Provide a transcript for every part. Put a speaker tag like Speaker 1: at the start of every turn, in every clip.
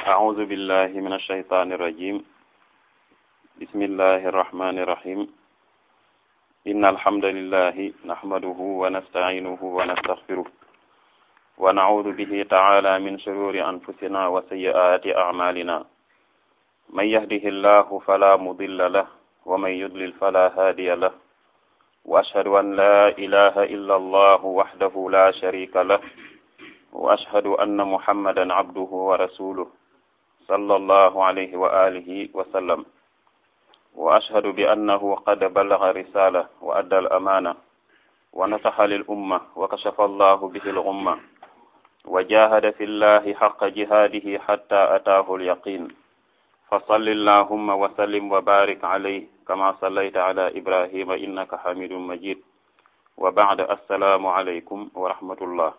Speaker 1: أعوذ بالله من الشيطان الرجيم بسم الله الرحمن الرحيم إن الحمد لله نحمده ونستعينه ونستغفره ونعوذ به تعالى من شرور أنفسنا وسيئات أعمالنا من يهده الله فلا مضل له ومن يضلل فلا هادي له وأشهد أن لا إله إلا الله وحده لا شريك له وأشهد أن محمدا عبده ورسوله صلى الله عليه وآله وسلم وأشهد بأنه قد بلغ رسالة وأدى الأمانة ونصح للأمة وكشف الله به الغمة وجاهد في الله حق جهاده حتى أتاه اليقين فصل اللهم وسلم وبارك عليه كما صليت على إبراهيم إنك حميد مجيد وبعد السلام عليكم ورحمة الله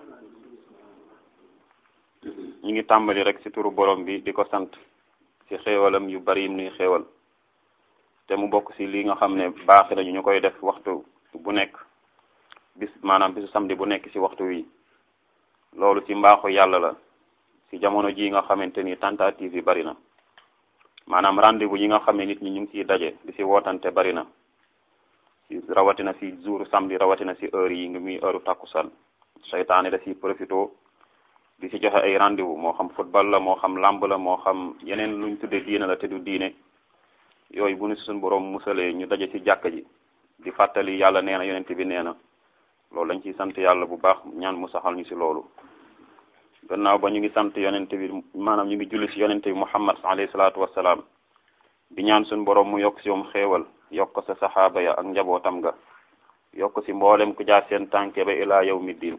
Speaker 1: ñu ngi tàmbali rek ci turu borom bi di ko sant ci xéewalam yu bari nuy xéewal te mu bokk ci li nga xam ne baaxi nañu ñu koy def waxtu bu nekk bis maanaam bisu samedi bu nekk ci waxtu wi loolu ci mbaaxu yàlla la ci jamono ji nga xamante ni tentative yi bari na maanaam rendez-vous yi nga xam ne nit ñi ñu ngi ciy daje di ci wootante bari na ci rawatina ci jour samedi rawatina ci heure yi ngi muy heure takkusaan seytaane da ci profito di ci joxe ay rendez-vous moo xam football la moo xam lamb la moo xam yeneen luñ tuddee diine la te du diine yooyu bu nu si suñ borom musalee ñu daje ci jàkka ji di fàttali yàlla nee na yonent bi nee na loolu dañ ciy sant yàlla bu baax ñaan mu saxal ñu si loolu gannaaw ba ñu ngi sant yonent bi maanaam ñu ngi julli si yonent bi muhammad alayhi salaatu wassalaam di ñaan suñ borom mu yokk si moom xéewal yokk sa saxaaba ya ak njabootam ga yokk si mboolem ku jaar seen tànke ba ilaa yawmi diin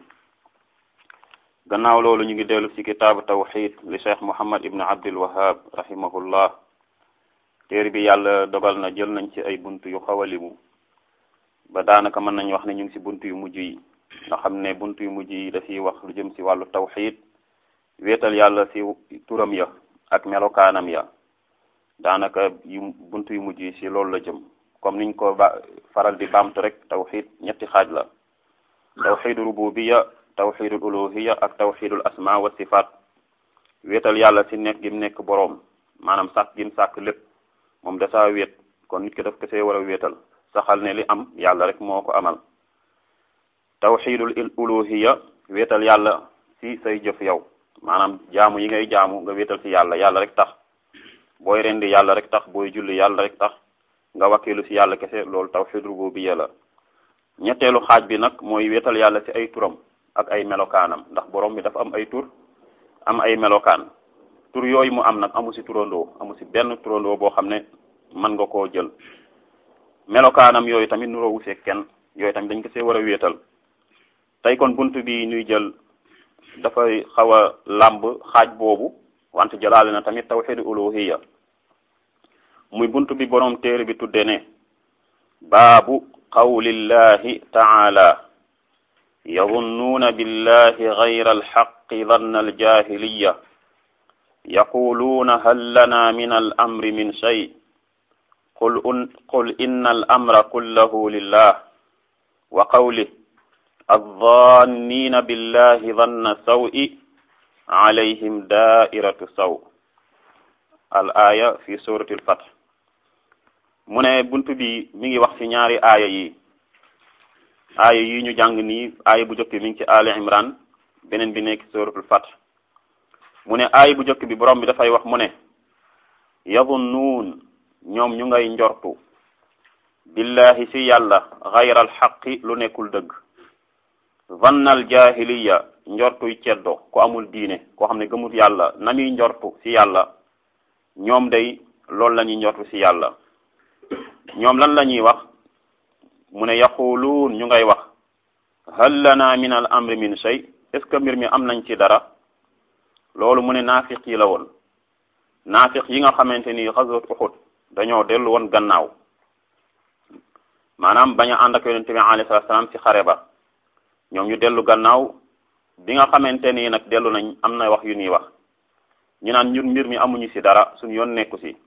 Speaker 1: gannaaw loolu ñu ngi dellu ci kitaabu tawxid li cheikh muhammad ibn abdul wahab rahimahullah téere bi yàlla dogal na jël nañ ci ay bunt yu xaw a limu ba daanaka mën nañ wax ne ñu ngi ci bunt yu mujj yi nga xam ne bunt yu mujj yi dafiy wax lu jëm ci wàllu tawxid wéetal yàlla ci turam ya ak melokaanam ya daanaka yu bunt yu mujj yi ci loolu la jëm comme niñ ko ba faral di baamtu rek tawxid ñetti xaaj la tawxidu rububiya tawxidul uluhiya ak tawxidul asma wa sifaat wéetal yàlla ci nekk gi mu nekk boroom maanaam sàkk gi mu sàkk lépp moom dasaa wéet kon nit ki daf ko see war a wéetal saxal ne li am yàlla rek moo ko amal tawxidul uluhiya wéetal yàlla ci say jëf yow maanaam jaamu yi ngay jaamu nga wéetal ci yàlla yàlla rek tax booy rendi yàlla rek tax booy julli yàlla rek tax nga wakkilu ci yàlla kese loolu tawxid rububiyya la ñetteelu xaaj bi nag mooy wéetal yàlla ci ay turam ak ay melokaanam ndax borom bi dafa am ay tur am ay melokaan tur yooyu mu am nag amu ci turandoo amu ci benn turandoo boo xam ne mën nga koo jël melokaanam yooyu tamit nuroo wusee kenn yooyu tamit dañ ko see war a wéetal tey kon bunt bi ñuy jël dafay xaw a làmb xaaj boobu wante jëlaale na tamit tawxidu uluhiya muy bunt bi borom téere bi tudde ne baabu qawlillahi taala yadunnuuna billahi gayra alxaqi danna aljahiliya yaquluuna hal lana min alamri min shay qul qul inna alamra kullahu lillah wa qawlih addannina billahi danna sawi alayhim daairatu saw al aya fi surati alfath mu ne bunt bi mi ngi wax ci ñaari aaya yi aaya yi ñu jàng nii aaya bu jëkk mi ngi ci ali imran beneen bi nekk suratul fath mu ne aaya bu jëkk bi borom bi dafay wax mu ne yadunnuun ñoom ñu ngay njortu billahi ci yàlla xayral xaqi lu nekkul dëgg vannal jahiliya njortuy ceddo ku amul diine koo xam ne gëmut yàlla na muy njortu ci yàlla ñoom day loolu la ñuy njortu ci yàlla ñoom lan la ñuy wax mu ne yaquluun ñu ngay wax hal lana min al amri min shay est ce que mbir mi am nañ ci dara loolu mu ne naafiq yi la woon naafiq yi nga xamante ni xaswat uxud dañoo dellu woon gannaaw maanaam bañ a ànd ak yonente bi alayhi salaatu salaam ci xare ba ñoom ñu dellu gannaaw bi nga xamante ni nag dellu nañ am na wax yu ñuy wax ñu naan ñun mbir mi amuñu ci dara suñu yoon nekku ci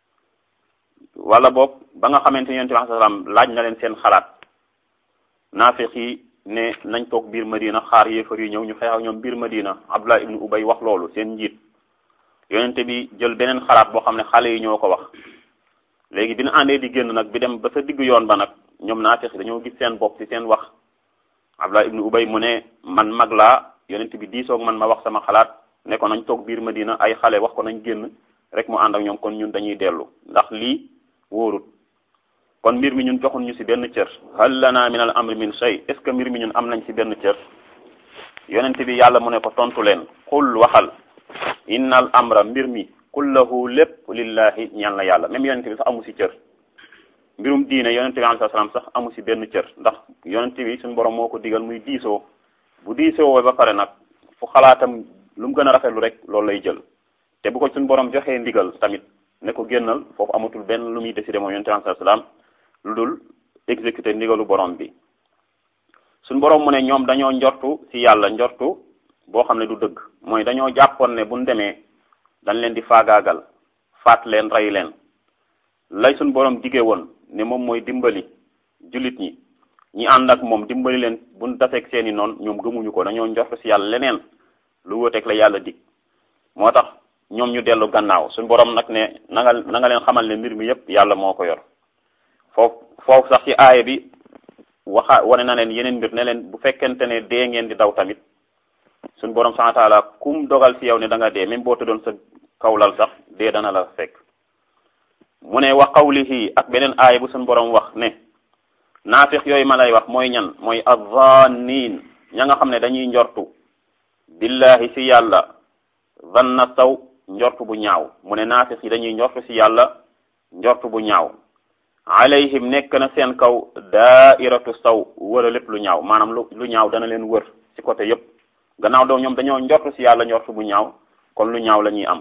Speaker 1: wala boog ba nga xamante ni yonente bi alayhi salaam laaj na leen seen xalaat naafiq yi ne nañ toog biir Madina xaar yéefar yi ñëw ñu xeex ak ñoom biir Madina Abdullah ibnu Ubay wax loolu seen njiit yonente bi jël beneen xalaat boo xam ne xale yi ñoo ko wax léegi bi ñu àndee di génn nag bi dem ba sa diggu yoon ba nag ñoom naafiq dañoo gis seen bopp ci seen wax Abdullah ibnu Ubay mu ne man mag laa yonente bi diisoog man ma wax sama xalaat ne ko nañ toog biir Madina ay xale wax ko nañ génn rek mu ànd ak ñoom kon ñun dañuy dellu ndax lii wóorut kon mbir mi ñun joxun ñu ci benn cër hal lana min al amri min shay est ce que mbir mi ñun am nañ ci benn cër yonente bi yàlla mu ne ko tontu leen xul waxal innal amra mbir mi kullahu lépp lillahi ñaan la yàlla même yonente bi sax amu ci cër mbirum diine yonente bi alayhi salaam sax amu ci benn cër ndax yonente bi suñu borom moo ko digal muy diisoo bu diisoo ba pare nag fu xalaatam lu mu gën a rafetlu rek loolu lay jël te bu ko suñu borom joxee ndigal tamit ne ko génnal foofu amatul benn lu muy décider moom yonente bi alayhi salaam lu dul exécuter ndigalu borom bi suñu borom mu ne ñoom dañoo njortu ci yàlla njortu boo xam ne du dëgg mooy dañoo jàppoon ne buñ demee dañ leen di faagaagal faat leen rey leen lay suñ borom digee woon ne moom mooy dimbali jullit ñi ñi ànd ak moom dimbali leen buñ daseeg seeni noon ñoom gëmuñu ko dañoo njort ci yàlla leneen lu wuteeg la yàlla dig moo tax ñoom ñu dellu gannaaw suñ borom nag ne na nga na nga leen xamal ne mbir mi yépp yàlla moo ko yor foofu foofu sax ci aaya bi waxa wane na leen yeneen mbir ne leen bu fekkente ne dee ngeen di daw tamit suñ borom subhanahu wa ta'ala kum dogal ci yow ne da nga dee même boo tëddoon sa kawlal sax dee dana la fekk mu ne wa qawlihi ak beneen aaya bu suñ borom wax ne naafiq yooyu ma lay wax mooy ñan mooy azzannin ña nga xam ne dañuy njortu billahi ci yàlla zanna saw njortu bu ñaaw mu ne naafiq yi dañuy njortu ci yàlla njortu bu ñaaw alayhim nekk na seen kaw daairatu saw wër a lépp lu ñaaw maanaam lu lu ñaaw dana leen wër ci côté yépp gannaaw doo ñoom dañoo njortu ci yàlla njortu bu ñaaw kon lu ñaaw la ñuy am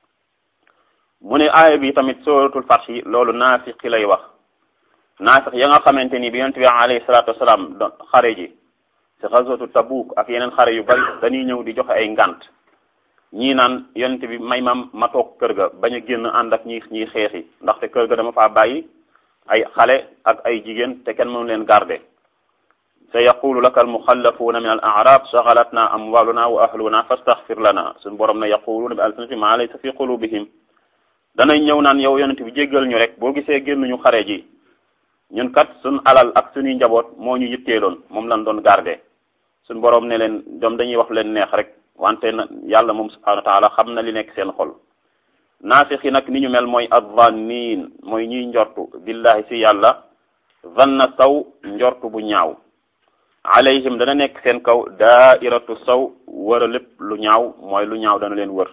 Speaker 1: mu ne aaya bi tamit suratul Fath yi loolu naafiq lay wax naafiq ya nga xamante ni bi yonent bi alayhi salaatu wasalaam xare ji ci xaswatu Tabuk ak yeneen xare yu bari dañuy ñëw di joxe ay ngant ñii naan yonent bi may ma ma toog kër ga bañ a génn ànd ak ñi ñiy xeexi ndaxte kër ga dama faa bàyyi ay xale ak ay jigéen te kenn mënu leen garder sa yaqulu laka almuxallafuuna min al arab shagalatna amwaluna wa ahluna fastaxfir lana suñu borom ne yaquluuna bi alsinatihim ma laysa fi qulubihim danañ ñëw naan yow yonent bi jéggal ñu rek boo gisee génnuñu xare ji ñun kat suñ alal ak suñuy njaboot moo ñu yitteeloon moom lañ doon garder suñ borom ne leen ñoom dañuy wax leen neex rek wante na yàlla moom subhanahu wa taala xam na li nekk seen xol naafiq yi nag ni ñu mel mooy azzanniin mooy ñiy njortu billahi si yàlla zanna saw njortu bu ñaaw alayhim dana nekk seen kaw daairatu saw wër a lépp lu ñaaw mooy lu ñaaw dana leen wër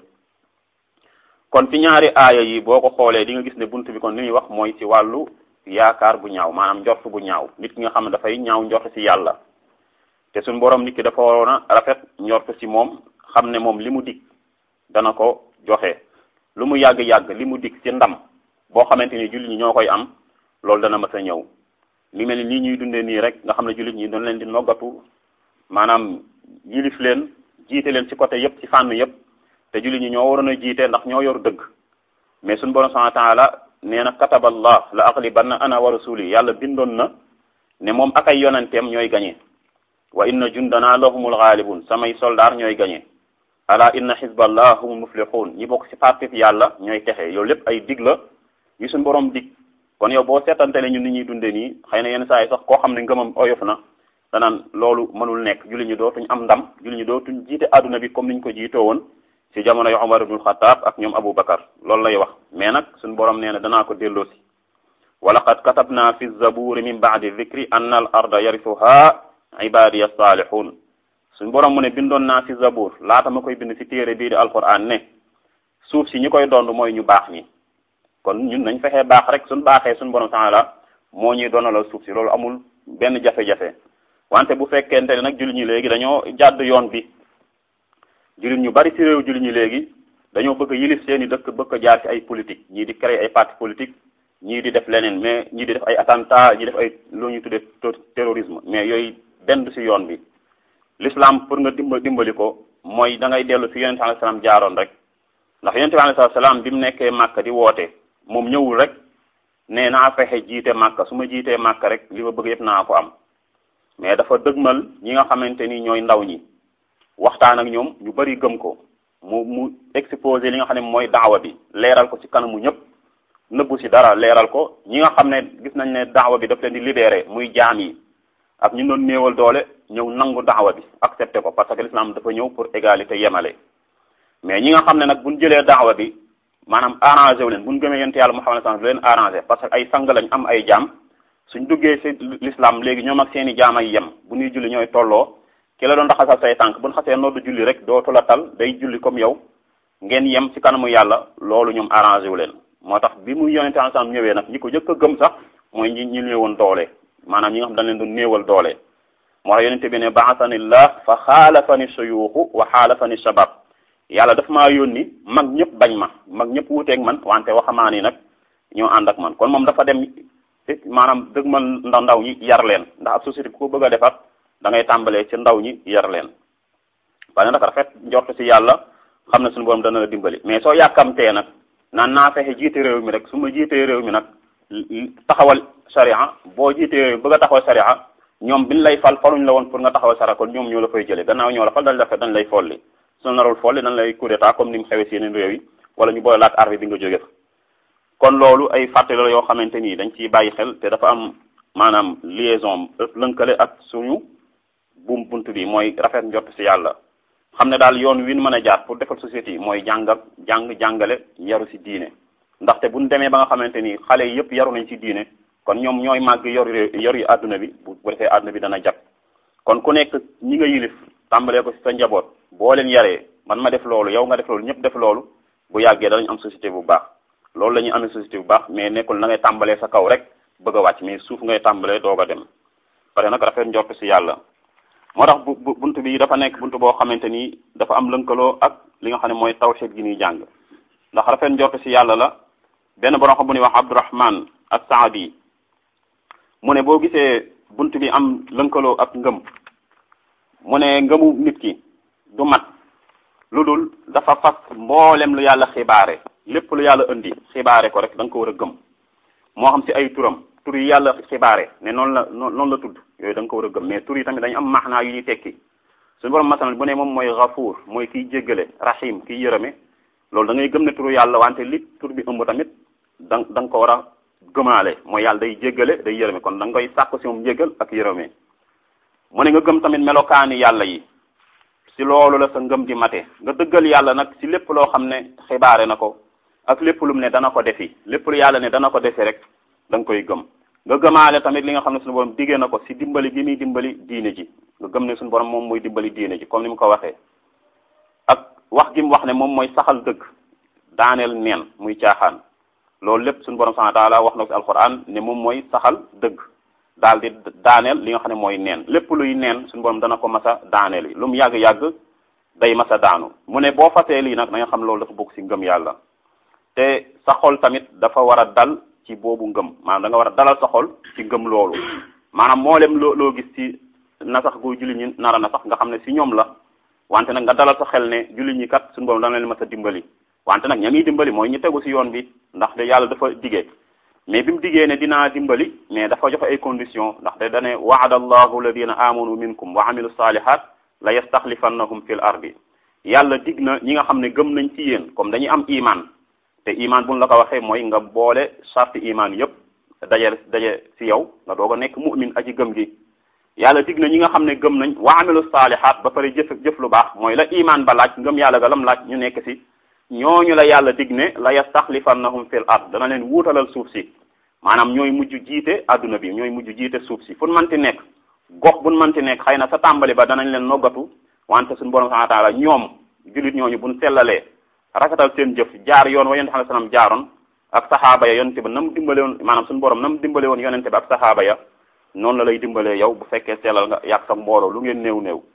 Speaker 1: kon ci ñaari aaya yi boo ko xoolee di nga gis ne bunt bi kon li muy wax mooy ci wàllu yaakaar bu ñaaw maanaam njort bu ñaaw nit ki nga xam ne dafay ñaaw njort ci yàlla te suñ borom nit ki dafa waroon a rafet njort ci moom xam ne moom li mu dig dana ko joxe lu mu yàgg-yàgg li mu dig ci ndam boo xamante ni jullit ñi ñoo koy am loolu dana mës a ñëw li mel ni nii ñuy dundee nii rek nga xam ne jullit ñi doon leen di noggatu maanaam yilif leen jiite leen ci côté yépp ci fànn yépp te jullit ñi ñoo waroon a jiite ndax ñoo yor dëgg mais suñu borom subhanahu wa ta'ala nee na kataballah la aghlibanna ana wa rasuli yàlla bindoon na ne moom ak ay yonenteem ñooy gañe wa inna jundana lahumul ghalibun samay soldaar ñooy gañe ala inna hizballah humul muflihun ñi bokk ci parti yàlla ñooy texe yow lépp ay dig la yu suñu borom dig kon yow boo seetantele ñun ni ñuy dunde nii xëy na yenn saa yi sax koo xam ne ngëmam oyof na danaan loolu mënul nekk jullit ñi dootuñ am ndam jullit ñi dootuñ jiite adduna bi comme niñ ko jiitoo woon ci jamono yu Umar ibnul Xattaab ak ñoom Abu Bakar loolu lay wax mais nag suñu borom nee na danaa ko delloosi wa laqad katabna fi zaburi min ba'di dhikri anna al arda yarithuha ibadiya salihun suñu borom mu ne bindoon naa ci zabur laata ma koy bind ci téere bii di alquran ne suuf si ñi koy dond mooy ñu baax ñi kon ñun nañ fexee baax rek suñ baaxee suñu borom taala moo ñuy donalal suuf si loolu amul benn jafe-jafe wante bu fekkente ne nag jullit ñi léegi dañoo jàdd yoon bi jullit ñu bari ci réew jullit ñi léegi dañoo bëgg a yilif seeni dëkk bëgg a jaar ci ay politique ñii di créer ay parti politique ñii di def leneen mais ñii di def ay attentat ñii def ay lu ñuy tuddee terrorisme mais yooyu benn du ci yoon bi l'islam pour nga dimba dimbali ko mooy da ngay dellu fi yonente alayhi salaam jaaroon rek ndax yonente bi alayhi salaam bi mu nekkee màkka di woote moom ñëwul rek ne naa fexe jiite màkka su ma jiitee màkka rek li ma bëgg yëpp naa ko am mais dafa dëgmal ñi nga xamante ni ñooy ndaw ñi waxtaan ak ñoom ñu bari gëm ko mu mu exposé li nga xam ne mooy daawa bi leeral ko ci kanamu ñëpp nëbbu ci dara leeral ko ñi nga xam ne gis nañ ne daawa bi daf leen di libéré muy jaam yi ak ñu doon néewal doole ñëw nangu daawa bi accepté ko parce que l'islam dafa ñëw pour égalité yemale mais ñi nga xam ne nag buñ jëlee daawa bi maanaam arrangé wu leen buñ gëmee yonent yàlla Muhammad sallallahu alayhi wasallam leen arrangé parce que ay sang lañ am ay jaam suñ duggee ci l'islam léegi ñoom ak seen i jaam ay yem bu ñuy julli ñooy tolloo ki la doon raxasal say tànk buñ xasee noddu julli rek dootu la tal day julli comme yow ngeen yem ci kanamu yàlla loolu ñoom arrangé wu leen moo tax bi muy yonente sallam ñëwee nag ñi ko jëkk a gëm sax mooy ñi ñi néewoon doole maanaam ñi nga xam dañ leen doon néewal doole moo tax yonente bi ne ba'athanillah fa xaalafani suyuuxu wa xaalafani shabab yàlla daf maa yónni mag ñëpp bañ ma mag ñëpp wuuteeg man wante waxamaan yi nag ñoo ànd ak man kon moom dafa dem maanaam dëgg man ndax ndaw ñi yar leen ndax ab société ku ko bëgg a defar da ngay tàmbalee ci ndaw ñi yar leen parce que nag rafet njort ci yàlla xam ne suñu borom dana la dimbali mais soo yàkkamtee nag naan naa fexe jiite réew mi rek su ma jiitee réew mi nag taxawal sharia boo jiitee réew mi bëgg a taxawal sharia ñoom biñ lay fal faluñ la woon pour nga taxawal sharia kon ñoom ñoo la fay jëlee gannaaw ñoo la fal dañ la fe dañ lay folli su narul folli dañ lay coup d'état comme ni mu xewee si yeneen réew yi wala ñu boole laak armée bi nga jóge fa kon loolu ay fàttali la yoo xamante ni dañ ciy bàyyi xel te dafa am maanaam liaison lënkale ak suñu buum bunt bi mooy rafet njort ci yàlla xam ne daal yoon wi ñu mën a jaar pour defal société yi mooy jàngal jàng jàngale yaru ci diine ndaxte bu ñu demee ba nga xamante ni xale yi yëpp yaru nañ ci diine kon ñoom ñooy màgg yor yor yi àdduna bi bu bu defee àdduna bi dana jag kon ku nekk ñi nga yilif tàmbalee ko ci sa njaboot boo leen yaree man ma def loolu yow nga def loolu ñëpp def loolu bu yàggee danañ am société bu baax loolu la ñuy amee société bu baax mais nekkul na ngay tàmbalee sa kaw rek bëgg a wàcc mais suuf ngay tàmbalee doog a dem pare nag rafet njort ci yàlla moo tax bu bunt bi dafa nekk bunt boo xamante ni dafa am lënkaloo ak li nga xam ne mooy tawhid gi ñuy jàng ndax rafet njort ci yàlla la benn borom xam bu ñuy wax Abdurrahman as-Saadi mu ne boo gisee bunt bi am lënkaloo ak ngëm mu ne ngëmu nit ki du mat lu dul dafa fas mboolem lu yàlla xibaare lépp lu yàlla indi xibaare ko rek da nga ko war a gëm moo xam ci ay turam tur yi yàlla xibaare ne noonu la noonu la tudd yooyu da nga ko war a gëm mais tur yi tamit dañu am maxnaa yu ñuy tekki suñu borom masalan bu ne moom mooy gafuur mooy kiy jéggale rahim kiy yërëme loolu da ngay gëm ne turu yàlla wante li tur bi ëmb tamit da da nga ko war a gëmaale mooy yàlla day jéggale day yërëme kon da nga koy sàkku ci moom jéggal ak yërëme mu ne nga gëm tamit melokaani yàlla yi ci loolu la sa ngëm di mate nga dëggal yàlla nag ci lépp loo xam ne xibaare na ko ak lépp lu mu ne dana ko defi lépp lu yàlla ne dana ko defi rek da nga koy gëm nga gëmaale tamit li nga xam ne suñu borom diggee na ko ci dimbali gi muy dimbali diine ji nga gëm ne suñu borom moom mooy dimbali diine ji comme ni mu ko waxee ak wax gi mu wax ne moom mooy saxal dëgg daaneel neen muy caaxaan loolu lépp suñu borom subhanahu wa ta'ala wax na ko ci alquran ne moom mooy saxal dëgg daal di daaneel li nga xam ne mooy neen lépp luy neen suñu borom dana ko masa daaneel yi lu mu yàgg-yàgg day masa daanu mu ne boo fasee lii nag da nga xam loolu dafa bokk ci ngëm yàlla te sa xol tamit dafa war a dal ci boobu ngëm maanaam da nga war a dalal sa xol ci ngëm loolu maanaam mboolem loo loo gis ci nasax gu julli ñi nara na sax nga xam ne ci ñoom la wante nag nga dalal sa xel ne julli ñi kat suñu borom dana leen masa dimbali wante nag ña ngi dimbali mooy ñu tegu ci yoon bi ndax de yàlla dafa digee mais bi mu diggee ne dinaa dimbali mais dafa joxe ay conditions ndax de dane waada allahu alladina amanu minkum wa amilu salihat la yastaxlifannahum fil ardi yàlla dig na ñi nga xam ne gëm nañ ci yéen comme dañuy am iman te iman buñ la ko waxee mooy nga boole charte iman yépp daje daje ci yow nga doog a nekk mu'min aji gëm gi yàlla dig na ñi nga xam ne gëm nañ wa amilu salihat ba pare jëf jëf lu baax mooy la iman ba laaj ngëm yàlla ga lam laaj ñu nekk ci ñooñu la yàlla dig ne la yastaxlifannahum fil ard dana leen wuutalal suuf si maanaam ñooy mujj jiite adduna bi ñooy mujj jiite suuf si fu manti nekk gox buñ manti nekk xëy na sa tàmbali ba danañ leen noggatu wante suñu borom subhanahu wa ta'ala ñoom jullit ñooñu buñ sellalee rafetal seen jëf jaar yoon wa yonente sallam jaaroon ak saxaaba ya yonente ba nam dimbale woon maanaam suñu borom nam dimbale woon yonente ba ak saxaaba ya noonu la lay dimbalee yow bu fekkee sellal nga yàgg sa mbooloo lu ngeen néew néew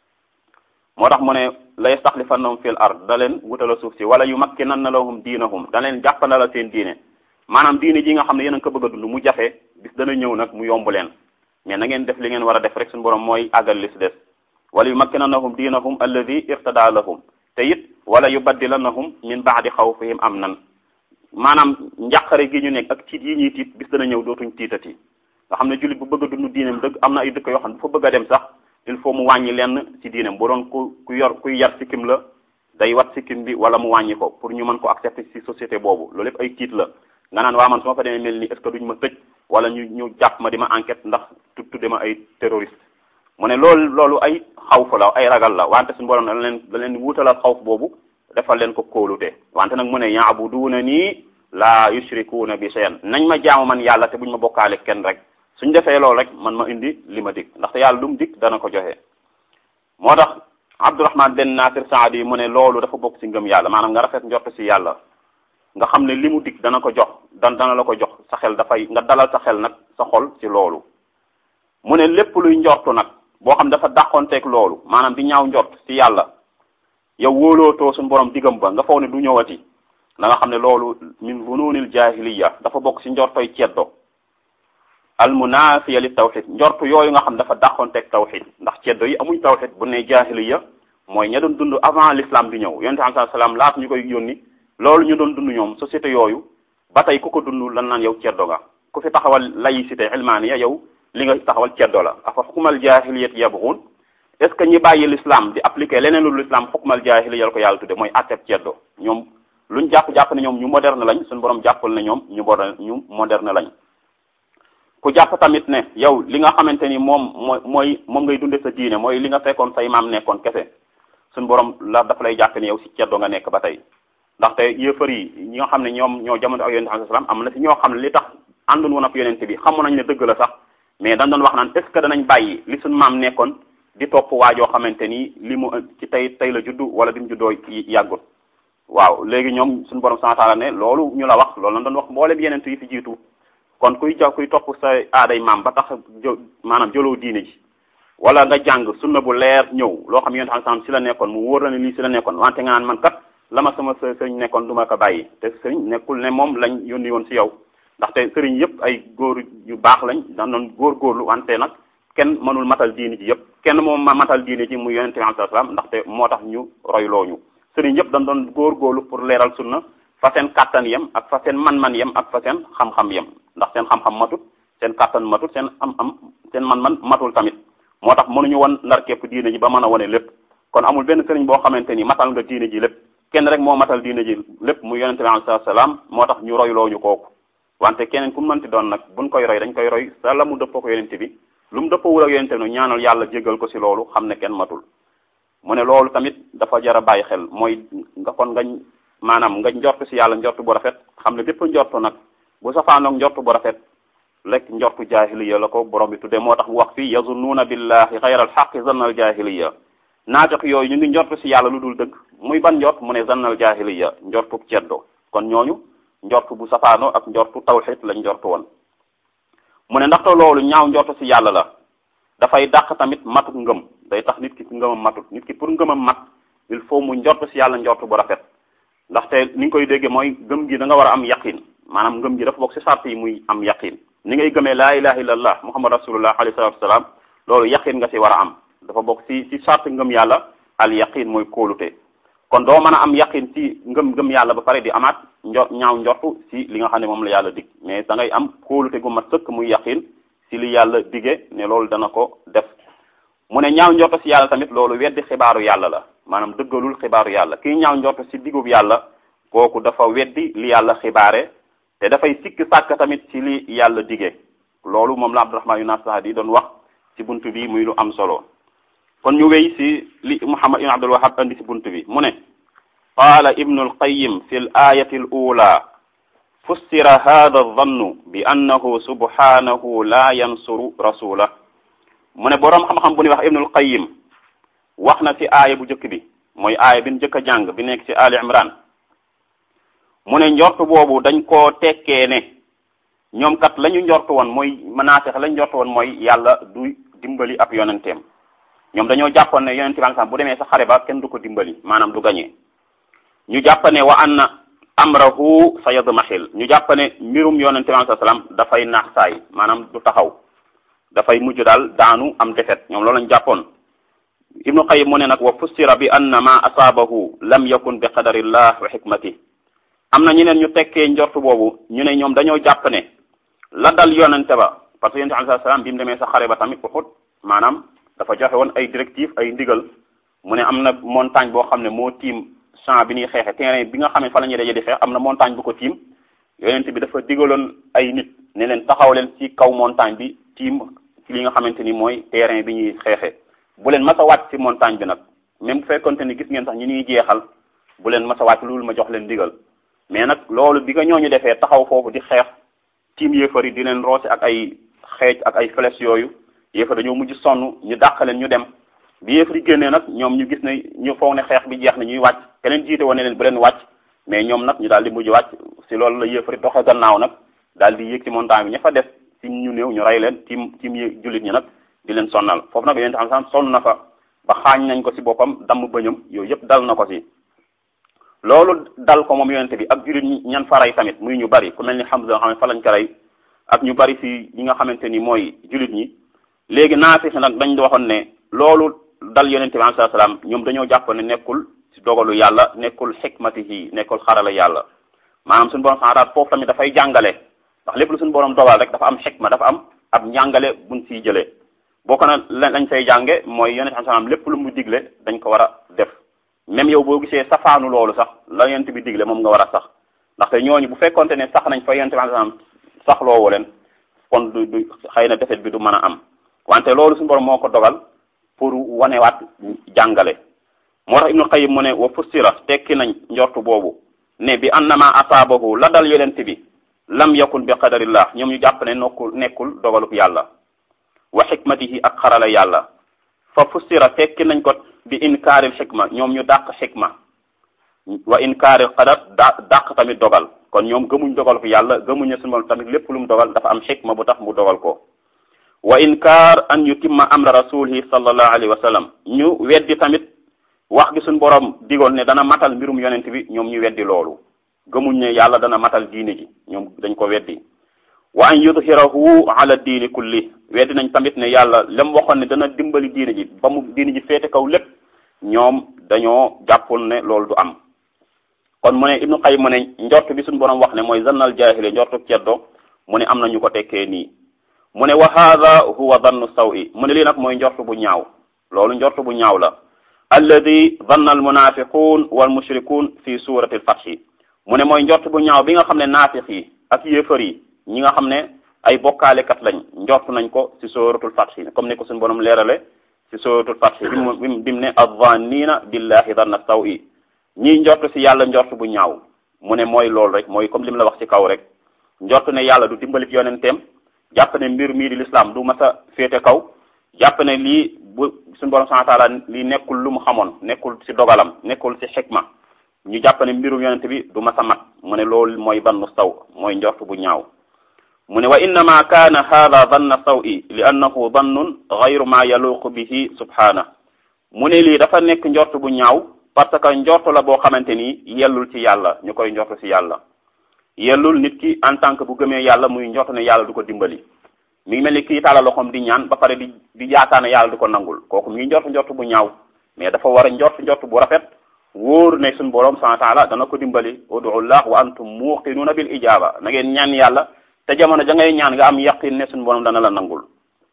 Speaker 1: moo tax mu ne la yastaxlifannahum fil ard da leen wutala suuf si wala yumakkinanna lahum diinahum da leen jàppandala seen diine maanaam diine ji nga xam ne yéen a ko bëgg a dund mu jafe bis dana ñëw nag mu yomb leen mais na ngeen def li ngeen war a def rek suñu borom mooy àggal li si des wala yumakkinannahum diinahum alladi irtada lahum te it wala yubaddilannahum min baadi xawfihim amnan maanaam njàqare gi ñu nekk ak tiit yi ñuy tiit bis dana ñëw dootuñ tiitati nga xam ne jullit bu bëgg a dund diineem dëgg am na ay dëkk yoo xam ne bu fa bëgg a dem sax il faut mu wàññi lenn ci diineem bu doon ku ku yor kuy yar sikkim la day wat sikkim bi wala mu wàññi ko pour ñu mën ko accepter ci société boobu loolu yëpp ay tiit la nga naan waa man su ma fa demee mel ni est ce que duñ ma tëj wala ñu ñu jàpp ma di ma enquête ndax tudde ma ay terroriste mu ne loolu loolu ay xawf la ay ragal la wante suñu borom da leen da leen wuutalal xawf boobu defal leen ko kóolute wante nag mu ne yaabuduuna nii laa yushrikuuna bi shay'an nañ ma jaamu man yàlla te buñ ma bokkaale kenn rek suñ defee loolu rek man ma indi li ma dig ndaxte yàlla lu mu dig dana ko joxe moo tax Abdurahman ben Nasir Saadi mu ne loolu dafa bokk ci ngëm yàlla maanaam nga rafet njort ci yàlla nga xam ne li mu dig dana ko jox dan dana la ko jox sa xel dafay nga dalal sa xel nag sa xol ci loolu mu ne lépp luy njortu nag boo xam dafa dàqonteeg loolu maanaam di ñaaw njort ci yàlla yow wóolootoo suñu borom digam ba nga foog ne du ñëwati na nga xam ne loolu min fununil jahiliya dafa bokk ci njortoy ceddo al munafiya li tawxid njortu yooyu nga xam dafa dàqonteeg tawxid ndax ceddo yi amuñ tawxid bu ne jahiliya mooy ña doon dund avant l'islam di ñëw yonente am salaam laata ñu koy yónni loolu ñu doon dund ñoom société yooyu ba tey ku ko dund lan naan yow ceddo nga ku fi taxawal laïcité ilmaniya yow li nga taxawal ceddo la afa xukumal jahiliyat yabghun est ce que ñi bàyyi l'islam di appliquer leneen lu l'islam xukumal jahiliya la ko yàlla tudde mooy atteb ceddo ñoom luñ jàpp-jàpp ne ñoom ñu moderne lañ suñu borom jàppal ne ñoom ñu moderne ñu moderne lañ ku jàpp tamit ne yow li nga xamante ni moom mooy mooy moom ngay dunde sa diine mooy li nga fekkoon say maam nekkoon kese suñu borom la dafa lay jàpp ne yow si ceddo nga nekk ba tey ndaxte yëfar yi ñi nga xam ne ñoom ñoo jamono ak yonente sallam am na si ñoo xam ne li tax àndun woon ak yonente bi xamu nañ ne dëgg la sax mais dañ doon wax naan est ce que danañ bàyyi li suñu maam nekkoon di topp waajoo xamante ni li mu ci tey tey la juddu wala bi mu juddoo yàggul waaw léegi ñoom suñu borom subhanahu wa ta'ala ne loolu ñu la wax loolu lañ doon wax mboolem yeneen yi fi jiitu kon kuy ja kuy topp sa aaday maam ba tax jo maanaam jëloo diine ji wala nga jàng sunna bu leer ñëw loo xam yonente sallam si la nekkoon mu wóor la ne lii si la nekkoon wante nga naan man kat la ma sama sëriñ nekkoon du ma ko bàyyi te sëriñ nekkul ne moom lañ yónni woon si yow ndaxte sëriñ yëpp ay góor yu baax lañ daan doon góorgóorlu wante nag kenn mënul matal diini ji yëpp kenn moom ma matal diini ji muy yonente bi alayhi salaam ndaxte moo tax ñu royloo ñu sëriñ yëpp dañ doon góorgóorlu pour leeral sunna fa seen kàttan yem ak fa seen man-man yem ak fa seen xam-xam yem ndax seen xam-xam matut seen kàttan matut seen am am seen man-man matul tamit moo tax mënuñu won ndar képp diine ji ba mën a wane lépp kon amul benn sëriñ boo xamante ni matal nga diine ji lépp kenn rek moo matal diine ji lépp mu yonente bi alayhi salaam moo tax ñu royloo ñu kooku wante keneen ku mënti doon nag buñ koy roy dañ koy roy sa la mu dëppoo ko yonente bi lu mu dëppoowul ak yonente bi ñaanal yàlla jéggal ko si loolu xam ne kenn matul mu ne loolu tamit dafa jar a bàyyi xel mooy nga kon nga maanaam nga njort si yàlla njort bu rafet xam ne bépp njort nag bu safaanoog njort bu rafet rek njortu jaahiliya la ko borom bi tuddee moo tax mu wax fii yazunnuuna billahi xayra alxaqi zannal jaahiliya naafiq yooyu ñu ngi njort si yàlla lu dul dëgg muy ban njort mu ne zannal jaahiliya njortu ceddo kon ñooñu njortu bu safaano ak njortu tawxid lañ njortu woon mu ne ndaxte loolu ñaaw njortu si yàlla la dafay dàq tamit matut ngëm day tax nit ki ngëmam matut nit ki pour ngëmam mat il faut mu njortu si yàlla njortu bu rafet ndaxte ni nga koy déggee mooy gëm gi da nga war a am yaqin maanaam ngëm gi dafa bokk si sart yi muy am yaqin ni ngay gëmee laa ilaha illallah muhammad rasulullah alayhi salatu wasalaam loolu yaqin nga si war a am dafa bokk si si sart ngëm yàlla al yaqin mooy kóolute kon doo mën a am yaqin ci ngëm ngëm yàlla ba pare di amaat njo ñaaw njortu si li nga xam ne moom la yàlla dig mais da ngay am kóolute gu mat sëkk muy yaqin si li yàlla dige ne loolu dana ko def mu ne ñaaw njortu si yàlla tamit loolu weddi xibaaru yàlla la maanaam dëggalul xibaaru yàlla kii ñaaw njortu si digub yàlla kooku dafa weddi li yàlla xibaare te dafay sikk sàkk tamit ci li yàlla dige loolu moom la Abdurahman yu Nasr di doon wax ci bunt bi muy lu am solo kon ñu wéy ci li Muhammad ibn Abdul Wahhab andi ci bunt bi mu ne qaala ibnu alqayim fi l ayati al ula fussira hada aldannu bi annahu subhanahu la yansuru rasulah mu ne boroom xam-xam bu ñuy wax ibnu alqayim wax na ci aaya bu njëkk bi mooy aaya bi ñu njëkk a jàng bi nekk ci Ali Imran mu ne njort boobu dañ koo tekkee ne ñoom kat la ñu njort woon mooy manaasex la ñu njort woon mooy yàlla du dimbali ab yonenteem ñoom dañoo jàppoon ne yonente bi bu demee sa xare ba kenn du ko dimbali maanaam du gañee ñu jàpp ne wa anna amrahu sa yadmahil ñu jàpp ne mbirum yonente bi salaam dafay naax saay maanaam du taxaw dafay mujj daal daanu am defet ñoom loolu lañu jàppoon ibnu qayyim mu ne nag wa fussira bi anna ma asaabahu lam yakun bi qadarillah wa hikmati am na ñeneen ñu tekkee njort boobu ñu ne ñoom dañoo jàpp ne la dal yonente ba parce que yonente alayhi salaam bi mu demee sa xare ba tamit Uhud maanaam dafa joxe woon ay directive ay ndigal mu ne am na montagne boo xam ne moo tiim champ bi ñuy xeexe terrain bi nga xam ne fa la ñuy daje di xeex am na montagne bu ko tiim yonent bi dafa digaloon ay nit ne leen taxaw leen ci kaw montagne bi tiim ci li nga xamante ni mooy terrain bi ñuy xeexe bu leen mas a wàcc ci montagne bi nag même bu fekkonte ni gis ngeen sax ñi ñuy jeexal bu leen mas a wàcc loolu ma jox leen digal mais nag loolu bi nga ñooñu defee taxaw foofu di xeex tiim yéefar yi di leen roose ak ay xeej ak ay flèches yooyu yéefar dañoo mujj sonn ñu dàq leen ñu dem bi yéefar yi génnee nag ñoom ñu gis ne ñu foog ne xeex bi jeex na ñuy wàcc keneen jiite woon ne leen bu leen wàcc mais ñoom nag ñu daal di mujj wàcc si loolu la yéefar yi doxe gannaaw nag daal di yéeg ci montagne bi ña fa def si ñu néew ñu rey leen tiim tiim yi jullit ñi nag di leen sonnal foofu nag yonent xam sonn na fa ba xaañ nañ ko si boppam damm bëñam yooyu yëpp dal na ko si loolu dal ko moom yonent bi ak jullit ñi ñan fa rey tamit muy ñu bari ku mel ni Hamza nga xam ne fa lañ ko rey ak ñu bari si ñi nga xamante ni mooy jullit ñi léegi naafix nag dañ waxoon ne loolu dal yonent bi alayhi salaam ñoom dañoo jàpp ne nekkul ci dogalu yàlla nekkul xikmatihi nekkul xarala yàlla maanaam suñu borom xanaa foofu tamit dafay jàngale ndax lépp lu suñu borom dogal rek dafa am xikma dafa am ab njàngale buñ siy jëlee bokk na lañ say jànge mooy yonent bi salaam lépp lu mu digle dañ ko war a def même yow boo gisee safaanu loolu sax la yonent bi digle moom nga war a sax ndaxte ñooñu bu fekkonte ne sax nañ fa yonent bi salaam sax loowu leen kon du du xëy na defet bi du mën a am wante loolu suñu borom moo ko dogal pour wanewaat jàngale moo tax ibnu qayyim mu ne wa fussira tekki nañ njortu boobu ne bi annama asaabahu la dal yonent bi lam yakun bi qadarillah ñoom ñu jàpp ne nokkul nekkul dogalub yàlla wa xikmatihi ak xarala yàlla fa fussira tekki nañ ko bi inkaaril xikma ñoom ñu dàq xikma wa inkaaril qadar da dàq tamit dogal kon ñoom gëmuñ dogalub yàlla gëmuñ ne suñu tamit lépp lu mu dogal dafa am xikma bu tax mu dogal ko wa inkaar an yutimma amra rasulihi sallallahu alayhi wa sallam ñu weddi tamit wax gi suñ borom digoon ne dana matal mbirum yonent bi ñoom ñu weddi loolu gëmuñ ne yàlla dana matal diine ji ñoom dañ ko weddi wa an yudhirahu ala diini kulli weddi nañ tamit ne yàlla lam waxoon ne dana dimbali diine ji ba mu diine ji féete kaw lépp ñoom dañoo jàppul ne loolu du am kon mu ne ibnu qayyim mu ne njort bi suñ borom wax ne mooy zannal jaahile njortu ceddo mu ne am na ñu ko tekkee nii mu ne wa hada huwa dannu sawi mu ne lii nag mooy njort bu ñaaw loolu njort bu ñaaw la alladi danna al munafiqun wal mushrikun fi surati al fathi mu ne mooy njort bu ñaaw bi nga xam ne naafiq yi ak yéefar yi ñi nga xam ne ay bokkaalekat lañ njort nañ ko ci suratul fathi comme ni ko suñu borom leerale ci suratul fathi bi mu bi mu ne azzannina billahi danna sawi ñiy njort ci yàlla njort bu ñaaw mu ne mooy loolu rek mooy comme li mu la wax ci kaw rek njort ne yàlla du dimbali yonenteem jàpp ne mbir mii di l'islam du mas a féete kaw jàpp ne lii bu suñu borom subhanahu wa taala lii nekkul lu mu xamoon nekkul ci dogalam nekkul ci xikma ñu jàpp ne mbirum yonent bi du mas a mat mu ne loolu mooy bannu saw mooy njort bu ñaaw mu ne wa innama kaana hada danna sawi li annahu dannun gayru ma yaluqu bihi subhana mu ne lii dafa nekk njort bu ñaaw parce que njort la boo xamante ni yellul ci yàlla ñu koy njort ci yàlla yellul nit ki en tant que bu gëmee yàlla muy njort ne yàlla du ko dimbali mi ngi mel ni kii tàllal loxoom di ñaan ba pare di di yaakaar ne yàlla du ko nangul kooku mi ngi njort njort bu ñaaw mais dafa war a njort njort bu rafet wóor ne suñu borom subhanahu wa taala dana ko dimbali ud'ullah wa antum muqinuuna bil ijaba na ngeen ñaan yàlla te jamono ja ngay ñaan nga am yaqin ne suñu borom dana la nangul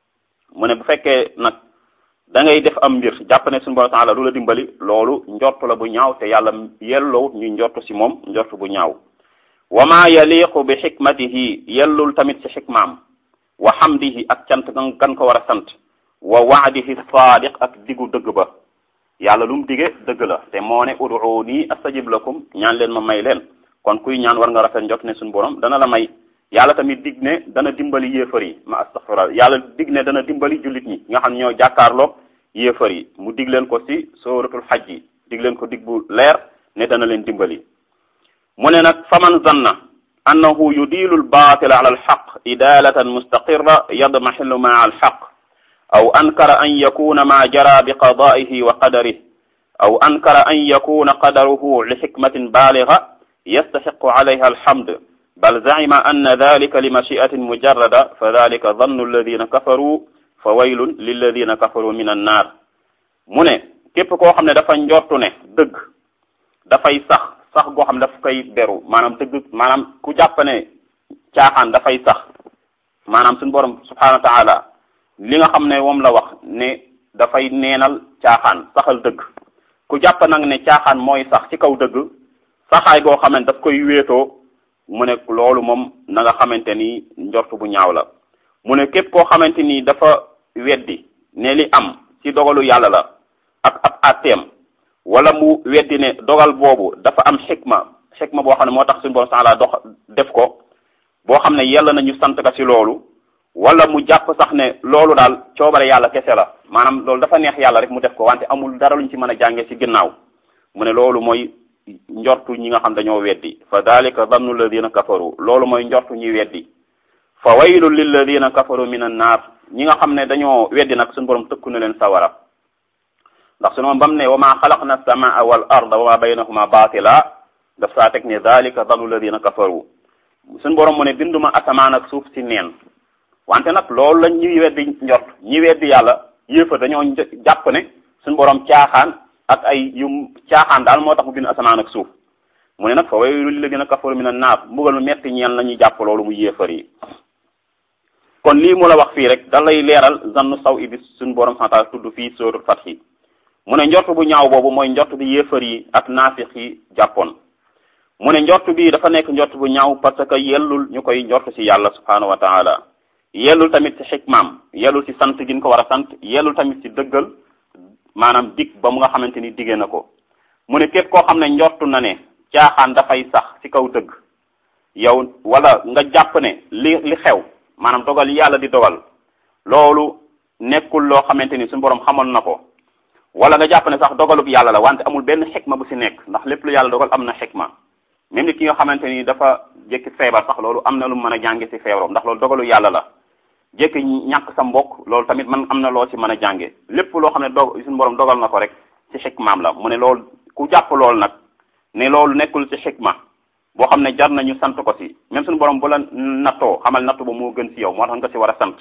Speaker 1: mu ne bu fekkee nag da ngay def am mbir jàpp ne suñu borom taala du la dimbali loolu njort la bu ñaaw te yàlla yelloowut ñuy njort si moom njort bu ñaaw wa ma yaliqu bi xikmatihi yellul tamit ci xikmaam wa xamdihi ak cant gan gan ko war a sant wa waadihi saadiq ak digu dëgg ba yàlla lu mu dige dëgg la te moo ne ud'uuni astajib lakum ñaan leen ma may leen kon kuy ñaan war nga rafet njot ne suñu borom dana la may yàlla tamit dig ne dana dimbali yéefar yi ma astaghfirullah yàlla dig ne dana dimbali jullit ñi nga xam ne ñoo jàkkaarloog yéefar yi mu dig leen ko ci suratul xaj yi dig leen ko dig bu leer ne dana leen dimbali mu ne nag faman zanna annahu yudilu albatila ala alxaq idalatan mustaqirra yadmaxilu maa alxaq aw ankara an yakuna ma jara biqadaihi wa qadarih aw ankara an yakuna qadaruhu lixikmatin baaliga yastaxiqu alayha alhamd bal zacima anna dalika limachiatin mujarrada fa dalika dannu alladina kafaru fa waylun lilladina kafaru min annaar mu ne képp koo xam ne dafa njortu ne dëgg dafay sax sax goo xam ne daf koy beru maanaam dëgg maanaam ku jàpp ne caaxaan dafay sax maanaam suñu borom subhanahu wa taala li nga xam ne moom la wax ne dafay neenal caaxaan saxal dëgg ku jàpp nag ne caaxaan mooy sax ci kaw dëgg saxaay goo xamante daf koy wéetoo mu ne loolu moom na nga xamante ni njort bu ñaaw la mu ne képp koo xamante ni dafa weddi ne li am ci dogalu yàlla la ak ab atteem wala mu weddi ne dogal boobu dafa am xikma xikma boo xam ne moo tax suñu borom taala dox def ko boo xam ne yàlla nañu sant ka ci loolu wala mu jàpp sax ne loolu daal coobare yàlla kese la maanaam loolu dafa neex yàlla rek mu def ko wante amul dara luñ ci mën a jànge ci ginnaaw mu ne loolu mooy njortu ñi nga xam dañoo weddi fa dalika dannu alladina kafaru loolu mooy njortu ñi weddi fa waylun lilladina kafaru min an naar ñi nga xam ne dañoo weddi nag suñu borom tëkku na leen sawara ndax su noonu bam ne wa ma xalaqna as-samaa wal arda wa ma baynahuma baatila daf saa teg ne dalika dannu alladina kafaru suñu borom mu ne binduma asamaan ak suuf si neen wante nag loolu la ñuy weddi njort ñi weddi yàlla yéefa dañoo jàpp ne suñu borom caaxaan ak ay yu caaxaan daal moo tax mu bind asamaan ak suuf mu ne nag fa waylul lilladina kafaru min an naar mbugal mu metti ñeel la ñuy jàpp loolu mu yéefar yi kon lii mu la wax fii rek da lay leeral zannu saw ibis suñu borom santaal tudd fii sóoru Fath mu ne njort bu ñaaw boobu mooy njort bi yéefar yi ak naafiq yi jàppoon mu ne njort bi dafa nekk njort bu ñaaw parce que yellul ñu koy njort ci yàlla subhanahu wa taala yellul tamit ci xikmaam yellul ci sant gi ñu ko war a sant yellul tamit ci dëggal maanaam dig ba mu nga xamante ni diggee na ko mu ne képp koo xam ne njortu na ne caaxaan dafay sax ci kaw dëgg yow wala nga jàpp ne li li xew maanaam dogal yàlla di dogal loolu nekkul loo xamante ni suñu borom xamoon na ko wala nga jàpp ne sax dogalub yàlla la wante amul benn xikma bu ci nekk ndax lépp lu yàlla dogal am na xikma même nit ki nga xamante ni dafa jékki feebar sax loolu am na lu mën a jànge ci feebaram ndax loolu dogalu yàlla la jékki ñàkk sa mbokk loolu tamit man am na loo ci mën a jànge lépp loo xam ne dog suñu borom dogal na ko rek ci xikmaam la mu ne loolu ku jàpp loolu nag ne loolu nekkul ci xikma boo xam ne jar nañu sant ko ci même suñu borom bu la nattoo xamal nattu ba moo gën ci yow moo tax nga ci war a sant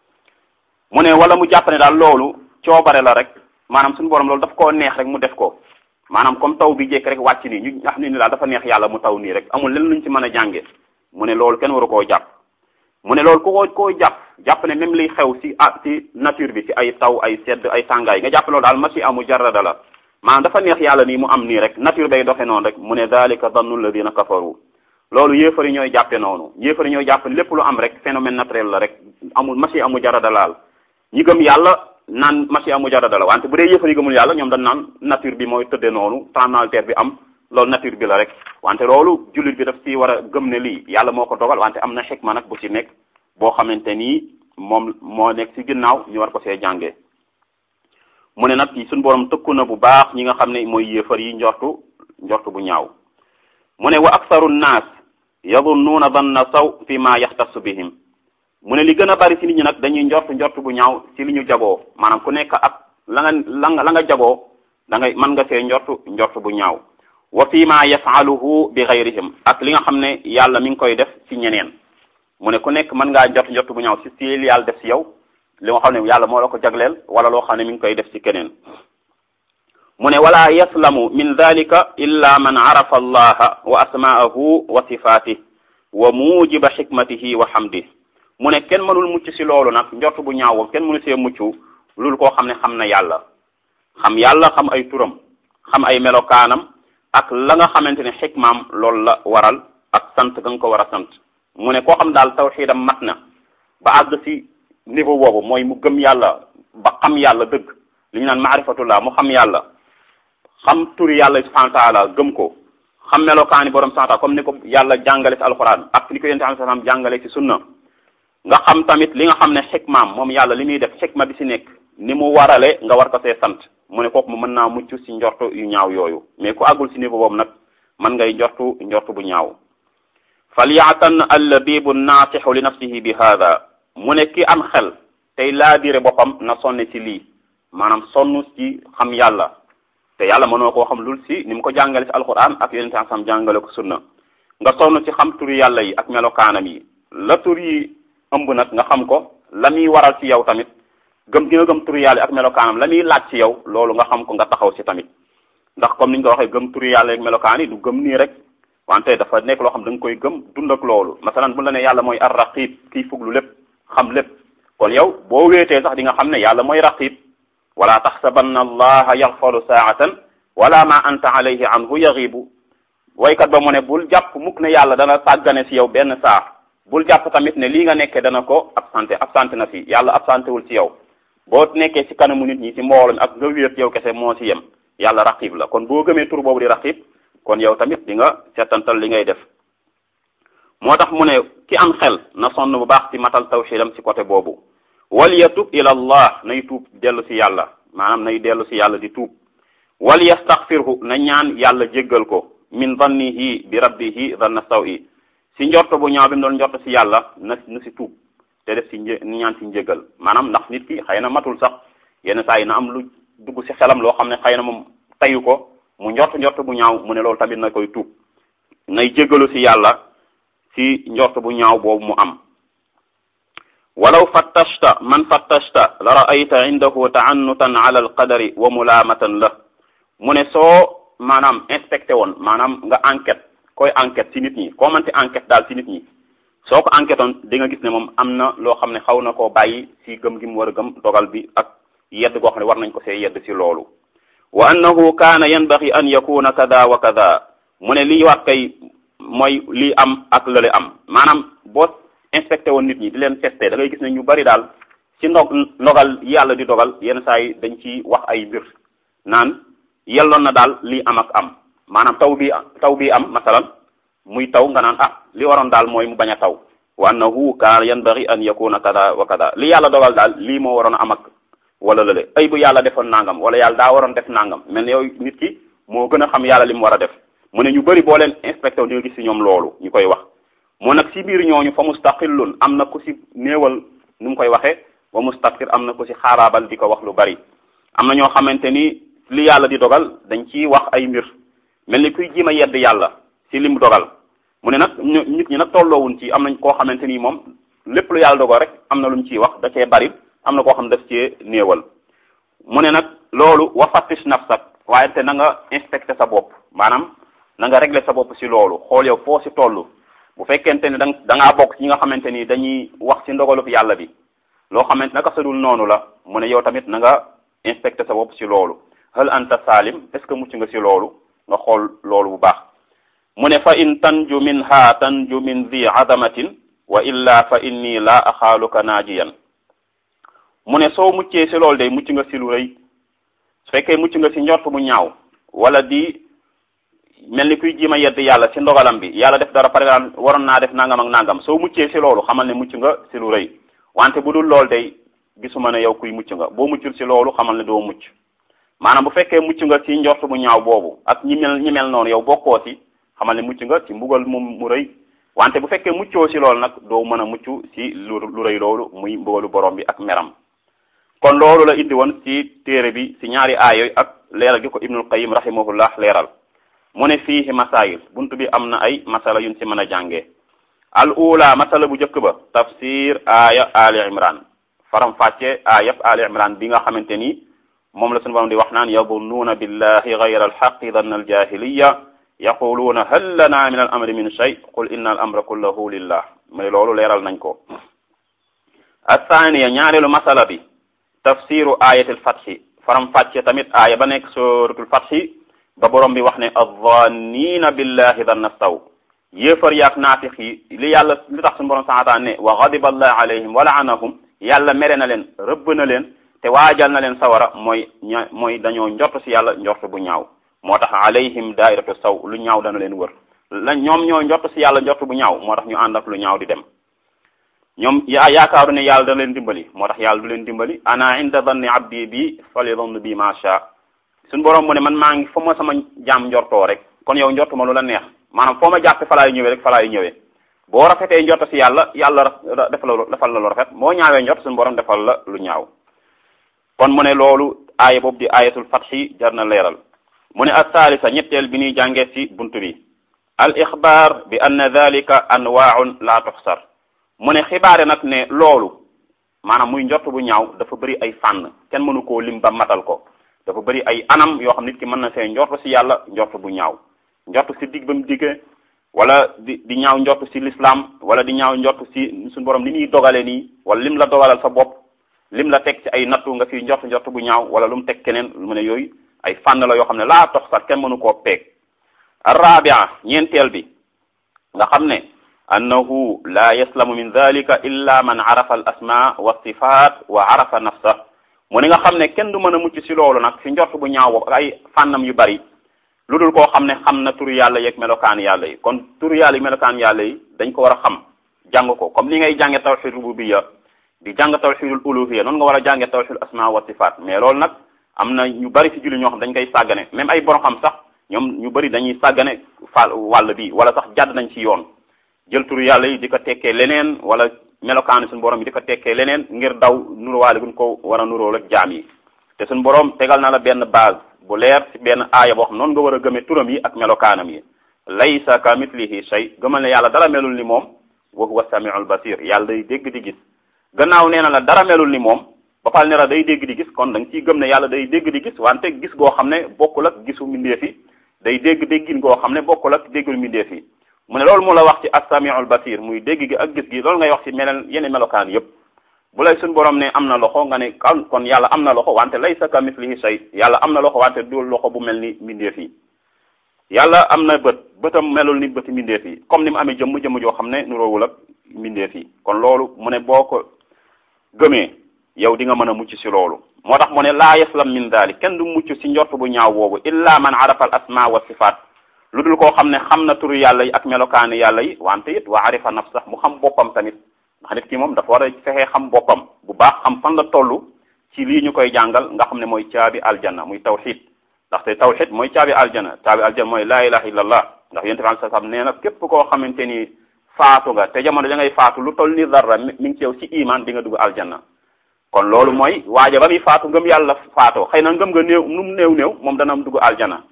Speaker 1: mu ne wala mu jàpp ne daal loolu coobare la rek maanaam suñu borom loolu daf koo neex rek mu def ko maanaam comme taw bi jékki rek wàcc nii ñu nga xam ne ni daal dafa neex yàlla mu taw nii rek amul len luñ ci mën a jànge mu ne loolu kenn waru koo jàpp mu ne loolu ku ko koo jàpp jàpp ne même liy xew ci ah ci nature bi ci ay taw ay sedd ay tàngaay nga jàpp loolu daal masi amu jarada la maanaam dafa neex yàlla nii mu am nii rek nature bay doxe noonu rek mu ne dalika dannu alladina kafaru loolu yéefari ñooy jàppe noonu yéefari ñooy jàpp lépp lu am rek phénomène naturel la rek amul masi amu jarada laal ñi gëm yàlla naan masi amu jarada la wante bu dee yéefar yi gëmul yàlla ñoom dañ naan nature bi mooy tëddee noonu tremblement bi am loolu nature bi la rek wante loolu jullit bi daf ci war a gëm ne lii yàlla moo ko dogal wante am na xikma nag bu ci nekk boo xamante ni moom moo nekk ci ginnaaw ñu war ko see jàngee mu ne nag suñu borom tëkku na bu baax ñi nga xam ne mooy yéefar yi njortu njortu bu ñaaw mu ne wa aksaru nnaas yadunnuuna danna saw fi ma yaxtassu bihim mu ne li gën a bari ci nit ñi nag dañuy njort njort bu ñaaw ci li ñu jagoo maanaam ku nekk ak la nga la nga la nga jagoo da ngay mën nga see njort njort bu ñaaw wa fi ma yafaluhu bi gayrihim ak li nga xam ne yàlla mi ngi koy def ci ñeneen mu ne ku nekk mën ngaa njort njort bu ñaaw ci ci li yàlla def ci yow li nga xam ne yàlla moo la ko jagleel wala loo xam ne mi ngi koy def ci keneen mu ne wala yaslamu min dalika illa man arafa allaha wa asma'ahu wa sifatih wa mujiba xikmatihi wa hamdih mu ne kenn mënul mucc ci loolu nag njort bu ñaaw kenn mënu see mucc loolu koo xam ne xam na yàlla xam yàlla xam ay turam xam ay melokaanam ak la nga xamante ne xikmaam loolu la waral ak sant ga nga ko war a sant mu ne koo xam daal tawxiidam mat na ba àgg ci niveau boobu mooy mu gëm yàlla ba xam yàlla dëgg li ñu naan maarifatullah mu xam yàlla xam turi yàlla subhanahu wa taala gëm ko xam melokaani borom santa comme ni ko yàlla jàngale ci alxuraan ak ni ko yonent sallallahu alayhi wasallam jàngale ci sunna nga xam tamit li nga xam ne xikmaam moom yàlla li muy def xikma bi ci nekk ni mu warale nga war ko see sant mu ne kooku mu mën naa mucc ci njortu yu ñaaw yooyu mais ku àggul ci niveau boobu nag mën ngay njortu njortu bu ñaaw falyatan allabibu naatixu li nafsihi bi hada mu ne ki am xel tey laa dire boppam na sonne ci lii maanaam sonn ci xam yàlla te yàlla mënoo koo xam lul ci ni mu ko jàngale ci alquran ak yonente sam jàngale ko sunna nga sonn ci xam turi yàlla yi ak melokaanam yi la tur yi ëmb nag nga xam ko la muy waral ci yow tamit gëm gi nga gëm turu yàlla ak melokaanam la muy laaj ci yow loolu nga xam ko nga taxaw ci tamit ndax comme ni ñu ko waxee gëm turu yàlla ak melokaan yi du gëm nii rek wante dafa nekk loo xam da nga koy gëm dund ak loolu masalan bu la ne yàlla mooy ar raqib kiy fuglu lépp xam lépp kon yow boo wéetee sax di nga xam ne yàlla mooy raqib wala taxsabanna allaha yaxfalu saatan wala ma anta alayhi anhu yaxibu waykat ba mu ne bul jàpp mukk ne yàlla dana sàggane si yow benn saa bul jàpp tamit ne lii nga nekkee dana ko absenté absenté na fi yàlla absenté wul ci yow boo nekkee ci kanamu nit ñi ci mbooloo mi ak nga wéet yow kese moo ci yem yàlla raqib la kon boo gëmee tur boobu di raqib kon yow tamit di nga seetantal li ngay def moo tax mu ne ki am xel na sonn bu baax ci matal tawxidam ci côté boobu wal yatub ila allah nay tuub dellu ci yàlla maanaam nay dellu ci yàlla di tuub wal yastaxfirhu na ñaan yàlla jéggal ko min zannihi bi rabbihi zanna sawi si njorto bu ñaaw bi mu doon njorto si yàlla na na si tuub te def si një ñaan si njëgal maanaam ndax nit ki xëy na matul sax yenn saa yi na am lu dugg si xelam loo xam ne xëy na moom tayu ko mu njort njort bu ñaaw mu ne loolu tamit na koy tuub nay jéggalu si yàlla si njort bu ñaaw boobu mu am walaw fattashta man fattashta la ra'ayta indahu ta'annutan ala alqadari wa mulaamatan la mu ne soo maanaam inspecté woon maanaam nga enquête koy enquête ci nit ñi koo mënti enquête daal ci nit ñi soo ko enquête oon di nga gis ne moom am na loo xam ne xaw na koo bàyyi ci gëm gi mu war a gëm dogal bi ak yedd goo xam ne war nañ ko see yedd ci loolu wa annahu kaana yanbaghi an yakuna kada wa kada mu ne lii wax kay mooy lii am ak lële am maanaam boo inspecté woon nit ñi di leen testé da ngay gis ne ñu bari daal ci ndog ndogal yàlla di dogal yenn saa yi dañ ci wax ay mbir naan yelloon na daal lii am ak am maanaam taw bi taw bi am masalan muy taw nga naan ah li waroon daal mooy mu bañ a taw wa annahu kaana yanbaghi an yakuna kada wa kada li yàlla dogal daal lii moo waroon a am ak wala lële ay bu yàlla defoon nangam wala yàlla daa waroon def nangam mel ne yow nit ki moo gën a xam yàlla li mu war a def mu ne ñu bëri boo leen inspecté di nga gis si ñoom loolu ñu koy wax mu nag si biir ñooñu fa mustaqillun am na ku si néewal nu mu koy waxee wa mustaqir am na ku si xaaraabal di ko wax lu bari am na ñoo xamante ni li yàlla di dogal dañ ciy wax ay mbir mel ni kuy jiima yedd yàlla si lim dogal mu ne nag nit ñi nag tolloowuñ ci am nañ koo xamante ni moom lépp lu yàlla dogal rek am na lu mu ciy wax da cee bari am na koo xam daf cee néewal mu ne nag loolu wa fattish nafsak waaye te na nga inspecté sa bopp maanaam na nga régler sa bopp si loolu xool yow foo si toll bu fekkente ne da da ngaa bokk ci ñi nga xamante ni dañuy wax si ndogalub yàlla bi loo xamante naka sadul noonu la mu ne yow tamit na nga inspecté sa bopp si loolu hal anta salim est ce que mucc nga si loolu nga xool loolu bu baax mu ne fa in tanju minha tanju min zi azamatin wa illa fa inni la axaaluka naajiyan mu ne soo muccee si loolu day mucc nga si lu rëy su fekkee mucc nga si njort bu ñaaw wala di mel ni kuy jiima yedd yàlla si ndogalam bi yàlla def dara par exemple waroon naa def nangam ak nangam soo muccee si loolu xamal ne mucc nga si lu rëy wante bu dul loolu day gisuma ne yow kuy mucc nga boo muccul si loolu xamal ne doo mucc maanaam bu fekkee mucc nga si njort bu ñaaw boobu ak ñi mel ñi mel noonu yow bokkoo si xamal ne mucc nga ci mbugal mu mu rëy wante bu fekkee muccoo si loolu nag doo mën a mucc si lu lu rëy loolu muy mbugalu borom bi ak meram kon loolu la indi woon ci téere bi ci ñaari aay yooyu ak leeral gi ko ibnul qayim rahimahullah leeral mu ne fiihi masail buntu bi am na ay masala yuñ ci mën a jàngee al ula masala bu njëkk ba tafsir aaya ali imran faram fàcce aayab ali imran bi nga xamante ni moom la sunu borom di wax naan yadunnuuna billahi gayra alxaqi danna aljahiliya yaquluuna hal lana min al amri min shay qul inna al amra kullahu lillah mais loolu leeral nañ ko athaniya ñaareelu masala bi tafsiru ayatil fathi faram fàcce tamit aaya ba nekk suratul fathi ba borom bi wax ne azzannina billahi danna saw yéefar yaak naafix yi li yàlla li tax suñu borom sanata ne wa ghadiba allah alayhim wa la'anahum yàlla mere na leen rëbb na leen te waajal na leen sawara mooy ña mooy dañoo njort si yàlla njort bu ñaaw moo tax alayhim daairatu saw lu ñaaw dana leen wër la ñoom ñoo njort si yàlla njort bu ñaaw moo tax ñu ànd ak lu ñaaw di dem ñoom yaa yaakaaru ne yàlla dana leen dimbali moo tax yàlla du leen dimbali ana inda danni abdi bi falyadann bi ma sha suñu borom mu ne man maa ngi fa ma sama jaam njortoo rek kon yow njort ma lu la neex maanaam foo ma jàppe fa laay ñëwee rek fa laay ñëwee boo rafetee njort si yàlla yàlla defal la defal la lu rafet boo ñaawee njort suñu borom defal la lu ñaaw kon mu ne loolu aaya boobu di ayatul fathi jar na leeral mu ne athaalisa ñetteel bi ñuy jàngee ci buntu bi al ixbaar bi anna dalika anwaaun la tuxsar mu ne xibaare nag ne loolu maanaam muy njort bu ñaaw dafa bëri ay fànn kenn mënu koo lim ba matal ko dafa bëri ay anam yoo xam nit ki mën na fee njort ci yàlla njort bu ñaaw njort ci digg ba mu diggee wala di di ñaaw njort ci l'islam wala di ñaaw njort ci suñu borom li muy dogale nii wala lim la dogalal sa bopp lim la teg ci ay nattu nga fi njort njort bu ñaaw wala lu mu teg keneen mu ne yooyu ay fànn la yoo xam ne laa tox sax kenn mënu koo peeg arrabia ñeenteel bi nga xam ne annahu la yaslamu min dalika illa man arafa al asma wa sifat wa arafa nafsa mu ne nga xam ne kenn du mën a mucc si loolu nag si njort bu ñaaw boobu ak ay fànnam yu bari lu dul koo xam ne xam na turu yàlla yeeg melokaan yàlla yi kon turu yàlla yi melokaan yàlla yi dañ ko war a xam jàng ko comme ni ngay jànge tawxid rububiyya di jàng tawxidul uluhiyya noonu nga war a jànge tawxidul asma wa sifat mais loolu nag am na ñu bari si julli ñoo xam dañ koy sàggane même ay borom xam sax ñoom ñu bari dañuy sàggane fa wàll bi wala sax jàdd nañ ci yoon jël turu yàlla yi di ko tekkee leneen wala melokaani suñu borom yi di ko tekkee leneen ngir daw nuruwaale guñ ko war a nuróol ak jaam yi te suñu borom tegal na la benn base bu leer ci benn aaya boo xam noonu nga war a gëmee turam yi ak melokaanam yi laysa ka mitlihi shay gëmal ne yàlla dara melul ni moom wa huwa samiul basir yàlla day dégg di gis gannaaw nee na la dara melul ni moom ba pal ne la day dégg di gis kon da nga ciy gëm ne yàlla day dégg di gis wante gis goo xam ne bokkul ak gisu mbindeef yi day dégg déggin goo xam ne bokkul ak déggul mbindeef yi mu ne loolu mu la wax ci as-samiul basir muy dégg gi ak gis gi loolu ngay wax ci meneen yeneen melokaan yépp bu lay suñ borom ne am na loxo nga ne kon kon yàlla am na loxo wante laysa ka mislihi shay yàlla am na loxo wante du loxo bu mel ni mbindeef yi yàlla am na bët bëtam melul ni bëti mbindeef yi comme ni mu amee jëmm jëmm joo xam ne nuroowul ak mbindeef yi kon loolu mu ne boo ko gëmee yow di nga mën a mucc ci loolu moo tax mu ne laa yaslam min daalik kenn du mucc ci njort bu ñaaw boobu illa man arafa al asma wa sifaat lu dul koo xam ne xam na turu yàlla yi ak melokaani yàlla yi wante it wa arifa nafsa mu xam boppam tamit ndax nit ki moom dafa war a fexee xam boppam bu baax xam fan la toll ci lii ñu koy jàngal nga xam ne mooy caabi aljanna muy tawxid ndaxte tawxid mooy caabi aljanna caabi aljanna mooy laa ilaha illallah ndax yonent bi alai salaam nee na képp koo xamante ni faatu nga te jamono da ngay faatu lu toll ni dara mi ngi ci yow ci iman di nga dugg aljanna kon loolu mooy waaja ba muy faatu ngëm yàlla faatoo xëy na ngëm nga néew nu mu néew néew moom dana am dugg aljanna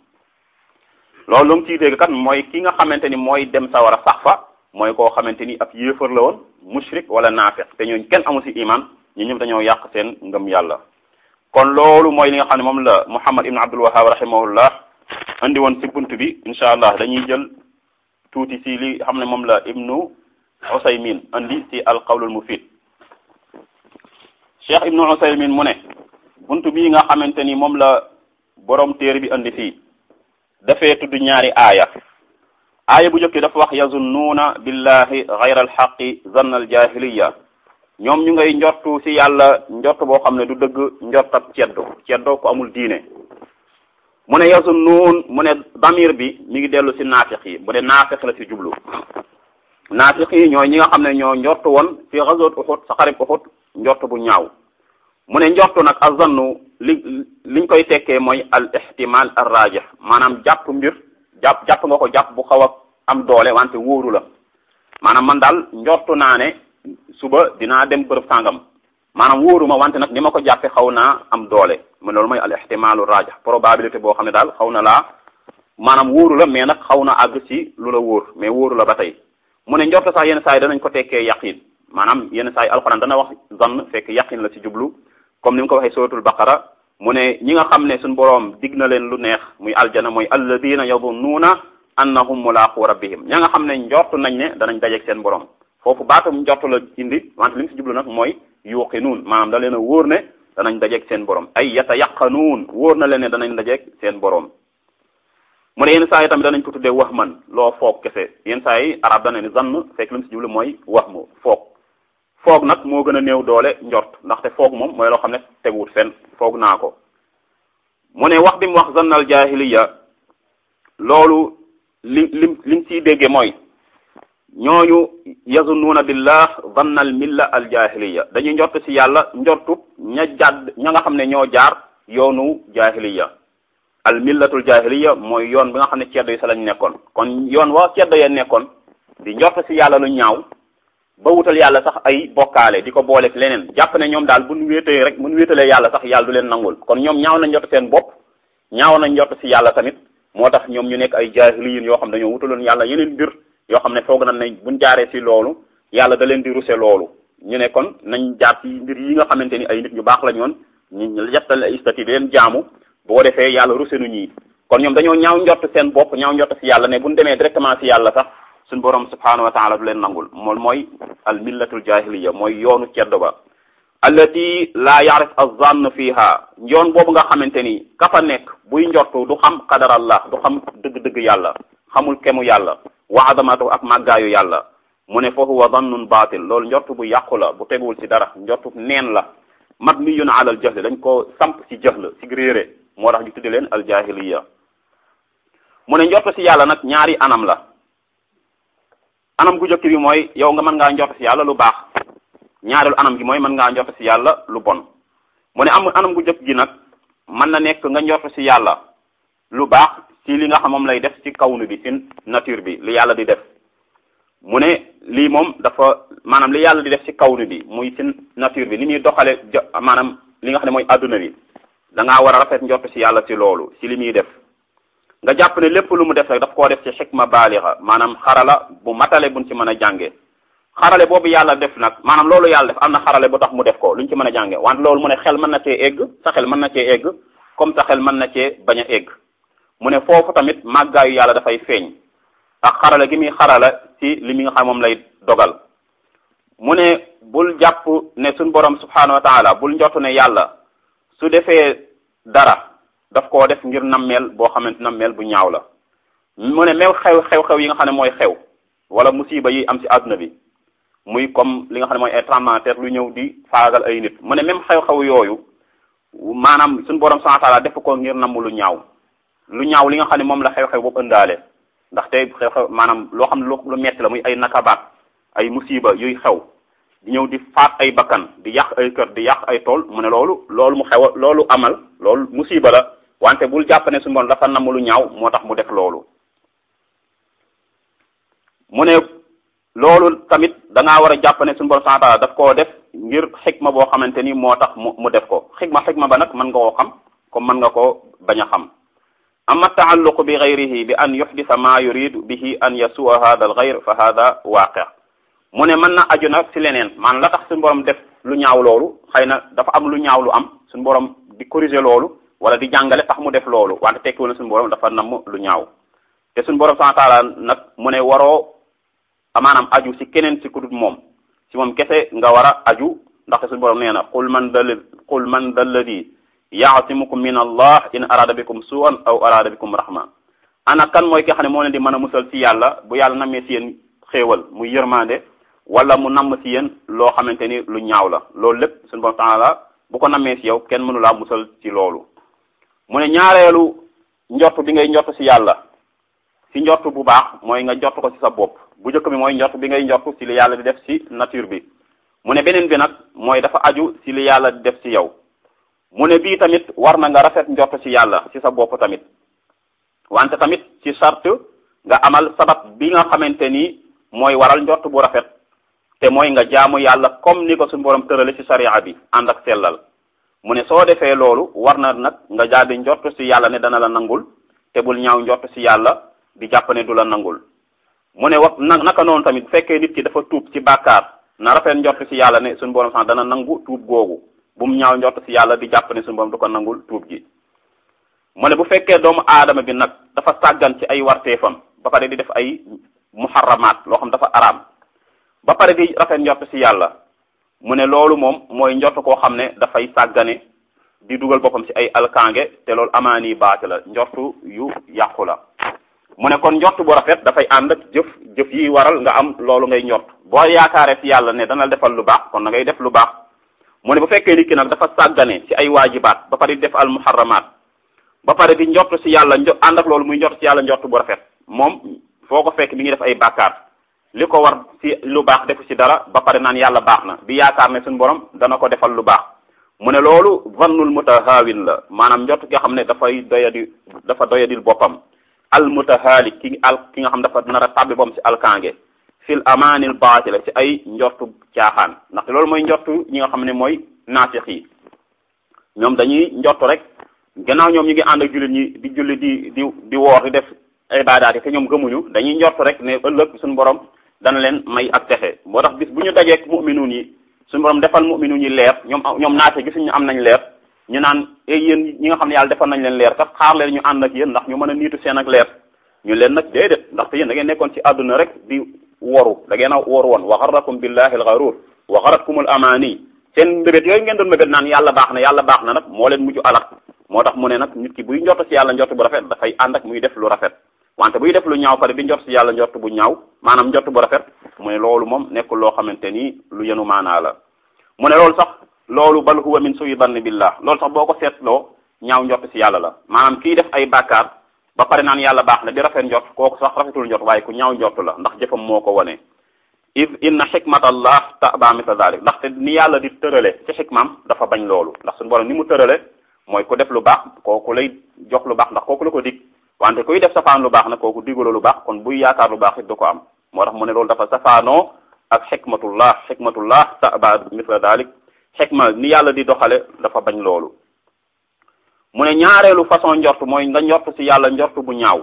Speaker 1: loolu lu mu ciy dégg kat mooy ki nga xamante ni mooy dem sawara sax fa mooy koo xamante ni ab yéefar la woon mushrik wala naafiq te ñooñu kenn amu ci iman ñu ñëpp dañoo yàq seen ngëm yàlla kon loolu mooy li nga xam ne moom la Muhammad ibn Abdul Wahhab rahimahullah andi woon ci bunt bi incha allah dañuy jël tuuti ci li xam ne moom la ibnu Usaymin andi ci alqawlul mufid Cheikh ibnu Usaymin mu ne bunt bii nga xamante ni moom la borom téere bi andi fii dafee tudd ñaari aaya aaya bu njëkk dafa wax yazunnuuna billahi gayra alxaqi zanna aljahiliya ñoom ñu ngay njortu ci yàlla njort boo xam ne du dëgg njortab ceddo ceddo ko amul diine mu ne yazunnuun mu ne damir bi mi ngi dellu ci naafiq yi bu dee naafiq la ci jublu naafiq yi ñooy ñi nga xam ne ñoo njortu woon ci ghazwat Uhud sa xarib Uhud njort bu ñaaw mu ne njortu nag azannu li liñ koy tekkee mooy al ihtimal ar rajih maanaam jàpp mbir jàpp jàpp nga ko jàpp bu xaw a am doole wante wóoru la maanaam man daal njortu naa ne suba dinaa dem bërëb sàngam maanaam wóoruma wante nag ni ma ko jàppe xaw naa am doole mu loolu mooy al ihtimalu rajih probabilité boo xam ne daal xaw na laa maanaam wóoru la mais nag xaw na àgg ci lu la wóor mais wóoru la ba tey mu ne njortu sax yenn saa yi danañ ko tekkee yaqin maanaam yenn saa yi alxuraan dana wax zann fekk yaqin la ci jublu comme ni mu ko waxee suratul baqara mu ne ñi nga xam ne suñu boroom dig na leen lu neex muy aljana mooy alladina yadunnuuna annahum mulaaqu rabbihim ña nga xam ne njortu nañ ne danañ dajeeg seen borom foofu baatum njortu la indi wante li mu si jublu nag mooy yuqinuun maanaam da leen a wóor ne danañ dajeeg seen borom ay yatayaqanuun wóor na leen ne danañ dajeeg seen borom mu ne yenn saa yi tamit danañ ko tuddee wax man loo foog kese yenn saa yi arab dana ne zann fekk li mu si jublu mooy wax mu foog foog nag moo gën a néew doole njort ndaxte foog moom mooy loo xam ne teguwut fenn foog naa ko mu ne wax bi mu wax zannal jahiliya loolu li lim liñ ciy dégge mooy ñooñu yazunnuuna billah zannal milla al jahiliya dañuy njort ci yàlla njortu ña jàdd ña nga xam ne ñoo jaar yoonu jahiliya al millatul jahiliya mooy yoon bi nga xam ne ceddo yi sa lañ nekkoon kon yoon wa ceddo ya nekkoon di njort ci yàlla lu ñaaw ba wutal yàlla sax ay bokkaale di ko booleeg leneen jàpp ne ñoom daal buñ wéetee rek buñ wéetalee yàlla sax yàlla du leen nangul kon ñoom ñaaw nañ njort seen bopp ñaaw nañ njort ci yàlla tamit moo tax ñoom ñu nekk ay jaahiliyin yoo xam dañoo wutaloon yàlla yeneen mbir yoo xam ne foog nañ ne buñ jaaree ci loolu yàlla da leen di ruse loolu ñu ne kon nañ jaar ci mbir yi nga xamante ni ay nit ñu baax la ñoon ñu jettal ay istati di leen jaamu boo defee yàlla ruse nu ñii kon ñoom dañoo ñaaw njort seen bopp ñaaw njort ci yàlla ne buñ demee directement ci yàlla sax suñ borom subhanahu wa taala du leen nangul moom mooy al millatul jahiliya mooy yoonu ceddo ba allati la yarif az-zann fiha yoon boobu nga xamante ni ka fa nekk buy njortu du xam qadarallah du xam dëgg-dëgg yàlla xamul kemu yàlla wa azamatu ak màggaayu yàlla mu ne fa huwa dannun baatil loolu njortu bu yàqu la bu teguwul ci dara njortu neen la mabniyun ala al jahl dañ ko samp ci jahl ci réere moo tax ñu tudde leen al jahiliya mu ne njortu ci yàlla nag ñaari anam la anam gu jëkk bi mooy yow nga mën ngaa njortu ci yàlla lu baax ñaareelu anam gi mooy mën ngaa njortu ci yàlla lu bon mu ne am anam gu jëkk gi nag mën na nekk nga njortu ci yàlla lu baax ci li nga xam moom lay def ci kawnu bi ci nature bi li yàlla di def mu ne lii moom dafa maanaam li yàlla di def ci kawnu bi muy ci nature bi ni muy doxale maanaam li nga xam ne mooy adduna bi da ngaa war a rafet njortu ci yàlla ci loolu ci li muy def nga jàpp ne lépp lu mu def rek daf koo def ci xikma baalixa maanaam xarala bu matale buñ ci mën a jànge xarale boobu yàlla def nag maanaam loolu yàlla def am na xarale bu tax mu def ko luñ ci mën a jànge wante loolu mu ne xel mën na cee egg sa xel mën na cee egg comme sa xel mën na cee bañ a egg mu ne foofu tamit màggaayu yàlla dafay feeñ ak xarala gi muy xarala ci li mi nga xam moom lay dogal mu ne bul jàpp ne suñ borom subhanahu wa taala bul njottu ne yàlla su defee dara daf koo def ngir nammeel boo xamante nammeel bu ñaaw la mu ne même xew xew-xew yi nga xam ne mooy xew wala musiba yi am ci àdduna bi muy comme li nga xam ne mooy ay tremblement de terre lu ñëw di faagal ay nit mu ne même xew-xew yooyu maanaam suñu borom subhanahu wa taala def ko ngir namm lu ñaaw lu ñaaw li nga xam ne moom la xew-xew boobu ëndaale ndaxte xew-xew maanaam loo xam ne lu metti la muy ay nakabaat ay musiba yuy xew di ñëw di faat ay bakkan di yàq ay kër di yàq ay tool mu ne loolu loolu mu xew loolu amal loolu musiba la wante bul jàpp ne suñu borom dafa namm lu ñaaw moo tax mu def loolu mu ne loolu tamit da ngaa war a jàpp ne suñu borom subhanahu wa ta'ala daf koo def ngir xikma boo xamante ni moo tax mu mu def ko xikma xikma ba nag mën nga koo xam comme mën nga koo bañ a xam amma taalluqu bi gayrihi bi an yuhdisa ma yuridu bihi an yasua hada al gayr fa hada waaqi mu ne mën na aju nag ci leneen maanaam la tax suñu borom def lu ñaaw loolu xëy na dafa am lu ñaaw lu am suñu borom di corriger loolu wala di jàngale tax mu def loolu wante tekkiwul ne suñu borom dafa namm lu ñaaw te suñu borom subhanahu wa ta'ala nag mu ne waroo maanaam aju ci keneen ci ku dul moom ci moom kese nga war a aju ndaxte suñu borom nee na qul man dal qul man dalladi yaasimukum min allah in arada bikum su'an aw arada bikum rahma ana kan mooy ki xam ne moo leen di mën a musal ci yàlla bu yàlla nammee ci yéen xéewal muy yërmande wala mu namm ci yéen loo xamante ni lu ñaaw la loolu lépp suñu borom taala bu ko nammee ci yow kenn mënu laa musal ci loolu mu ne ñaareelu njort bi ngay njort ci yàlla ci njort bu baax mooy nga njort ko ci sa bopp bu njëkk bi mooy njort bi ngay njort ci li yàlla di def ci nature bi mu ne beneen bi nag mooy dafa aju ci li yàlla di def ci yow mu ne bii tamit war na nga rafet njort ci yàlla ci sa bopp tamit wante tamit ci charte nga amal sabab bi nga xamante ni mooy waral njort bu rafet te mooy nga jaamu yàlla comme ni ko suñu borom tërale ci sariya bi ànd ak sellal mu ne soo defee loolu war na nag nga daal di njort ci yàlla ne dana la nangul te bul ñaaw njort ci yàlla di jàpp ne du la nangul mu ne wax na naka noonu tamit bu fekkee nit ki dafa tuub ci bàkkaar na rafet njort ci yàlla ne suñu borom sax dana nangu tuub googu bu mu ñaaw njort ci yàlla di jàpp ne suñu borom du ko nangul tuub gi mu ne bu fekkee doomu aadama bi nag dafa sàggan ci ay warteefam ba pare di def ay muharramaat loo xam dafa araam ba pare di rafet njort ci yàlla mu ne loolu moom mooy njort koo xam ne dafay sàggane di dugal boppam ci ay alkange te loolu amaani baati la njortu yu yàqu la mu ne kon njort bu rafet dafay ànd ak jëf jëf yi waral nga am loolu ngay njort boo yaakaaree ci yàlla ne dana defal lu baax kon da ngay def lu baax mu ne bu fekkee nit ki nag dafa sàggane ci ay waajibaat ba pare di def al muharramaat ba pare di njort ci yàlla njo ànd ak loolu muy njort ci yàlla njort bu rafet moom foo ko fekk mi ngi def ay bàkkaar li ko war ci lu baax defu ci dara ba pare naan yàlla baax na di yaakaar ne suñu borom dana ko defal lu baax mu ne loolu vannul mutahaawin la maanaam njort ki nga xam ne dafay doyadi dafa doyadil boppam al mutahaali ki al ki nga xam dafa nar a tàbbi boppam ci alkange fil amaanil baatila ci ay njortu caaxaan ndaxte loolu mooy njortu ñi nga xam ne mooy naafix yi ñoom dañuy njortu rek gannaaw ñoom ñu ngi ànd ak jullit ñi di julli di di di woor di def ibaadaat yi te ñoom gëmuñu dañuy njortu rek ne ëllëg suñu borom dana leen may ak texe moo tax bis bu ñu dajeek mu'minuun yi suñu borom defal mu'minuun yi leer ñoom ñoom naate gisuñu am nañ leer ñu naan ay yéen ñi nga xam ne yàlla defal nañ leen leer kat xaar leen ñu ànd ak yéen ndax ñu mën a niitu seen ak leer ñu leen nag déedéet ndaxte yéen da ngeen nekkoon ci àdduna rek di woru da ngeen a woru woon wa garrakum billahi al gharur wa garatkumul amaani ci seen mbébét yooyu ngeen doon mbébét naan yàlla baax na yàlla baax na nag moo leen mujj alak moo tax mu ne nag nit ki buy njort ci yàlla njort bu rafet dafay ànd ak muy def lu rafet wante buy def lu ñaaw pare bi njort ci yàlla njort bu ñaaw maanaam njort bu rafet mu ne loolu moom nekkul loo xamante ni lu yenu maanaa la mu ne loolu sax loolu bal huwa min suyi bann billah loolu sax boo ko seetloo ñaaw njort ci yàlla la maanaam kii def ay bàkkaar ba pare naan yàlla baax na di rafet njort kooku sax rafetul njort waaye ku ñaaw njort la ndax jëfam moo ko wone id inna xikmatallah taba misla dalik ndaxte ni yàlla di tërale ci xikmaam dafa bañ loolu ndax suñu borom ni mu tërale mooy ku def lu baax kooku lay jox lu baax ndax kooku la ko dig wante kuy def safaan lu baax nag kooku digalo lu baax kon buy yaakaar lu baax it du ko am moo tax mu ne loolu dafa safaanoo ak xikmatullah xikmatullah taba misla dalik xikma ni yàlla di doxale dafa bañ loolu mu ne ñaareelu façon njort mooy nga njort ci yàlla njort bu ñaaw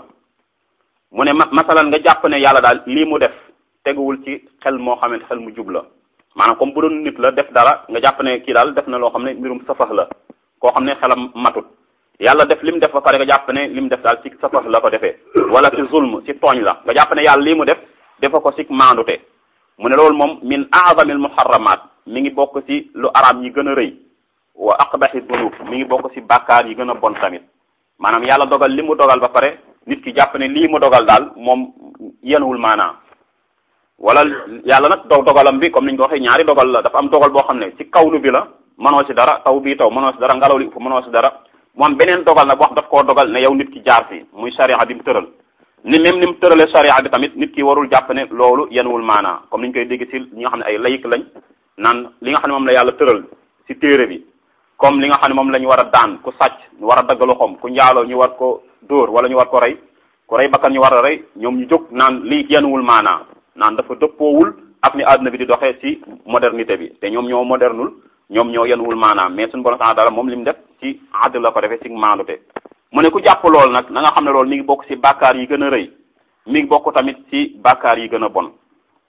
Speaker 1: mu ne ma masalan nga jàpp ne yàlla daal lii mu def teguwul ci xel moo xamante xel mu jub la maanaam comme bu doon nit la def dara nga jàpp ne kii daal def na loo xam ne mbirum safax la koo xam ne xelam matut yàlla def li mu def ba pare nga jàpp ne li mu def daal ci safax la ko defee wala ci zulm ci tooñ la nga jàpp ne yàlla lii mu def defa ko ci maandute mu ne loolu moom min a'zamil muharramat mi ngi bokk ci lu araam yi gën a rëy wa aqbahi dunub mi ngi bokk ci bàkkaar yi gën a bon tamit maanaam yàlla dogal li mu dogal ba pare nit ki jàpp ne lii mu dogal daal moom yenuwul maanaa wala yàlla nag do dogalam bi comme niñ ko waxee ñaari dogal la dafa am dogal boo xam ne ci kawnu bi la mënoo ci dara taw bii taw mënoo ci dara ngelaw li fu mënoo ci dara mu am beneen dogal nag wax daf koo dogal ne yow nit ki jaar fi muy sharia bi mu tëral ni même ni mu tëralee sharia bi tamit nit ki warul jàpp ne loolu yenuwul maanaa comme niñ koy dégg ci ñi nga xam ne ay layik lañ naan li nga xam ne moom la yàlla tëral ci téere bi comme li nga xam ne moom la ñu war a daan ku sàcc ñu war a dagg loxoom ku njaaloo ñu war ko dóor wala ñu war ko rey ku rey bakkan ñu war a rey ñoom ñu jóg naan lii yenuwul maanaa naan dafa dëppoowul ak ni àdduna bi di doxee ci modernité bi te ñoom ñoo modernul ñoom ñoo yenuwul maanaam mais suñu borom dara moom li mu def ci àdd la ko defee ci maandute mu ne ku jàpp lool nag na nga xam ne loolu mi ngi bokk ci bàkkaar yi gën a rëy mi ngi bokk tamit ci bàkkaar yi gën a bon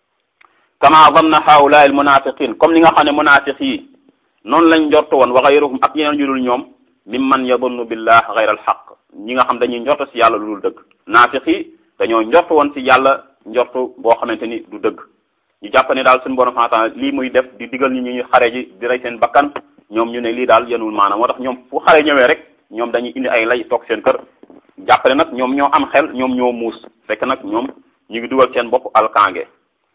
Speaker 1: kama zanna haula al munafiqin comme li nga xam ne munafiq yi noonu lañ njort woon wa gayruhum ak ñeneen ñu dul ñoom mimman yadunnu billah gayra al xaq ñi nga xam dañuy njort ci yàlla lu dul dëgg naafiq yi dañoo njort woon ci yàlla njortu boo xamante ni du dëgg ñu jàpp ne daal suñu borom xanaa lii muy def di digal ñi ñuy xare ji di rey seen bakkan ñoom ñu ne lii daal yenul maanaam moo tax ñoom fu xare ñëwee rek ñoom dañuy indi ay lay toog seen kër jàpp ne nag ñoom ñoo am xel ñoom ñoo muus fekk nag ñoom ñu ngi dugal seen bopp alkange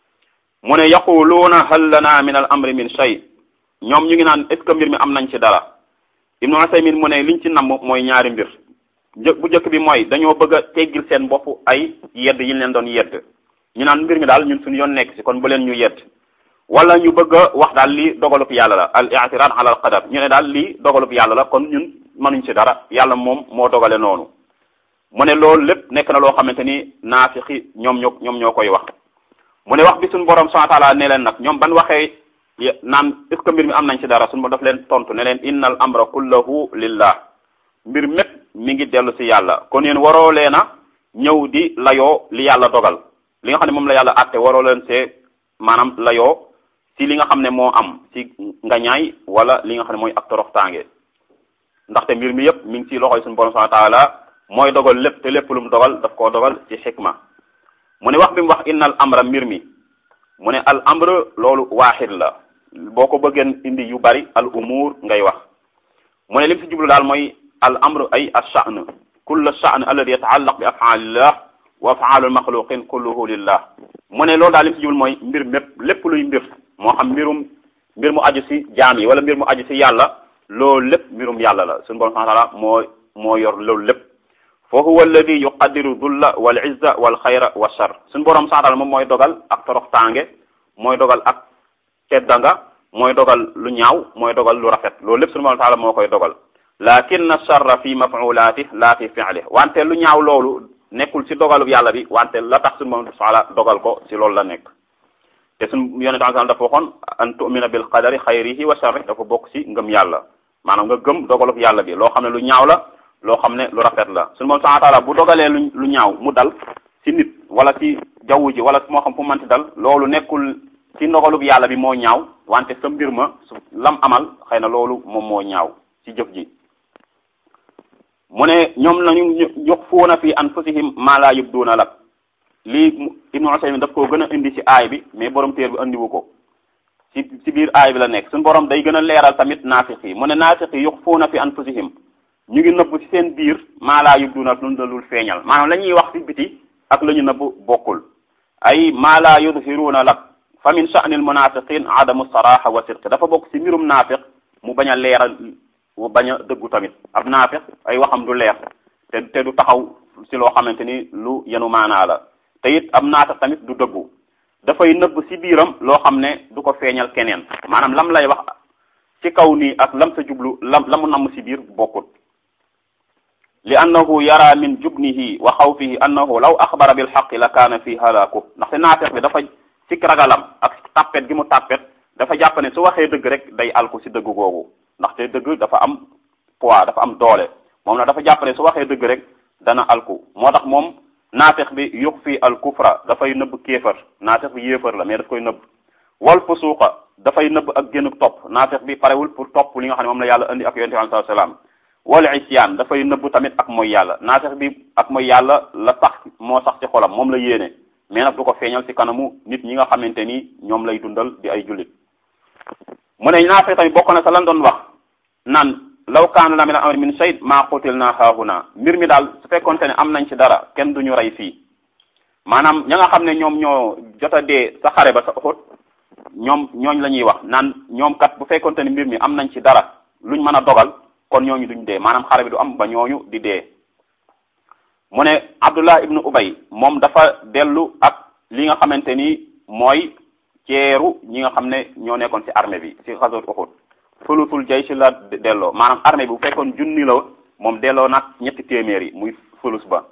Speaker 1: mu ne yaquluuna hal lana min al amri min shay ñoom ñu ngi naan est ce que mbir mi am nañ ci dara ibnu Usaymin mu ne liñ ci namm mooy ñaari mbir bu njëkk bi mooy dañoo bëgg a teggil seen bopp ay yedd yi ñu leen doon yedd ñu naan mbir mi daal ñun suñu yoon nekk ci kon bu leen ñu yedd wala ñu bëgg a wax daal lii dogalub yàlla la al i'tirad ala al qadar ñu ne daal lii dogalub yàlla la kon ñun mënuñ ci dara yàlla moom moo dogale noonu mu ne loolu lépp nekk na loo xamante ni naafiqi ñoom ñoo ñoom ñoo koy wax mu ne wax bi suñu borom subhanahu wa ta'ala ne leen nag ñoom ban waxee naan est ce que mbir mi am nañ ci dara suñu daf leen tontu ne leen innal amra kullahu lillah mbir mépp mi ngi dellu ci yàlla kon yéen waroo leen a ñëw di layoo li yàlla dogal li nga xam ne moom la yàlla àtte waroo leen see maanaam layoo ci li nga xam ne moo am ci ngañaay wala li nga xam ne mooy ak toroxtaange ndaxte mbir mi yépp mi ngi ci loxoy suñu borom subhanahu wa ta'ala mooy dogal lépp te lépp lu mu dogal daf koo dogal ci xikma mu ne wax bi mu wax innal amra mbir mi mu ne al amr loolu waaxid la boo ko bëggeen indi yu bari al umur ngay wax mu ne lim ci jublu daal mooy al amr ay ash-sha'n kullu ash-sha'n alladhi yata'allaq bi af'alillah wa af'alul makhluqin kulluhu lillah mu ne loolu daal lim ci jublu mooy mbir mépp lépp luy mbir moo xam mbirum mbir mu aju ci jaam yi wala mbir mu aju ci yàlla loolu lépp mbirum yàlla la suñu borom subhanahu wa ta'ala moo moo yor loolu lépp fa huwa alladi yuqaddiru dulla wal izza wal xayra wa shar suñu borom subhanahu wa ta'ala moom mooy dogal ak toroxtaange mooy dogal ak teddanga mooy dogal lu ñaaw mooy dogal lu rafet loolu lépp suñu borom ta'ala moo koy dogal lakin sharra fi maf'ulati la fi fi'li wante lu ñaaw loolu nekkul ci dogalub yàlla bi wante la tax suñu borom ta'ala dogal ko ci loolu la nekk te suñu yonent sallallahu dafa waxoon an tu'mina bil qadari xayrihi wa sharrihi dafa bokk ci ngëm yàlla maanaam nga gëm dogalub yàlla bi loo xam ne lu ñaaw la loo xam ne lu rafet la suñu moom subhanahu wa ta'ala bu dogalee lu lu ñaaw mu dal ci nit wala ci jaww ji wala moo xam fu manti dal loolu nekkul ci ndogalub yàlla bi moo ñaaw wante sa mbir ma su lam amal xëy na loolu moom moo ñaaw ci jëf ji mu ne ñoom nañu yuxfuuna fi anfusihim ma la yubduuna lak lii ibnu Usaymin daf koo gën a indi ci aay bi mais borom téer bi andiwu ko ci ci biir aay bi la nekk suñu borom day gën a leeral tamit naafiq yi mu ne naafiq yi yuxfuuna fi anfusihim ñu ngi nëbb ci seen biir maa laa yubduuna lu dalul feeñal maanaam la ñuy wax ci biti ak la ñu nëbb bokkul ay maa laa yudhiruuna lak fa min sha'ni al munafiqin adamu saraha wa sidq dafa bokk ci mbirum naafiq mu bañ a leeral mu bañ a dëggu tamit ab naafiq ay waxam du leer te te du taxaw ci loo xamante ni lu yenu maanaa la te it ab naafiq tamit du dëggu dafay nëbb ci biiram loo xam ne du ko feeñal keneen maanaam lam lay wax ci kaw nii ak lam sa jublu lam la mu namm ci biir bokkut li annahu yara min jubnihi wa xawfihi annahu law axbara bil xaqi la kaana fi halaaku ndaxte naafiq bi dafa ci ragalam ak tàppet gi mu tàppet dafa jàpp ne su waxee dëgg rek day alku ci dëgg googu ndaxte dëgg dafa am poids dafa am doole moom nag dafa jàpp ne su waxee dëgg rek dana alku moo tax moom naafiq bi yux fi al kufra dafay nëbb kéefar naafiq bi yéefar la mais daf koy nëbb wal fusuqa dafay nëbb ak génn topp naafiq bi parewul pour topp li nga xam ne moom la yàlla indi ak yonente bi sallallahu alayhi wasallam wal isyaan dafay nëbb tamit ak mooy yàlla naafiq bi ak mooy yàlla la tax moo sax ci xolam moom la yéene mais nag du ko feeñal ci kanamu nit ñi nga xamante ni ñoom lay dundal di ay jullit mu ne naafiq tamit bokk na sa lan doon wax naan law kaana la min amri min shay maa qutil naa haahuna mbir mi daal su fekkonte ne am nañ ci dara kenn duñu rey fii maanaam ña nga xam ne ñoom ñoo jot a dee sa xare ba sa xóot ñoom ñooñ la ñuy wax naan ñoom kat bu fekkonte ne mbir mi am nañ ci dara luñ mën a dogal kon ñooñu duñ dee maanaam xare bi du am ba ñooñu di dee mu ne Abdullah ibnu Ubay moom dafa dellu ak li nga xamante ni mooy ceeru ñi nga xam ne ñoo nekkoon ci armée bi ci xasot Uhud fulutul jaysh la delloo maanaam armée bi bu fekkoon junni la moom delloo nag ñetti téeméer yi muy fulus ba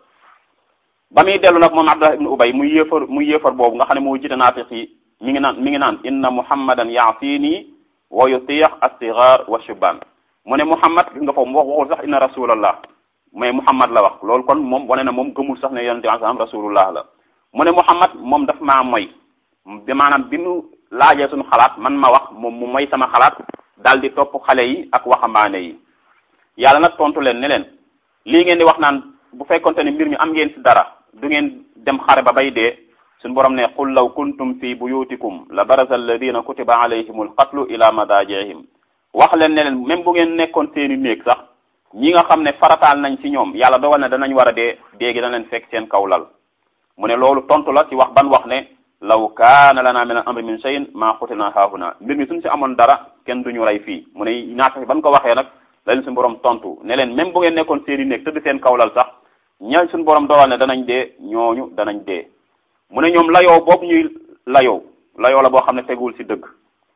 Speaker 1: ba muy dellu nag moom Abdullah ibnu Ubay muy yéefar muy yéefar boobu nga xam ne moo jiite naafiq yi mi ngi naan mi ngi naan inna muhammadan yaasini wa yutiix as-sigar wa shubban mu ne muhammad gis nga foofu wax waxul sax inna rasulallah mais muhammad la wax loolu kon moom wane na moom gëmul sax ne yonente bi sallam rasulullah la mu ne muhammad moom daf maa moy bi maanaam bi mu laajee suñu xalaat man ma wax moom mu moy sama xalaat daal di topp xale yi ak waxambaane yi yàlla nag tontu leen ne leen lii ngeen di wax naan bu fekkonte ne mbir mi am ngeen ci dara du ngeen dem xare ba bay dee suñu borom ne qul law kuntum fi buyutikum la baraza alladina kutiba alayhimul qatlu ila madajihim wax leen ne leen même bu ngeen nekkoon seeni néeg sax ñi nga xam ne farataal nañ ci ñoom yàlla dogal na danañ war a dee déegi dana leen fekk seen kaw lal mu ne loolu tontu la ci wax ban wax ne law kaana lana min al amri min shay'in ma qutilna haahuna mbir mi suñ ci amoon dara kenn duñu rey fii mu ne naata ban ko waxee nag la leen suñu borom tontu ne leen même bu ngeen nekkoon seeni néeg tëdd seen kaw lal sax ña suñu borom dogal ne danañ dee ñooñu danañ dee mu ne ñoom layoo boobu ñuy layoo layoo la boo xam ne teguwul ci dëgg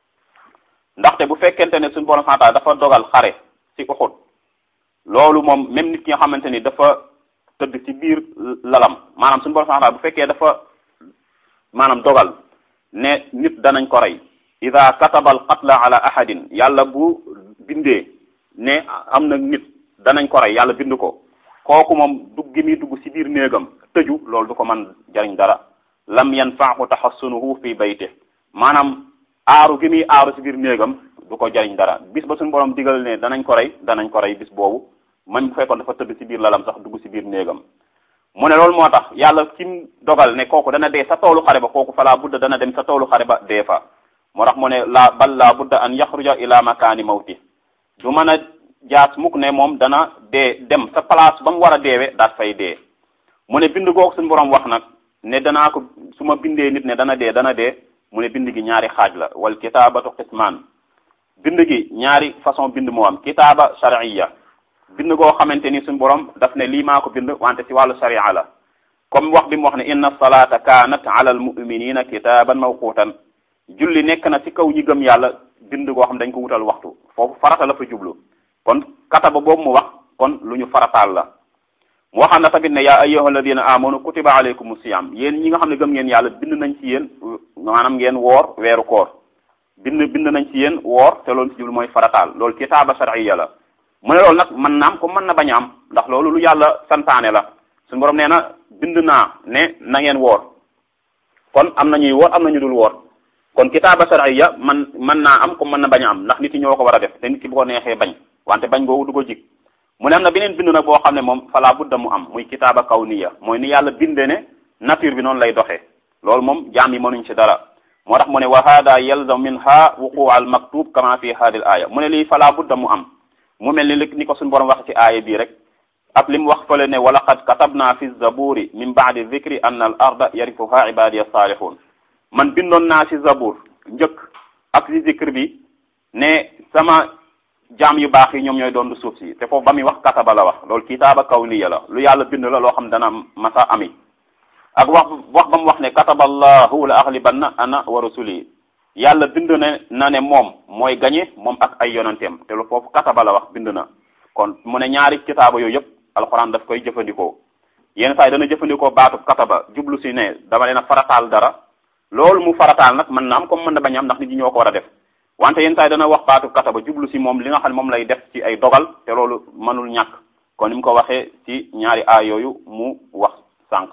Speaker 1: ndaxte bu fekkente ne suñu borom santaal dafa dogal xare ci Uhud loolu moom même nit ki nga xamante ni dafa tëdd ci biir lalam maanaam suñu borom santaal bu fekkee dafa maanaam dogal ne nit danañ ko rey ida kataba al qatla ala ahadin yàlla bu bindee ne am na nit danañ ko rey yàlla bind ko kooku moom dugg gi muy dugg ci biir néegam tëju loolu du ko mën jariñ dara lam yanfaahu taxassunuhu fi bayte maanaam aaru gi muy aaru ci biir néegam du ko jariñ dara bis ba suñu borom digal ne danañ ko rey danañ ko rey bis boobu man bu fekkoon dafa tëdd ci biir lalam sax dugg ci biir néegam mu ne loolu moo tax yàlla kim dogal ne kooku dana dee sa toolu xare ba kooku falaa budda dana dem sa toolu xare ba dee fa moo tax mu ne la bal laa budda an yaxruja ila makaani mawti du mën a jaas mukk ne moom dana dee dem sa place ba mu war a deewe daat fay dee mu ne bind googu suñu borom wax nag ne danaa ko su ma bindee nit ne dana dee dana dee mu ne bind gi ñaari xaaj la wal kitaabatu qismaan bind gi ñaari façon bind moo am kitaaba shar'iyya bind goo xamante ni suñu borom daf ne lii maa ko bind wante ci wàllu sharia la comme wax bi mu wax ne inna salata kanat ala al muminina kitaban mawqutan julli nekk na ci kaw ñi gëm yàlla bind goo xam dañ ko wutal waxtu foofu farata la fa jublu kon kataba boobu mu wax kon lu ñu farataal la mu waxaan na tamit ne yaa ayyuha alladina amanu kutiba alaykum siyam yéen ñi nga xam ne gëm ngeen yàlla bind nañ ci yéen maanaam ngeen woor weeru koor bind bind nañ ci yéen woor te loolu ci jublu mooy farataal loolu kitaaba shar'iyya la mu ne loolu nag mën naam ko mën na bañ a am ndax loolu lu yàlla santaane la suñu borom nee na bind naa ne na ngeen woor kon am na ñuy woor am na ñu dul woor kon kitaaba shar'iyya man mën naa am ko mën na bañ a am ndax nit yi ñoo ko war a def te nit ki bu ko neexee bañ wante bañ googu du ko jig mu ne am na beneen bind nag boo xam ne moom falaa budda mu am muy kitaaba kawniya mooy ni yàlla binde ne nature bi noonu lay doxee loolu moom jaam yi mënuñ ci dara moo tax mu ne wa hada yalzam minha wuquu al maktub kama fi hadi al aya mu ne lii falaa budda mu am mu mel ni ni ko suñu borom wax ci aaya bii rek ak li mu wax fële ne wa laqad katabna fi zaburi min baadi dhikri anna al arda yarifuha ibadiya salihun man bindoon naa ci zabur njëkk ak ci zikr bi ne sama jaam yu baax yi ñoom ñooy doon du suuf si te foofu ba muy wax kataba la wax loolu kitaaba kawniya la lu yàlla bind la loo xam dana masa ami ak wax wax ba mu wax ne kataba allahu la axlibanna ana wa rusuli yàlla bind ne na ne moom mooy gañe moom ak ay yonanteem te lu foofu kataba la wax bind na kon mu ne ñaari kitaaba yooyu yëpp alxuraan daf koy jëfandikoo yenn saa yi dana jëfandikoo baatu kataba jublu si ne dama leen a farataal dara loolu mu farataal nag mën na am comme mën na bañ am ndax nit ñi ñoo ko war a def wante yenn saa yi dana wax baatu kataba jublu si moom li nga xam ne moom lay def ci ay dogal te loolu mënul ñàkk kon ni mu ko waxee ci ñaari aay yooyu mu wax sànq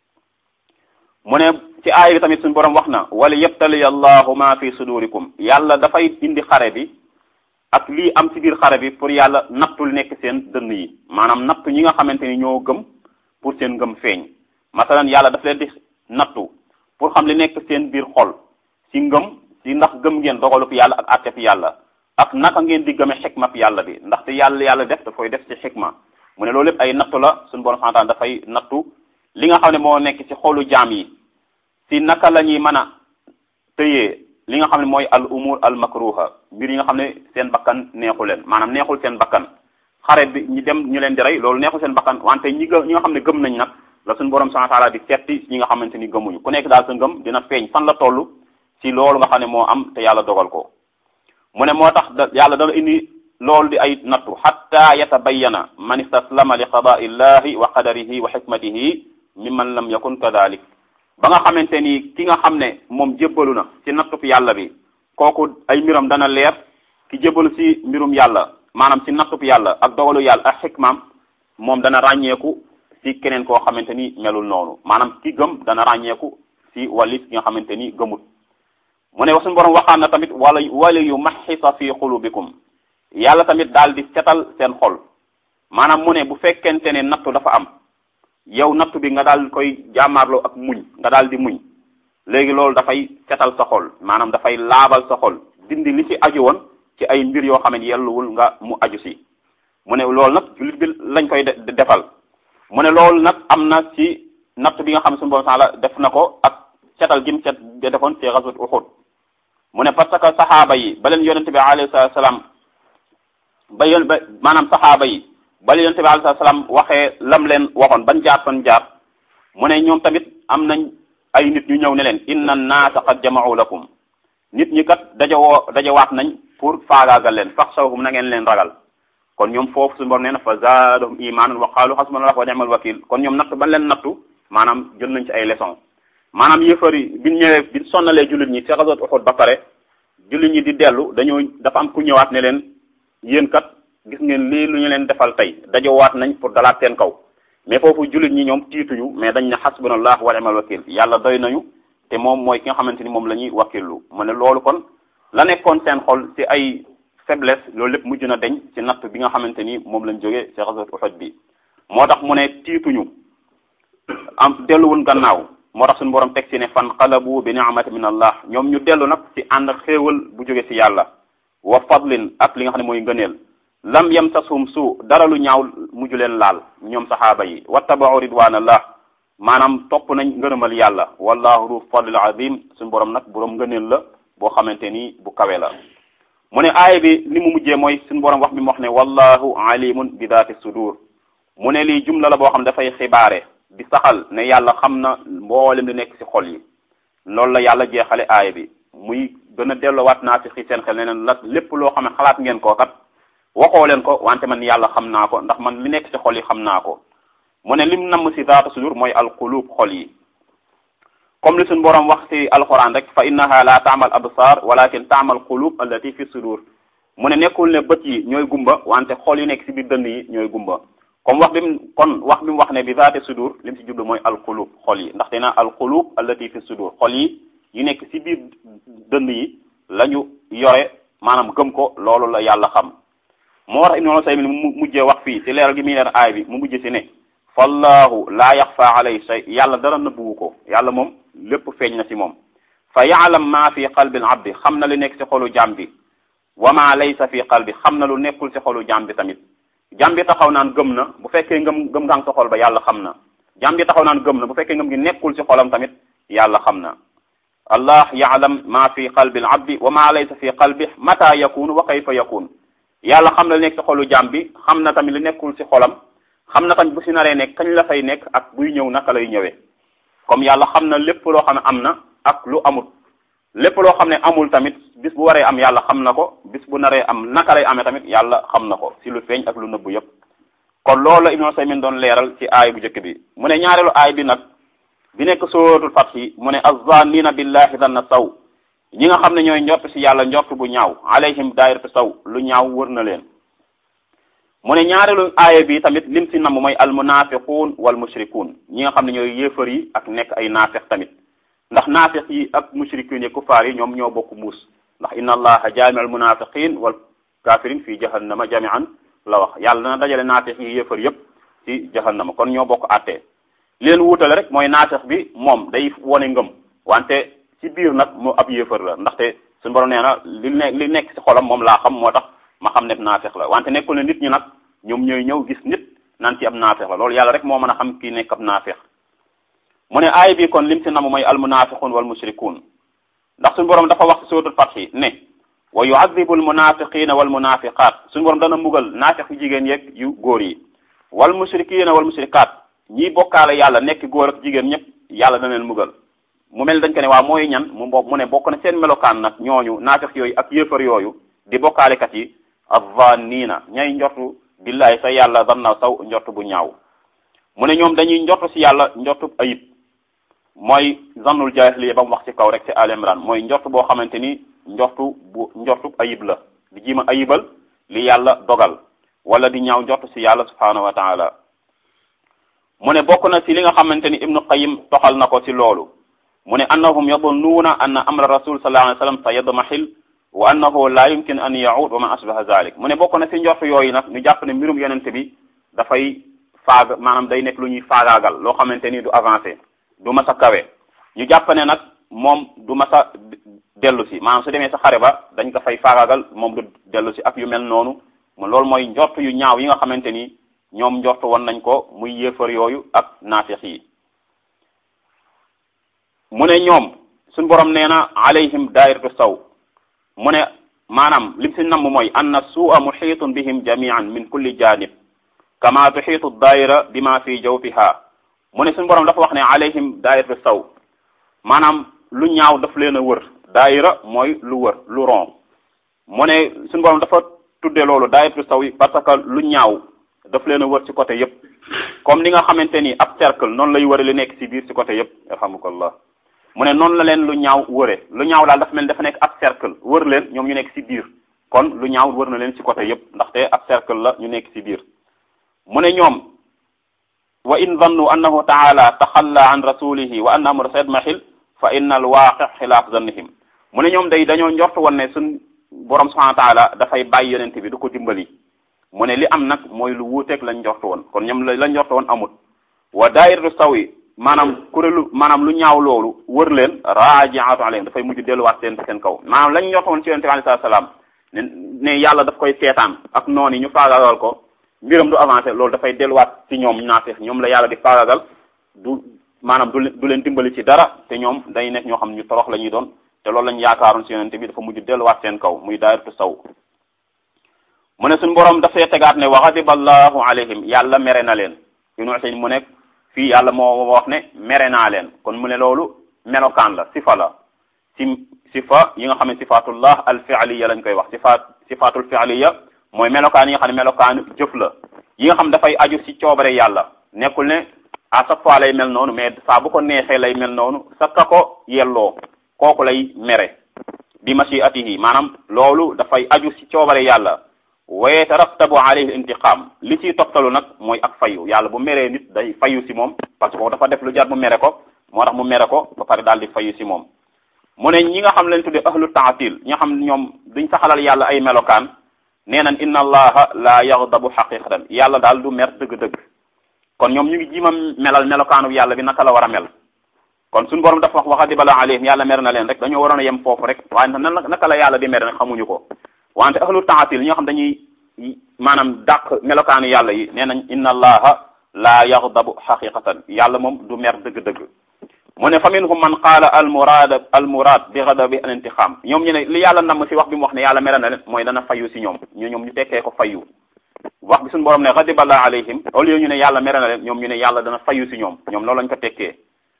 Speaker 1: mu ne ci aay bi tamit suñu borom wax na wala yabtali allahu ma fi sudurikum yàlla dafay indi xare bi ak lii am ci biir xare bi pour yàlla nattul nekk seen dënn yi maanaam nattu ñi nga xamante ni ñoo gëm pour seen ngëm feeñ masalan yàlla daf leen di nattu pour xam li nekk seen biir xol ci ngëm ci ndax gëm ngeen dogalub yàlla ak àtteb yàlla ak naka ngeen di gëme xikma yàlla bi ndaxte yàlla yàlla def daf koy def ci xikma mu ne loolu lépp ay nattu la suñu borom santaan dafay nattu li nga xam ne moo nekk ci xolu jaam yi ci naka la ñuy mën a tëyee li nga xam ne mooy al umur al makruha mbir yi nga xam ne seen bakkan neexu leen maanaam neexul seen bakkan xare bi ñi dem ñu leen di rey loolu neexul seen bakkan wante ñi ñi nga xam ne gëm nañ nag la suñu borom subhanahu wa ta'ala di setti ñi nga xamante ni gëmuñu ku nekk daal sa ngëm dina feeñ fan la toll ci loolu nga xam ne moo am te yàlla dogal ko mu ne moo tax da yàlla dana indi loolu di ay nattu hatta yatabayyana man istaslama li qada'i llahi wa qadarihi wa hikmatihi mimman lam yakun kadhalik ba nga xamante ni ki nga xam ne moom jébbalu na ci nattub yàlla bi kooku ay mbiram dana leer ki jébbalu ci mbirum yàlla maanaam ci nattub yàlla ak dogalu yàlla ak xikmaam moom dana ràññeeku ci keneen koo xamante ni melul noonu maanaam ki gëm dana ràññeeku ci walis ki nga xamante ni gëmut mu ne suñu borom waxaan na tamit wala wala yu maxisa fi xulubikum yàlla tamit daal di setal seen xol maanaam mu ne bu fekkente ne nattu dafa am yow nattu bi nga daal koy jàmmaarloo ak muñ nga daal di muñ léegi loolu dafay setal sa xol maanaam dafay laabal sa xol dindi li ci aju woon ci ay mbir yoo xam ne yelluwul nga mu aju si mu ne loolu nag jullit bi lañ koy defal mu ne loolu nag am na ci natt bi nga xam ne suñu borom la def na ko ak setal gim set defoon ci ghazwat Uhud mu ne parce que saxaaba yi ba leen yonente bi alayhi salaam ba yon ba maanaam saxaaba yi bala yonente bi alayhi salaam waxee lam leen waxoon ban jaar fan jaar mu ne ñoom tamit am nañ ay nit ñu ñëw ne leen inna naasa qad jama'u lakum nit ñi kat dajawoo dajawaat nañ pour faagaagal leen faxshawhum na ngeen leen ragal kon ñoom foofu suñu borom nee na fa zaadahum imaanan wa qaalu hasbunallahu wa ni'mal wakil kon ñoom natt ban leen nattu maanaam jël nañ ci ay leçon maanaam yëfar yi biñ ñëwee biñ sonnalee jullit ñi ci ghazwat Uhud ba pare jullit ñi di dellu dañoo dafa am ku ñëwaat ne leen yéen kat gis ngeen lii lu ñu leen defal tey dajowaat nañ pour dalaat seen kaw mais foofu jullit ñi ñoom tiituñu mais dañ ne hasbunallah wa ni'mal wakil yàlla doy nañu te moom mooy ki nga xamante ni moom la ñuy wakillu mu ne loolu kon la nekkoon seen xol ci ay faiblesse loolu lépp mujj na deñ ci natt bi nga xamante ni moom lañ jógee ci ghazwat Uhud bi moo tax mu ne tiituñu am delluwun gannaaw moo tax suñu borom teg ci ne fan qalabu bi ni'mati min allah ñoom ñu dellu nag ci ànd xéewal bu jóge ci yàlla wa fadlin ak li nga xam ne mooy ngëneel lam yamsashum suu dara lu ñaaw mujj leen laal ñoom saxaaba yi wattaba'u ridwanallah maanaam topp nañ ngërëmal yàlla wallahu du fadlil azim suñu borom nag borom ngëneel la boo xamante ni bu kawe la mu ne aaya bi li mu mujjee mooy suñu borom wax bi mu wax ne wallahu alimun bi daati sudur mu ne lii jumla la boo xam dafay xibaare di saxal ne yàlla xam na mboolem li nekk ci xol yi loolu la yàlla jeexale aaya bi muy gën a delloowaat naa ci xi seen xel ne leen la lépp loo xam ne xalaat ngeen koo kat waxoo leen ko wante man yàlla xam naa ko ndax man li nekk ci xol yi xam naa ko mu ne lim namm ci daata sudur mooy alqulub xol yi comme li suñu borom wax ci alquran rek fa innaha la taamal absar walakin taamal qulub allati fi sudur mu ne nekkul ne bët yi ñooy gumba wante xol yi nekk ci biir dënn yi ñooy gumba comme wax bi mu kon wax bi mu wax ne bi zaati sudur li mu ci jublu mooy alqulub xol yi ndaxte na alqulub allati fi sudur xol yi yu nekk ci biir dënn yi la ñu yore maanaam gëm ko loolu la yàlla xam moo tax Ibnu Usaymin mu mujjee wax fii ci leeral gi muy leer aay bi mu mujjee ci ne fallahu laa yaxfa alayhi shay yàlla dara nëbbuwu ko yàlla moom lépp feeñ na ci moom fa yaalam ma fi qalbi al abdi xam na lu nekk ci xolu jaam bi wa ma laysa fi qalbi xam na lu nekkul ci xolu jaam bi tamit jaam bi taxaw naan gëm na bu fekkee ngëm ngëm ngang sa xol ba yàlla xam na jaam bi taxaw naan gëm na bu fekkee ngëm gi nekkul ci xolam tamit yàlla xam na allah yaalam ma fi qalbi al abdi wa ma laysa fi qalbi mata yakunu wa kayfa yakun yàlla xam na lu nekk ci xolu jaam bi xam na tamit lu nekkul ci xolam xam na tamit bu si naree nekk kañ la fay nekk ak buy ñëw naka lay ñëwee comme yàlla xam na lépp loo xam ne am na ak lu amul lépp loo xam ne amul tamit bis bu waree am yàlla xam na ko bis bu naree am naka lay amee tamit yàlla xam na ko si lu feeñ ak lu nëbbu yépp kon loolu la Ibnu Usaymin doon leeral ci aay bu njëkk bi mu ne ñaareelu aay bi nag bi nekk suratul Fath mu ne azzannina billahi danna saw ñi nga xam ne ñooy njort si yàlla njort bu ñaaw alayhim daayiratu saw lu ñaaw wër na leen mu ne ñaareelu aaya bi tamit lim si namm mooy almunafiquun wal mushrikuun ñi nga xam ne ñooy yéefar yi ak nekk ay naafeq tamit ndax naafeq yi ak mushrikuun yi kufaar yi ñoom ñoo bokk muus ndax inna allaha jaami al munafiqin wal kafirin fii jahannama jamian la wax yàlla na dajale naafeq yi yéefar yépp ci jahannama kon ñoo bokk àttee li leen wuutale rek mooy naafeq bi moom day wone ngëm wante ci biir nag mu ab yéefar la ndaxte suñu borom nee na li ne li nekk ci xolam moom laa xam moo tax ma xam ne naafeq la wante nekkul ne nit ñi nag ñoom ñooy ñëw gis nit naan ci ab naafeq la loolu yàlla rek moo mën a xam kii nekk ab naafeq mu ne aay bi kon lim si namm mooy almunafiqun wal mushrikun ndax suñu borom dafa wax ci suratul Fath ne wa yu'adhibu almunafiqina wal munafiqat suñu borom dana mbugal naafeq yu jigéen yeeg yu góor yi wal mushrikina wal mushrikat ñiy bokkaale yàlla nekk góor ak jigéen ñëpp yàlla dana leen mbugal mu mel dañ ko ne waa mooy ñan mu bo mu ne bokk na seen melokaan nag ñooñu naafeq yooyu ak yéefar yooyu di bokkaalekat yi azzannina ñay njortu billahi sa yàlla danna saw njort bu ñaaw mu ne ñoom dañuy njort si yàlla njortu ayib mooy zannul jaahiliya ba mu wax ci kaw rek ci Al Imran mooy njort boo xamante ni njortu bu njortu ayib la di jiima ayibal li yàlla dogal wala di ñaaw njort si yàlla subhanahu wa taala mu ne bokk na si li nga xamante ni Ibnu Qayyim toxal na ko ci loolu mu ne annahum yadunnuuna anna amra rasul sallallahu alayhi wa sallam sa yadmahil wa annahu la yumkin an yaud wa ma asbaha zalik mu ne bokk na si njort yooyu nag ñu jàpp ne mbirum yonente bi dafay faag maanaam day nekk lu ñuy faagaagal loo xamante ni du avancé du mas a kawe ñu jàpp ne nag moom du mas a dellu si maanaam su demee sa xare ba dañ ko fay faagaagal moom du dellu si ak yu mel noonu mu loolu mooy njort yu ñaaw yi nga xamante ni ñoom njort woon nañ ko muy yéefar yooyu ak naafeq yi mu ne ñoom suñ borom nee na alayhim daayiratu saw mu ne maanaam lim si namm mooy anna suua muxiitun bihim jamian min kulli janib kama tuxiitu daayira bima fi jawfiha mu ne suñu borom dafa wax ne alayhim daayiratu saw maanaam lu ñaaw daf leen a wër daayira mooy lu wër lu ron mu ne suñu borom dafa tudde loolu daayiratu saw yi parce que lu ñaaw daf leen a wër ci côté yépp comme ni nga xamante ni ab cercle noonu lay wëre li nekk ci biir ci côté yépp yarhamukallah mu ne noonu la leen lu ñaaw wëre lu ñaaw daal dafa mel dafa nekk ab cercle wër leen ñoom ñu nekk ci biir kon lu ñaaw wër na leen ci côté yépp ndaxte ab cercle la ñu nekk ci biir mu ne ñoom wa in zannu annahu taala taxalla an rasulihi wa anna amra sayadmahil fa inna al waaqi xilaaf zannihim mu ne ñoom day dañoo njort woon ne suñ borom subhanahu wa taala dafay bàyyi yonente bi du ko dimbali mu ne li am nag mooy lu wuuteeg lañ njort woon kon ñoom la lañ njort woon amut wa daayiratu sawi maanaam kuréelu maanaam lu ñaaw loolu wër leen raajiatu alayhim dafay mujj delluwaat seen seen kaw maanaam lañ njort woon ci yonente bi alayhi salaam ne ne yàlla daf koy seetaan ak noonu ñu faagaagal ko mbiram du avancé loolu dafay delluwaat ci ñoom naafeex ñoom la yàlla di faagagal du maanaam du du leen dimbali ci dara te ñoom day nekk ñoo xam ne ñu torox la ñuy doon te loolu lañ yaakaaroon ci yonente bi dafa mujj delluwaat seen kaw muy daayiratu saw mu ne suñu borom dafay tegaat ne wa ghadiba allahu alayhim yàlla mere na leen Ibnu Usaymin mu nekk fii yàlla moo wax ne mere naa leen kon mu ne loolu melokaan la sifa la si sifa yi nga xam ne sifatullah al fi'liya lañ koy wax sifaat sifatul fi'liya mooy melokaan yi nga xam ne melokaan jëf la yi nga xam dafay aju ci coobare yàlla nekkul ne à chaque fois lay mel noonu mais saa bu ko neexee lay mel noonu sa ka ko yelloo kooku lay mere bi mashiatihi maanaam loolu dafay aju ci coobare yàlla wa yatarattabu alayhi intiqam li ciy toftalu nag mooy ak fayu yàlla bu meree nit day fayu ci moom parce que dafa def lu jar mu mere ko moo tax mu mere ko ba pare daal di fayu ci moom mu ne ñi nga xam leen tudde ahlu taatil ñi nga xam ñoom duñ saxalal yàlla ay melokaan nee nañ inna allaha la yaghdabu xaqiqatan yàlla daal du mer dëgg-dëgg kon ñoom ñu ngi jiima melal melokaanu yàlla bi naka la war a mel kon suñu borom dafa wax wa ghadiba alayhim yàlla mer na leen rek dañoo waroon a yem foofu rek waaye nan naka la yàlla di mer nag xamuñu ko wante ahlu taatil ñoo xam dañuy maanaam dàq melokaanu yàlla yi nee nañ inna allaha la yaghdabu xaqiqatan yàlla moom du mer dëgg-dëgg mu ne fa minhum man qaala al murad al murad bi ghadabi al intiqam ñoom ñu ne li yàlla namm si wax bi mu wax ne yàlla mere na leen mooy dana fayu si ñoom ñu ñoom ñu tekkee ko fayu wax bi suñu borom ne ghadiba allah alayhim au lieu ñu ne yàlla mere na leen ñoom ñu ne yàlla dana fayu si ñoom ñoom loolu lañ ko tekkee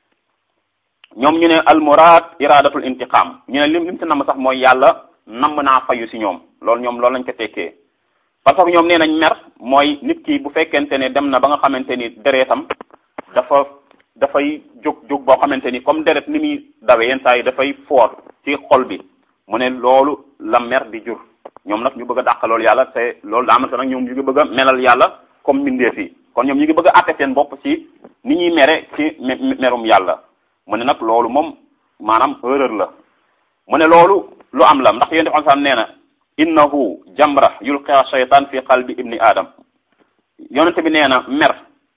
Speaker 1: ñoom ñu ne al murad iradatul intiqam ñu ne lim lim si namm sax mooy yàlla namm naa fayu si ñoom loolu ñoom loolu lañ ko tekkee parce que ñoom nee nañ mer mooy nit ki bu fekkente ne dem na ba nga xamante ni deretam dafa dafay jóg jóg boo xamante ni comme deret ni muy dawe yenn saa yi dafay foor ci xol bi mu ne loolu la mer di jur ñoom nag ñu bëgg a dàq loolu yàlla te loolu daa nag ñoom ñu ngi bëgg a melal yàlla comme mbindeef yi kon ñoom ñu ngi bëgg a àtte seen bopp ci ni ñuy mere ci merum yàlla mu ne nag loolu moom maanaam erreur la mu ne loolu lu am la ndax yéen xam nee na innahu jamra yulqiha shaytan fi qalbi ibni adam yonente bi nee na mer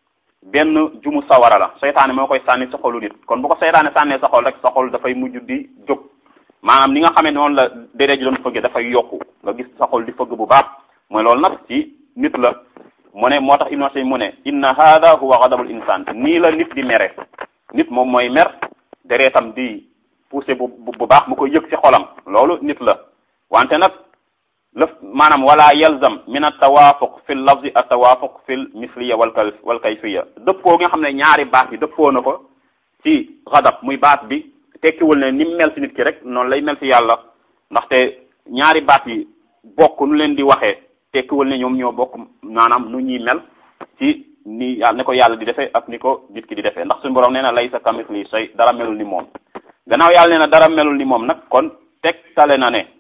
Speaker 1: benn jumu sawara la seytaane moo koy sànni sa xolu nit kon bu ko seytaane sànnee sa xol rek sa xol dafay mujj di jóg maanaam ni nga xamee noonu la déedéet ji doon fëgge dafay yokku nga gis sa xol di fëgg bu baax mooy loolu nag ci nit la mu ne moo tax ibnu mu ne inna hada huwa ghadabul insan nii la nit di mere nit moom mooy mer deretam di poussé bu bu baax mu koy yëg ci xolam loolu nit la wante nag lëf maanaam wala yalzam min at tawaafuq fi l lafzi at tawaafuq fi l misliya wal kay wal kayfiya dëppoo nga xam ne ñaari baat yi dëppoo na ko ci xadab muy baat bi tekkiwul ne ni mu mel ci nit ki rek noonu lay mel ci yàlla ndaxte ñaari baat yi bokk nu leen di waxee tekkiwul ne ñoom ñoo bokk maanaam nu ñuy mel ci ni yàlla ni ko yàlla di defee ak ni ko nit ki di defee ndax suñu borom nee na laysa kamithlihi shay dara melul ni moom gannaaw yàlla nee na dara melul ni moom nag kon tegtale na ne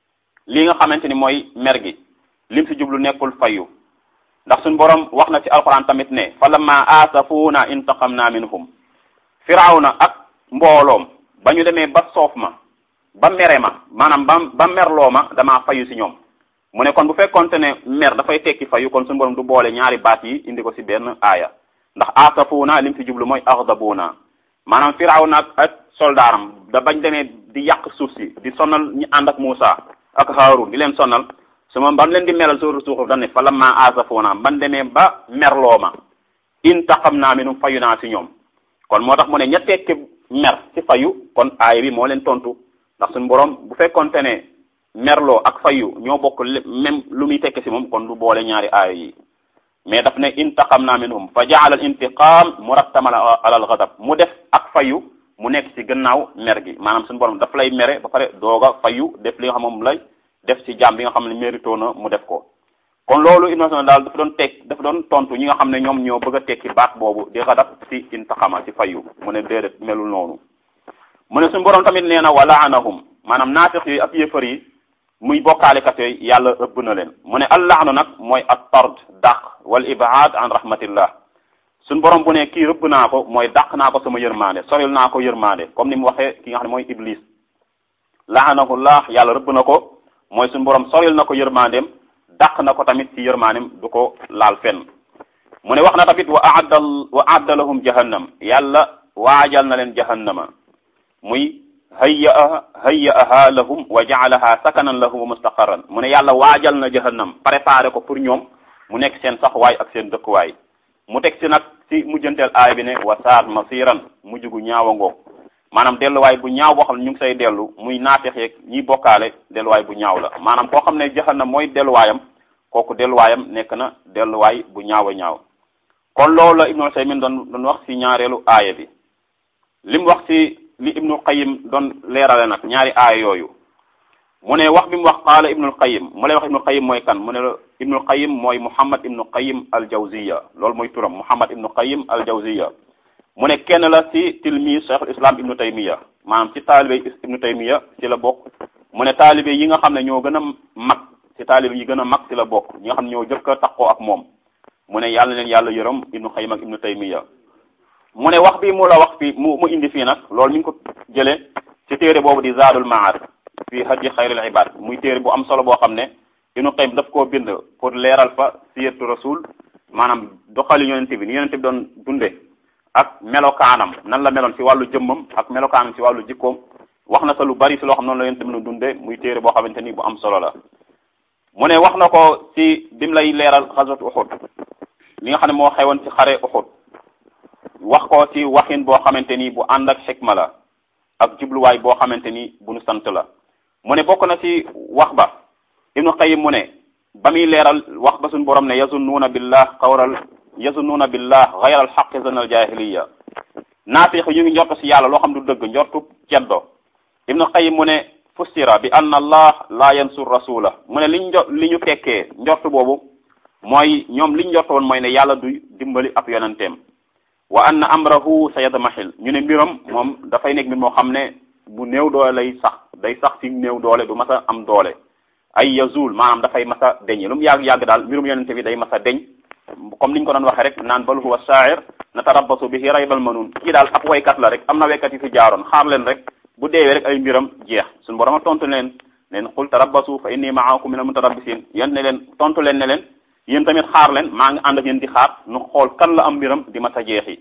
Speaker 1: li nga xamante ni mooy mer gi lim si jublu nekkul fayu ndax suñu borom wax na ci alquran tamit ne fa lamma aasafuna intaqamna minhum firawna ak mbooloom ba ñu demee ba soof ma ba mere ma maanaam ba ba merloo ma damaa fayu si ñoom mu ne kon bu fekkonte ne mer dafay tekki fayu kon suñu borom du boole ñaari baat yi indi ko si benn aaya ndax aasafuna lim si jublu mooy aghdabuna maanaam firawna ak soldaaram da bañ demee di yàq suuf si di sonal ñi ànd ak Muusa ak Haarun di leen sonal su ma ban leen di melal sóoru suuxuf dañ ne fa lamma aasafuna ban demee ba merloo ma intaqamna minhum fayu naa si ñoom kon moo tax mu ne ña tekki mer ci fayu kon aaya bi moo leen tontu ndax suñu borom bu fekkonte ne merloo ak fayu ñoo bokk même lu muy tekki si moom kon du boole ñaari aaya yi mais daf ne intaqamna minhum fa jaala al intiqam murattaman ala al ghadab mu def ak fayu mu nekk ci gannaaw mer gi maanaam suñu borom daf lay mere ba pare dooga fayu def li nga xam moom lay def ci jaam bi nga xam ne mérito na mu def ko kon loolu innovation daal dafa doon teg dafa doon tontu ñi nga xam ne ñoom ñoo bëgg a tekki baat boobu di xadab ci intaxama ci fayu mu ne déedéet melul noonu mu ne suñu borom tamit nee na wa laanahum maanaam naafiq yi ak yëfër yi muy bokkaalikat yooyu yàlla ëbb na leen mu ne allaanu nag mooy at tard dàq wal ibaad an rahmatillah suñu borom bu ne kii rëbb naa ko mooy dàq naa ko sama yërmande soril naa ko yërmande comme ni mu waxee ki nga xam ne mooy iblis laanahullah yàlla rëbb na ko mooy suñu borom soril na ko yërmandeem dàq na ko tamit ci yërmaanem du ko laal fenn mu ne wax na tamit wa aadda wa aadda lahum jahannam yàlla waajal na leen jahannama muy hayya hayyaaha lahum wa jaalaha sakanan lahum wa mustaqarran mu ne yàlla waajal na jahannam préparé ko pour ñoom mu nekk seen saxwaay ak seen dëkkuwaay mu teg si nag si mujjanteel aay bi ne wa saat masiran mujj gu ñaawa ngoog maanaam delluwaay bu ñaaw boo xam ne ñu ngi say dellu muy naafeq yeeg ñiy bokkaale delluwaay bu ñaaw la maanaam koo xam ne jahannam mooy delluwaayam kooku delluwaayam nekk na delluwaay bu ñaaw a ñaaw kon loolu la ibnu Usaymin doon doon wax ci ñaareelu aaya bi li mu wax ci li ibnu Qayyim doon leerale nag ñaari aaya yooyu mu ne wax bi mu wax qaala ibnu Qayyim mu lay wax ibnu Qayyim mooy kan mu ne ibnu Qayyim mooy Muhammad ibnu Qayyim al Jawziya loolu mooy turam Muhammad ibnu Qayyim al Jawziya mu ne kenn la ci tilmi Cheikhul Islam ibnu Taymiya maanaam ci taalibe ibnu Taymiya ci la bokk mu ne taalibe yi nga xam ne ñoo gën a mag ci taalibe yi gën a mag ci la bokk ñi nga xam ne ñoo jëkk a takkoo ak moom mu ne yàlla leen yàlla yërëm ibnu Qayyim ak ibnu Taymiya mu ne wax bi mu la wax fi mu mu indi fii nag loolu mi ngi ko jëlee ci téere boobu di Zaadul Maad fi hadyi xayril ibaad muy téere bu am solo boo xam ne ibnu Qayyim daf koo bind pour leeral fa siyatu rasul maanaam doxali yonente bi ni yonente bi doon dunde ak melokaanam nan la meloon ci wàllu jëmmam ak melokaanam ci wàllu jikkoom wax na sa lu bari ci loo xam noonu la yonent bi nu dunde muy téere boo xamante ni bu am solo la mu ne wax na ko ci bim lay leeral xaswat Uhud li nga xam ne moo xewoon ci xare Uhud wax ko ci waxin boo xamante ni bu ànd ak xikma la ak jubluwaay boo xamante ni bu nu sant la mu ne bokk na ci wax ba Ibnu Qayyim mu ne ba muy leeral wax ba suñu borom ne yazunnuuna billah qawral yazunnuuna billah gayra alxaqi zan al jahiliya naafiq ñu ngi njortu ci yàlla loo xam du dëgg njortu ceddo Ibnu Qayyim mu ne fussira bi anna allah la yansur rasula mu ne liñ jo li ñu tekkee njortu boobu mooy ñoom liñ njortu woon mooy ne yàlla du dimbali ab yonenteem wa anna amrahu sa yadmahil ñu ne mbiram moom dafay nekk mbir moo xam ne bu néew doole lay sax day sax ci néew doole du mas a am doole ay yazul maanaam dafay mas a deñ lu mu yàgg-yàgg daal mbirum yonente bi day mas a deñ comme niñ ko doon waxee rek naan bal huwa sha'ir natarabbasu bihi raybal manun kii daal ab waykat la rek am na waykat yu fi jaaroon xaar leen rek bu deewee rek ay mbiram jeex suñu borom a tontu leen leen qul tarabbasu fa inni ma'akum minal mutarabbisin yéen ne leen tontu leen ne leen yéen tamit xaar leen maa ngi ànd ak yéen di xaar nu xool kan la am mbiram di mas a jeexi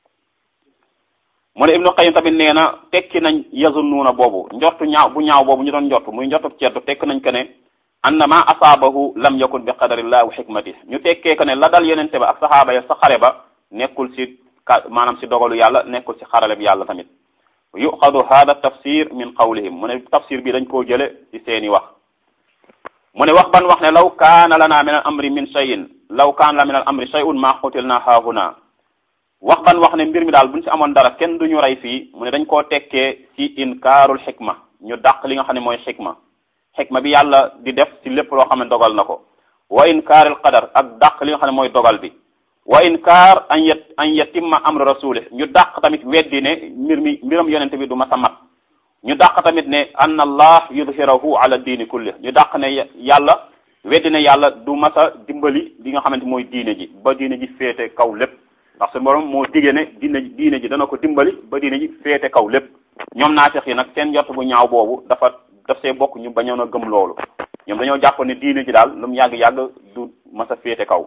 Speaker 1: mu ne Ibnu Qayyim tamit nee na tekki nañ yazunnuuna boobu njortu ñaaw bu ñaaw boobu ñu doon njortu muy njortu ceddu tekki nañ ko ne annama asaabahu lam yakun bi qadarillah wa hikmatih ñu tekkee ko ne la dal yenente ba ak saxaaba ya sa xare ba nekkul ci ka maanaam ci dogalu yàlla nekkul ci xarale bi yàlla tamit yuxadu hada tafsir min qawlihim mu ne tafsir bi dañ koo jële ci seeni wax mu ne wax ban wax ne law kaana lana min al amri min shay'in law kaana la min al amri shay'un ma qutilna haahuna wax ban wax ne mbir mi daal buñ ci amoon dara kenn duñu rey fii mu ne dañ koo tekkee ci inkaarul xikma ñu dàq li nga xam ne mooy xikma xikma bi yàlla di def ci lépp loo xam ne dogal na ko wa inkaaril qadar ak dàq li nga xam ne mooy dogal bi wa inkaar an yet an yatimma amru rasulih ñu dàq tamit weddi ne mbir mi mbiram yonente bi du ma sa mat ñu dàq tamit ne an allah yudhirahu ala diini kulli ñu dàq ne yàlla weddi ne yàlla du ma sa dimbali li nga xamante mooy diine ji ba diine ji féete kaw lépp ndax suñu borom moo digee ne diine diine ji dana ko dimbali ba diine ji féete kaw lépp ñoom naafeq yi nag seen njort bu ñaaw boobu dafa daf see bokk ñu bañoon a gëm loolu ñoom dañoo jàpp ne diine ji daal lu mu yàgg-yàgg du ma sa féete kaw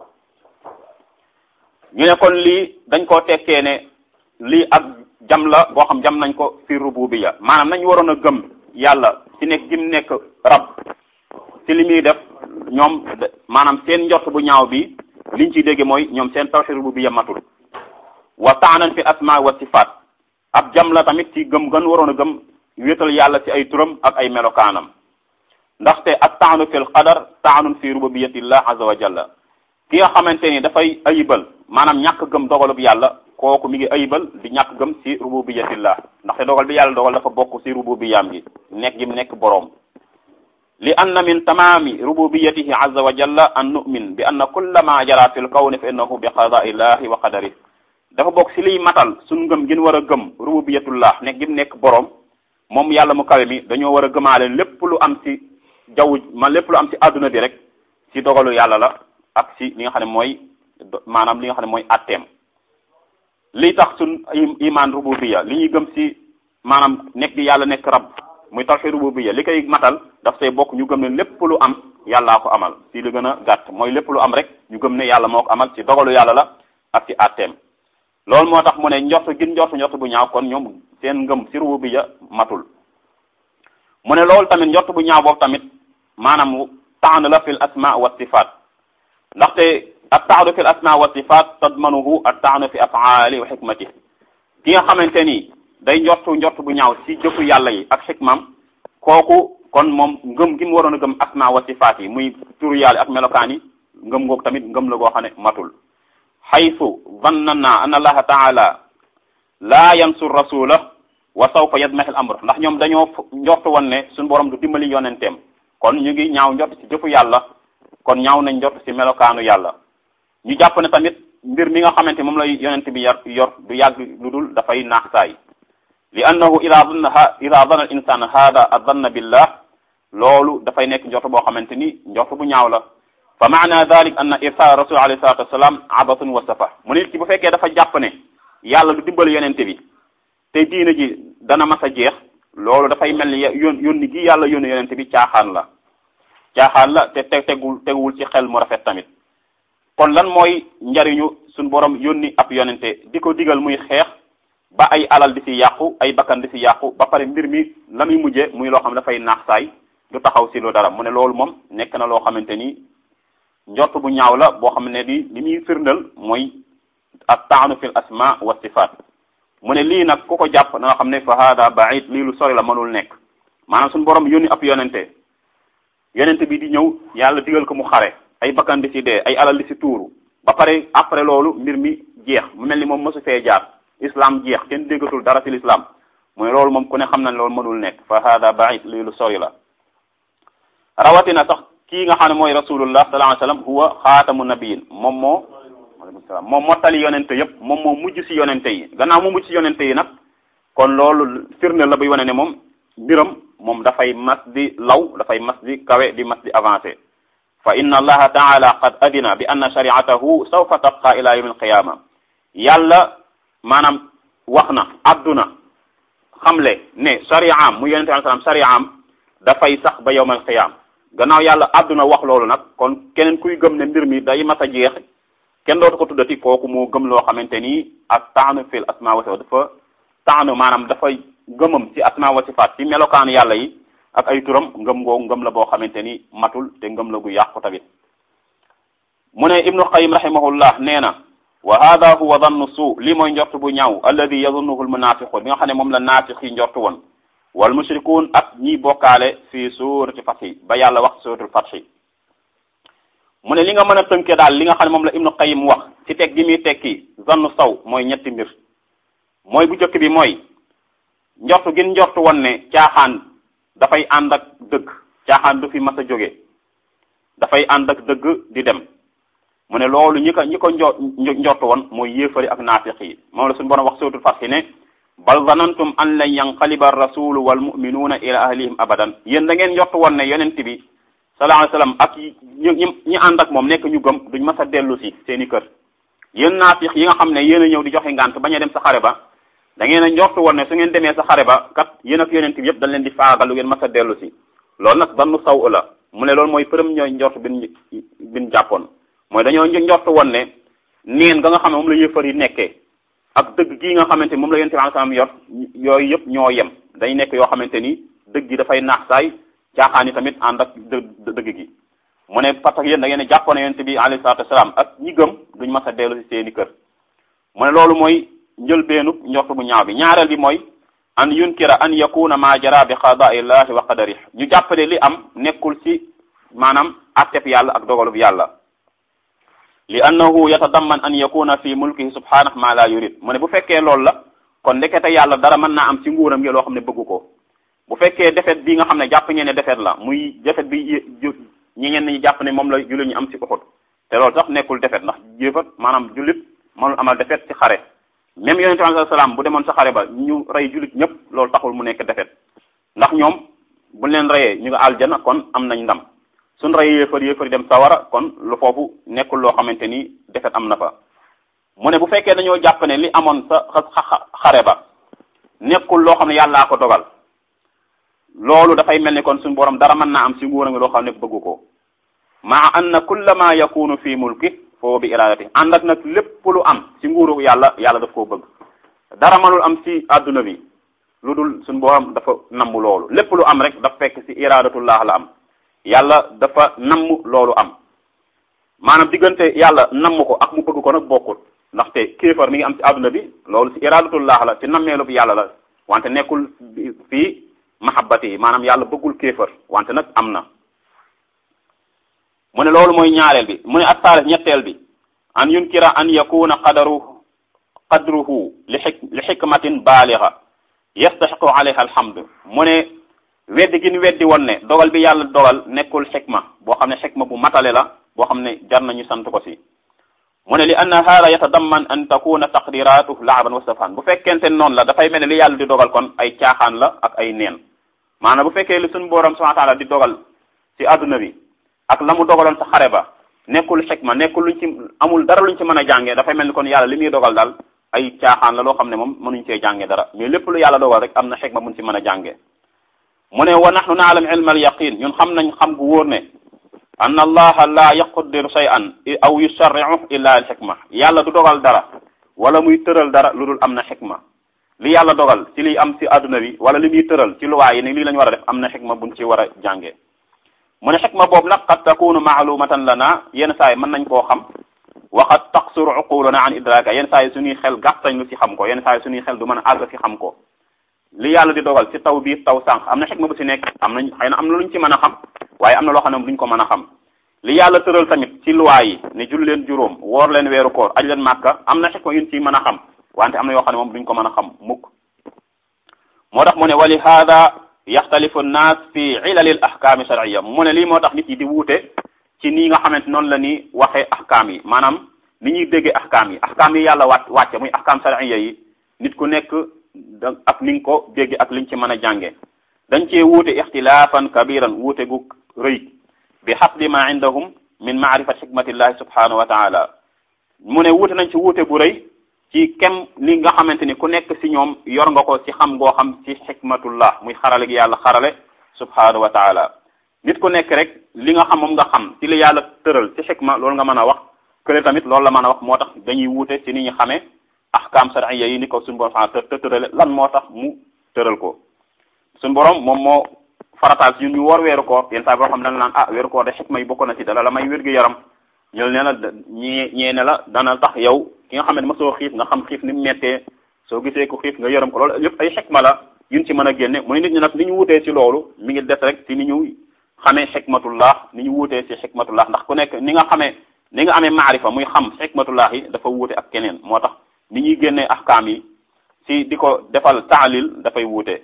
Speaker 1: ñu ne kon lii dañ koo tekkee ne lii ak jam la boo xam jam nañ ko fi rububiyya maanaam nañ waroon a gëm yàlla ci nekk gi mu nekk rab ci li muy def ñoom maanaam seen njort bu ñaaw bi liñ ciy dégge mooy ñoom seen tawhid rububiyya matul wa taanan fi asma wa sifaat ab jam la tamit ci gëm gën waroon a gëm wéetal yàlla ci ay turam ak ay melokaanam ndaxte ak taanu fil qadar taanun fi rububiyatillah azza wa jalla ki nga xamante ni dafay ayibal maanaam ñàkk gëm dogalub yàlla kooku mi ngi ayibal di ñàkk gëm ci rububiyatillah ndaxte dogal bi yàlla dogal dafa bokk ci rububiyaam gi nekk gi mu nekk boroom li anna min tamaami rububiyatihi azza wa jalla an nu'min bi anna kulla ma jara fil kawni fa innahu bi qada'illahi wa qadari dafa bokk ci liy matal suñ ngëm gën war a gëm rububiyatullah nekk gi mu nekk boroom moom yàlla mu kawe mi dañoo war a gëmaale lépp lu am ci jaww man lépp lu am ci àdduna bi rek ci dogalu yàlla la ak ci li nga xam ne mooy maanaam li nga xam ne mooy atteem li tax suñ iman rububiyya li ñuy gëm ci maanaam nekk di yàlla nekk rab muy tawhid rububiyya li koy matal daf say bokk ñu gëm ne lépp lu am yàllaa ko amal ci li gën a gàtt mooy lépp lu am rek ñu gëm ne yàlla moo ko amal ci dogalu yàlla la ak ci atteem loolu moo tax mu ne njort gin njort njort bu ñaaw kon ñoom seen ngëm ci rububiyya matul mu ne loolu tamit njort bu ñaaw boobu tamit maanaam taan la fil asma wa sifaat ndaxte at taanu fi l asma wa sifat tadmanuhu at taanu fi afaali wa xikmati ki nga xamante ni day njortu njort bu ñaaw ci jëfu yàlla yi ak xikmam kooku kon moom ngëm gi mu waroon a gëm asma wa sifaat yi muy turu yàlla ak melokaan yi ngëm ngoog tamit ngëm la goo xam ne matul xaytu zannana an allaha taala laa yansur rasula wa sawfa yadmahi al amr ndax ñoom dañoo njortu woon ne suñu borom du dimbali yonenteem kon ñu ngi ñaaw njort ci jëfu yàlla kon ñaaw nañ njort ci melokaanu yàlla ñu jàpp ne tamit mbir mi nga xamante moom lay yonent bi yor yor du yàgg lu dul dafay naax saay li annahu ida danna ida danna al insan hada adanna billah loolu dafay nekk njort boo xamante ni njort bu ñaaw la fa maana dalik anna irsal rasul alayhi salatu wassalam abatun wa safa mu nit ki bu fekkee dafa jàpp ne yàlla du dimbali yonente bi te diina ji dana mas a jeex loolu dafay mel ni yón yónni gi yàlla yónni yonente bi caaxaan la caaxaan la te te tegul teguwul ci xel mu rafet tamit kon lan mooy njariñu suñ borom yónni ab yonente di ko digal muy xeex ba ay alal di si yàqu ay bakkan di si yàqu ba pare mbir mi la muy mujje muy loo xam ne dafay naax saay du taxaw si lu dara mu ne loolu moom nekk na loo xamante ni njort bu ñaaw la boo xam ne di li muy firndal mooy at taanu fil asma wa sifaat mu ne lii nag ku ko jàpp na nga xam ne fa hada baid lii lu sori la mënul nekk maanaam suñu borom yónni ab yonente yonente bi di ñëw yàlla digal ko mu xare ay bakkan di si dee ay alal di si tuuru ba pare après loolu mbir mi jeex mu mel ni moom mosu fee jaar islam jeex kenn déggatul dara ci l'islam mooy loolu moom ku ne xam na ne loolu mënul nekk fa hada baid lii lu sori la rawatina sax kii nga xam ne mooy rasulullah sallallahu alayhi wasallam huwa xaatamu nabiyin moom moo aleykum salaam moom mottali yonente yëpp moom moo mujj ci yonente yi gannaaw moo mujj ci yonente yi nag kon loolu firnde la buy wane ne moom mbiram moom dafay mas di law dafay mas di kawe di mas di avancé fa inna allaha taala qad adina bi anna shari'atahu sawfa tabqa ila yawm alqiyama yàlla maanaam wax na adduna xamle ne shari'am mu yonente alayhi salaam shari'am dafay sax ba yawm alqiyama gannaaw yàlla adduna wax loolu nag kon keneen kuy gëm ne mbir mi day mas a jeex kenn dootu ko tuddati kooku moo gëm loo xamante ni ak taanu fil asma wa sifaat dafa taanu maanaam dafay ngëmam ci asma wa sifaat ci melokaanu yàlla yi ak ay turam ngëm ngoo ngëm la boo xamante ni matul te ngëm la gu yàqu tamit mu ne ibnu qayim rahimahullah nee na wa hada huwa dannu suu lii mooy njort bu ñaaw alladi yazunnuhu almunafiqun bi nga xam ne moom la naafiq yi njort woon wal mushrikuun ak ñiy bokkaale fii suurati fathi ba yàlla wax suuratul fathi mu ne li nga mën a tënke daal li nga xam ne moom la ibnu qayim wax ci teg gi muy tekki zannu saw mooy ñetti mbir mooy bu njëkk bi mooy njortu gin njortu woon ne caaxaan dafay ànd ak dëgg caaxaan du fi mas a jóge dafay ànd ak dëgg di dem mu ne loolu ñi ko ñi ko njo njortu woon mooy yéefari ak naafiq yi moom la suñu borom wax suuratul fathi ne bal zanantum an lan yanqaliba rasulu wal muminuuna ila ahlihim abadan yéen da ngeen njortu woon ne yonent bi sallallahu alayhi wasallam ak ñi ñi ñi ànd ak moom nekk ñu gëm duñ mas a dellu si seen i kër yéen naafiq yi nga xam ne yéen a ñëw di joxe ngànt bañ a dem sa xare ba da ngeen a njortu woon ne su ngeen demee sa xare ba kat yéen ak yonent bi yëpp dañ leen di faagal lu ngeen mas a dellu si loolu nag dannu saw la mu ne loolu mooy premier njort bin bin jàppoon mooy dañoo njortu woon ne neen nga nga xam ne moom la yëfar yi nekkee ak dëgg gii nga xamante ni moom la yonent bi sallallahu alayhi wasallam yor yooyu yëpp ñoo yem day nekk yoo xamante ni dëgg gi dafay naax saay caaxaan yi tamit ànd ak dë dëgg gi mu ne parce que yéen da ngeen ne jàppoon yonent bi alayhi salaatu wasalaam ak ñi gëm duñ mas a dellu si seeni kër mu ne loolu mooy njëlbeenu njort bu ñaaw bi ñaareel bi mooy an yunkira an yakuna ma jara bi qadaillahi wa qadarih ñu jàppale li am nekkul ci maanaam atteb yàlla ak dogalub yàlla li annahu yatadamman an yakuna fi mulkihi subhanahu ma la yurid mu ne bu fekkee loolu la kon ndekete yàlla dara mën naa am ci nguuram gi loo xam ne bëggu ko bu fekkee defet bi nga xam ne jàpp ngeen ne defet la muy defet bi ñi ngeen ñi jàpp ne moom la jullit ñu am ci Uhud te loolu sax nekkul defet ndax jéefat maanaam jullit mënul amal defet ci xare même yonente bi sallallahu alayhi wasallam bu demoon sa xare ba ñu rey jullit ñëpp loolu taxul mu nekk defet ndax ñoom buñ leen reyee ñu nga aljana kon am nañ ndam suñ reyee yéefar yéefar dem sawara kon lu foofu nekkul loo xamante ni defet am na fa mu ne bu fekkee dañoo jàpp ne li amoon sa xare ba nekkul loo xam ne yàllaa ko dogal loolu dafay mel ni kon suñu borom dara mën naa am ci nguuram loo xam ne bëggu ko maa anna kulla ma yakunu fi mulki foo bi iradati ànd ak nag lépp lu am ci nguuru yàlla yàlla daf koo bëgg dara mënul am ci adduna bi lu dul suñu borom dafa namm loolu lépp lu am rek daf fekk ci iradatullah la am yàlla dafa namm loolu am maanaam diggante yàlla namm ko ak mu bëgg ko nag bokkul ndaxte kéefar mi ngi am ci adduna bi loolu ci iradatullah la ci nammeelu bi yàlla la wante nekkul fii mahabbati yi maanaam yàlla bëggul kéefar wante nag am na mu ne loolu mooy ñaareel bi mu ne attaalis ñetteel bi an yunkira an yakuna qadaru qadruhu li xik li xikmatin baaliga yastaxiqu alayha alhamdu mu ne weddi gi ñu weddi woon ne dogal bi yàlla dogal nekkul xikma boo xam ne xikma bu matale la boo xam ne jar nañu sant ko si mu ne li anna hada yatadamman an takuna taqdiratuhu laaban wa safan bu fekkente noonu la dafay mel ne li yàlla di dogal kon ay caaxaan la ak ay neen maanaam bu fekkee li suñu borom subhanahu wa taala di dogal ci adduna bi ak la mu dogaloon sa xare ba nekkul xikma nekkul luñ ci amul dara luñ ci mën a jàngee dafay mel ni kon yàlla li muy dogal daal ay caaxaan la loo xam ne moom mënuñ cee jàngee dara mais lépp lu yàlla dogal rek am na xikma buñ ci mën a jàngee mu ne wa nahnu naalam ilma al yaqin ñun xam nañ xam gu wóor ne anna allaha la yaqdiru shay'an aw yusharri'u illa al xikma yàlla du dogal dara wala muy tëral dara lu dul am na xikma li yàlla dogal ci liy am ci adduna bi wala li muy tëral ci luwaa yi ni lii lañ war a def am na xikma buñ ci war a jànge mu ne xikma boobu nag qad takunu maalumatan lana yenn saa yi mën nañ koo xam waxat taqsuru uquluna an idraka yenn saa yi suñuy xel gàttañ lu ci xam ko yenn saa yi suñuy xel du mën a àgg ci xam ko li yàlla di dogal ci taw biir taw sànq am na xikma bu ci nekk am nañ xëy na am na luñ ci mën a xam waaye am na loo xam ne duñ ko mën a xam li yàlla tëral tamit ci luwaa yi ne jul leen juróom woor leen weeru koor aj leen màkka am na xikma yuñ ci mën a xam wante am na yoo xam ne moom duñ ko mën a xam mukk moo tax mu ne wali hada yaxtalifu nnaas fi ilalil ahkaami shar'iyya mu ne lii moo tax nit yi di wuute ci nii nga xamante noonu la ni waxee ahkaam yi maanaam ni ñuy déggee ahkaam yi ahkaam yi yàlla wàcc wàcce muy ahkaam shar'iyya yi nit ku nekk da ak ni nga ko déggee ak liñ ci mën a jànge dañ cee wuute ixtilaafan kabiran wuute gu rëy bi xasbi ma indahum min maarifat xikmatillahi subhanahu wa taala mu ne wuute nañ ci wuute bu rëy ci kem li nga xamante ni ku nekk ci ñoom yor nga ko ci xam ngoo xam ci xikmatullah muy xarale gi yàlla xarale subhanahu wa taala nit ku nekk rek li nga xam moom nga xam ci li yàlla tëral ci xikma loolu nga mën a wax kële tamit loolu la mën a wax moo tax dañuy wuute ci ni ñu xamee ahkam shar'iyya yi ni ko suñu borom fa të tërale lan moo tax mu tëral ko suñu borom moom moo farataal ci ñun ñu woor weeru koor yenn saa boo xam ne dana naan ah weeru koor de xikma yi bokk na ci dala la may wér gu yaram ñëw ne la ñii ñee ne la dana tax yow ki nga xam ne mosoo xiif nga xam xiif ni mu mettee soo gisee ko xiif nga yërëm ko loolu yëpp ay xikma la yuñ ci mën a génne mu ne nit ñi nag ni ñu wutee ci loolu mi ngi des rek ci ni ñu xamee xikmatullah ni ñu wutee ci xikmatullah ndax ku nekk ni nga xamee ni nga amee maarifa muy xam xikmatullah yi dafa wuute ak keneen moo tax ni ñuy génnee ahkaam yi ci di ko defal taalil dafay wuute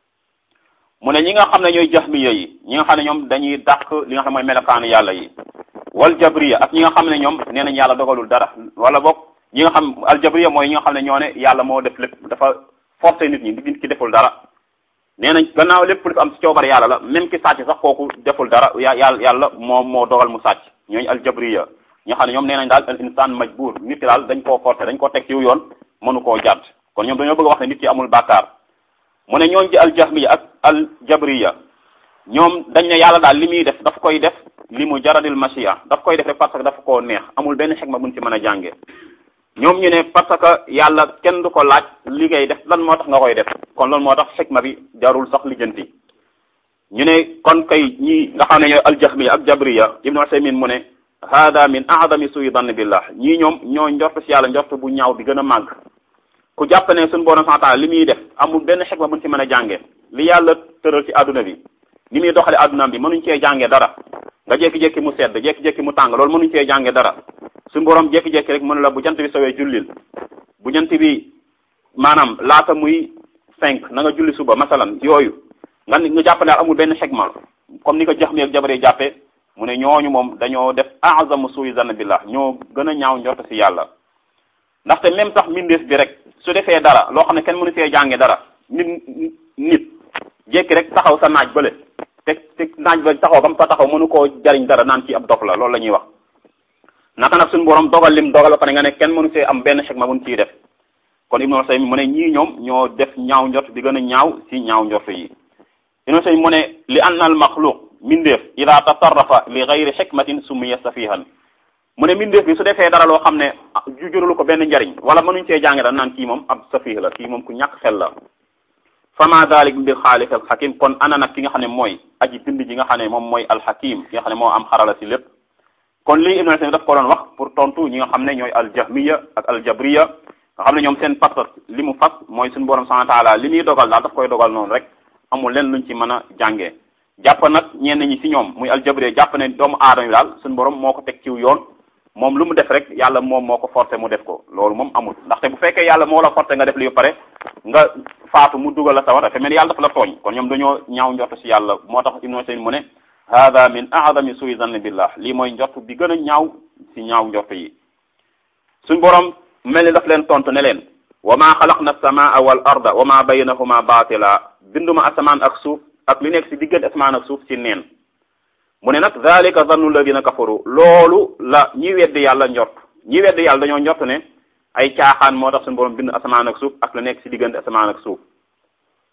Speaker 1: mu ne ñi nga xam ne ñooy jahmiya yi ñi nga xam ne ñoom dañuy dàq li nga xam ne mooy melokaanu yàlla yi wal jabriya ak ñi nga xam ne ñoom nee nañ yàlla dogalul dara wala boog ñi nga xam aljabriya mooy ñi nga xam ne ñoo ne yàlla moo def lépp dafa forcé nit ñi nit ki deful dara nee nañ gannaaw lépp lu am ci coobar yàlla la même ki sàcc sax kooku deful dara ya yàlla yàlla moo moo dogal mu sàcc ñooñu aljabriya ñi nga xam ne ñoom nee nañ daal al insaan majbur nit ki daal dañ koo forcé dañ koo teg ci yoon mënu koo jàdd kon ñoom dañoo bëgg a wax ne nit ki amul bàkkaar mu ne ñooñ ci aljahmiya ak aljabriya ñoom dañ ne yàlla daal li muy def daf koy def li mu jaradil machia daf koy def rek parce que dafa koo neex amul benn xikma buñ ci mën a jànge ñoom ñu ne parce que yàlla kenn du ko laaj li ngay def lan moo tax nga koy def kon loolu moo tax xikma bi jarul sax lijjanti ñu ne kon kay ñii nga xam ne ñooy aljahmiya ak jabriya ibnu usaymin mu ne hada min aadami suyi dann billah ñii ñoom ñoo njort si yàlla njort bu ñaaw bi gën a màgg ku jàpp ne suñu borom santaala li muy def amul benn xikma buñ ci mën a jànge li yàlla tëral ci àdduna bi ni muy doxale àddunaam bi mënuñ cee jànge dara nga jékki-jékki mu sedd jékki-jékki mu tàng loolu mënuñ cee jànge dara suñu borom jékki-jékki rek mënu la bu jant bi sowee jullil bu jant bi maanaam laata muy cinq na nga julli suba masalan yooyu nga nga jàpp ne amul benn xikma comme ni ko jax mi ak jabaree jàppee mu ne ñooñu moom dañoo def azamu suuy zann billah ñoo gën a ñaaw njort si yàlla ndaxte même sax mbindeef bi rek su defee dara loo xam ne kenn mënu see jànge dara nit nit jékki rek taxaw sa naaj bële te te naaj ba taxaw ba mu fa taxaw mënu koo jariñ dara naan ci ab dof la loolu la ñuy wax naka nag suñu borom dogal lim dogal ba pare nga ne kenn mënu see am benn xikma buñ ciy def kon Ibnu Usaymin mu ne ñii ñoom ñoo def ñaaw njort bi gën a ñaaw si ñaaw njort yi Ibnu Usaymin mu ne li anna al maxluq mindeef ida tasarrafa li gayri xikmatin summiya safihan mu ne mindeef bi su defee dara loo xam ne ju juralu ko benn njariñ wala mënuñ cee jànge da naan kii moom ab safih la kii moom ku ñàkk xel la fama dalik bil xaaliq al xakim kon ana nag ki nga xam ne mooy aji bind ji nga xam ne moom mooy alxakim ki nga xam ne moo am xarala si lépp kon lii Ibnu Usaymin daf ko doon wax pour tontu ñi nga xam ne ñooy aljahmiya ak aljabriya nga xam ne ñoom seen pas li mu fas mooy suñu borom subhanahu wa taala li muy dogal daal daf koy dogal noonu rek amul leen luñ ci mën a jàngee jàpp nag ñenn ñi si ñoom muy aljabriya jàpp ne doomu aadama yi daal suñu borom moo ko teg ciw yoon moom lu mu def rek yàlla moom moo ko forcé mu def ko loolu moom amul ndaxte bu fekkee yàlla moo la forcé nga def li ba pare nga faatu mu dugal la sawar dafa mel ni yàlla dafa la tooñ kon ñoom dañoo ñaaw njort si yàlla moo tax Ibnu Usaymin mu ne hada min aadami suy zanni billah lii mooy njort bi gën a ñaaw si ñaaw njort yi suñ borom mel ni daf leen tontu ne leen wa ma xalaqna as-samaa wal arda wa ma baynahuma baatila binduma asamaan ak suuf ak li nekk si diggante asamaan ak suuf si neen mu ne nag zalika zannu alladina kafaru loolu la ñi weddi yàlla njort ñi weddi yàlla dañoo njort ne ay caaxaan moo tax suñu borom bind asamaan ak suuf ak la nekk si diggante asamaan ak suuf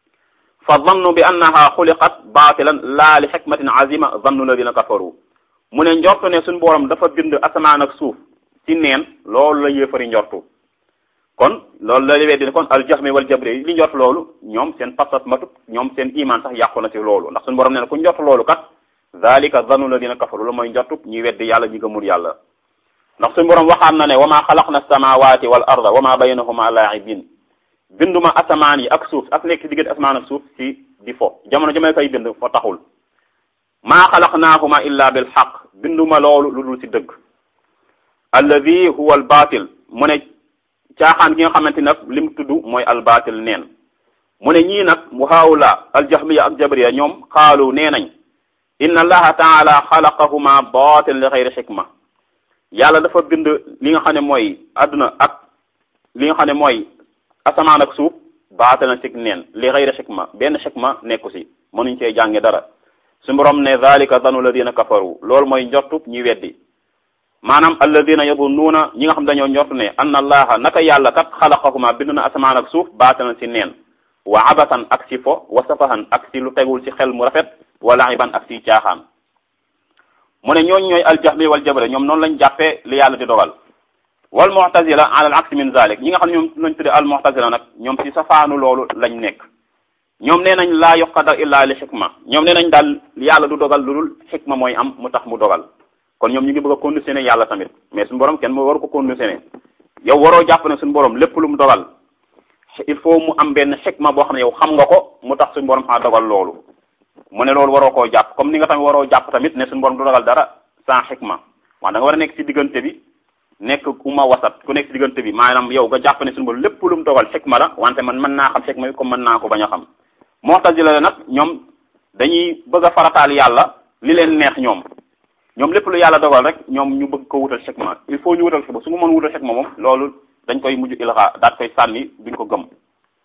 Speaker 1: fa zannu bi annaha xuliqat baatilan laa li xikmatin azima zannu alladina kafaru mu ne njortu ne suñu borom dafa bind asamaan ak suuf ci neen loolu la yéefari njortu kon loolu la weddi ne kon al jahmi wal jabri li njort loolu ñoom seen pas-pas matut ñoom seen iman sax yàqu na ci loolu ndax suñu borom nee na ku njort loolu kat zalika zannu la dina kafaru la mooy njortu ñuy weddi yàlla ñi gëmul yàlla ndax suñu borom waxaan na ne wa ma xalaqna samawati wal arda wa ma baynahuma laa'ibin binduma asamaan yi ak suuf ak nekk ci diggante asamaan ak suuf ci di fo jamono jamay koy bind fo taxul maa xalaqnaahuma illa bil xaq binduma loolu lu dul ci dëgg alladi huwa al batil mu ne caaxaan gi nga xamante nag li mu tudd mooy al batil neen mu ne ñii nag mu haawla al jahmiya ak jabriya ñoom xaalu nee nañ inna allaha taala xalaqahuma batil li xayri xikma yàlla dafa bind li nga xam ne mooy adduna ak li nga xam ne mooy asamaan ak suuf baata na ci neen li xayri xikma benn xikma nekku si mënuñ cee jànge dara su borom ne zalika zanu ladina kafaru loolu mooy njortu ñi weddi maanaam alladina yadunnuuna ñi nga xam dañoo njortu ne anna allaha naka yàlla kat xalaqahuma bind na asamaan ak suuf baata na si neen wa abatan ak si fo wa safahan ak si lu tegul ci xel mu rafet wa laiban ak si caaxaan mu ne ñooñu ñooy aljahmi wal jabre ñoom noonu lañ jàppee li yàlla di dogal wal mu'tazila ala al aksi min zalik ñi nga xam ne ñoom lañ tudde al mu'tazila nag ñoom ci safaanu loolu lañ nekk ñoom nee nañ laa yuqadar illa li xikma ñoom nee nañ daal yàlla du dogal lu dul xikma mooy am mu tax mu dogal kon ñoom ñu ngi bëgg a conditionné yàlla tamit mais suñu borom kenn moo waru ko conditionné yow waroo jàpp ne suñu borom lépp lu mu dogal il faut mu am benn xikma boo xam ne yow xam nga ko mu tax suñu borom xaa dogal loolu mu ne loolu waroo koo jàpp comme ni nga tamit waroo jàpp tamit ne suñu borom du dogal dara sans xikma wax da nga war a nekk ci diggante bi nekk uma wasat ku nekk ci diggante bi maanaam yow nga jàpp ne suñu borom lépp lu mu dogal xikma la wante man mën naa xam xikma bi comme mën naa ko bañ a xam mu'tazila la nag ñoom dañuy bëgg a farataal yàlla li leen neex ñoom ñoom lépp lu yàlla dogal rek ñoom ñu bëgg ko wutal xikma il faut ñu wutal xikma su ma mën wutal xikma moom loolu dañ koy mujj ilxa daat koy sànni duñ ko gëm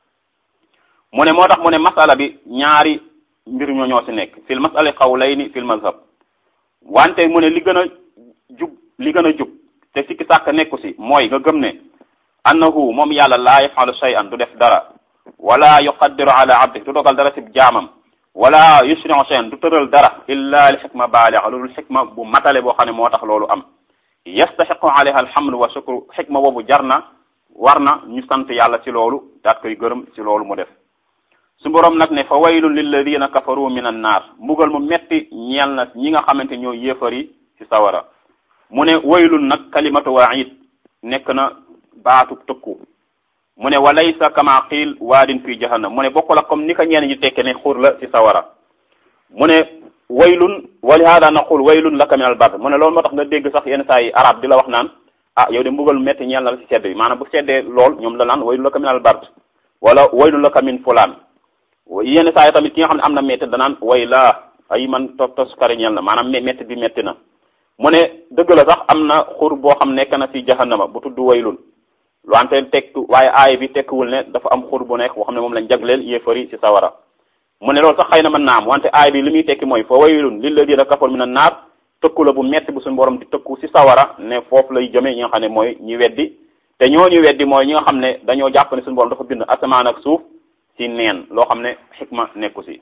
Speaker 1: mu ne moo tax mu ne masala bi ñaari mbir ñoo ñoo ci nekk fil masali qawlayni fil mazhab wante mu ne li gën a jub li gën a jub te sikki sàkk nekku ci mooy nga gëm ne annahu moom yàlla laa yafalu shay'an du def dara wala yuqaddiru ala abdi du dogal dara ci jaamam wala yusri'u shay'an du tëral dara illa li xikma baaliga loolu xikma bu matale boo xam ne moo tax loolu am yastaxiqu alayha alhamdu wa shukru xikma boobu jar na war na ñu sant yàlla ci loolu daat koy gërëm ci loolu mu def su boroom nag ne fa waylun lilladina kafaru min an naar mbugal mu metti ñeel na ñi nga xamante ñoo yéefar yi ci sawara mu ne waylun nag kalimatu waid nekk na baatu tëkku mu ne walaysa kama qiil waadin fi jahannam mu ne bokku la comme ni ko ñeen ñi tekke ne xur la ci sawara mu ne waylun wa li hada naqul waylun laka min al bard mu ne loolu moo tax nga dégg sax yenn saa yi arab di la wax naan ah yow de mbugal metti ñeel na la ci sedd bi maanaam bu seddee lool ñoom la naan waylun laka min al bard wala waylun laka min fulaan yenn saa yi tamit ki nga xam ne am na metti danaan way laa ay man tos tos kari ñeel na maanaam metti bi metti na mu ne dëgg la sax am na xur boo xam nekk na ci jahannama bu tudd waylun wante tekk waaye aay bi tekkiwul ne dafa am xur bu nekk boo xam ne moom lañ jagleel yéefari ci sawara mu ne loolu sax xëy na mën naa am wante aay bi li muy tekki mooy fa waylun lilladina kafaru minan naar tëkku la bu metti bu suñu borom di tëkku ci sawara ne foofu lay jëme ñi nga xam ne mooy ñi weddi te ñoo ñu weddi mooy ñi nga xam ne dañoo jàpp ne suñu borom dafa bind asamaan ak suuf ci neen loo xam ne xikma nekku ci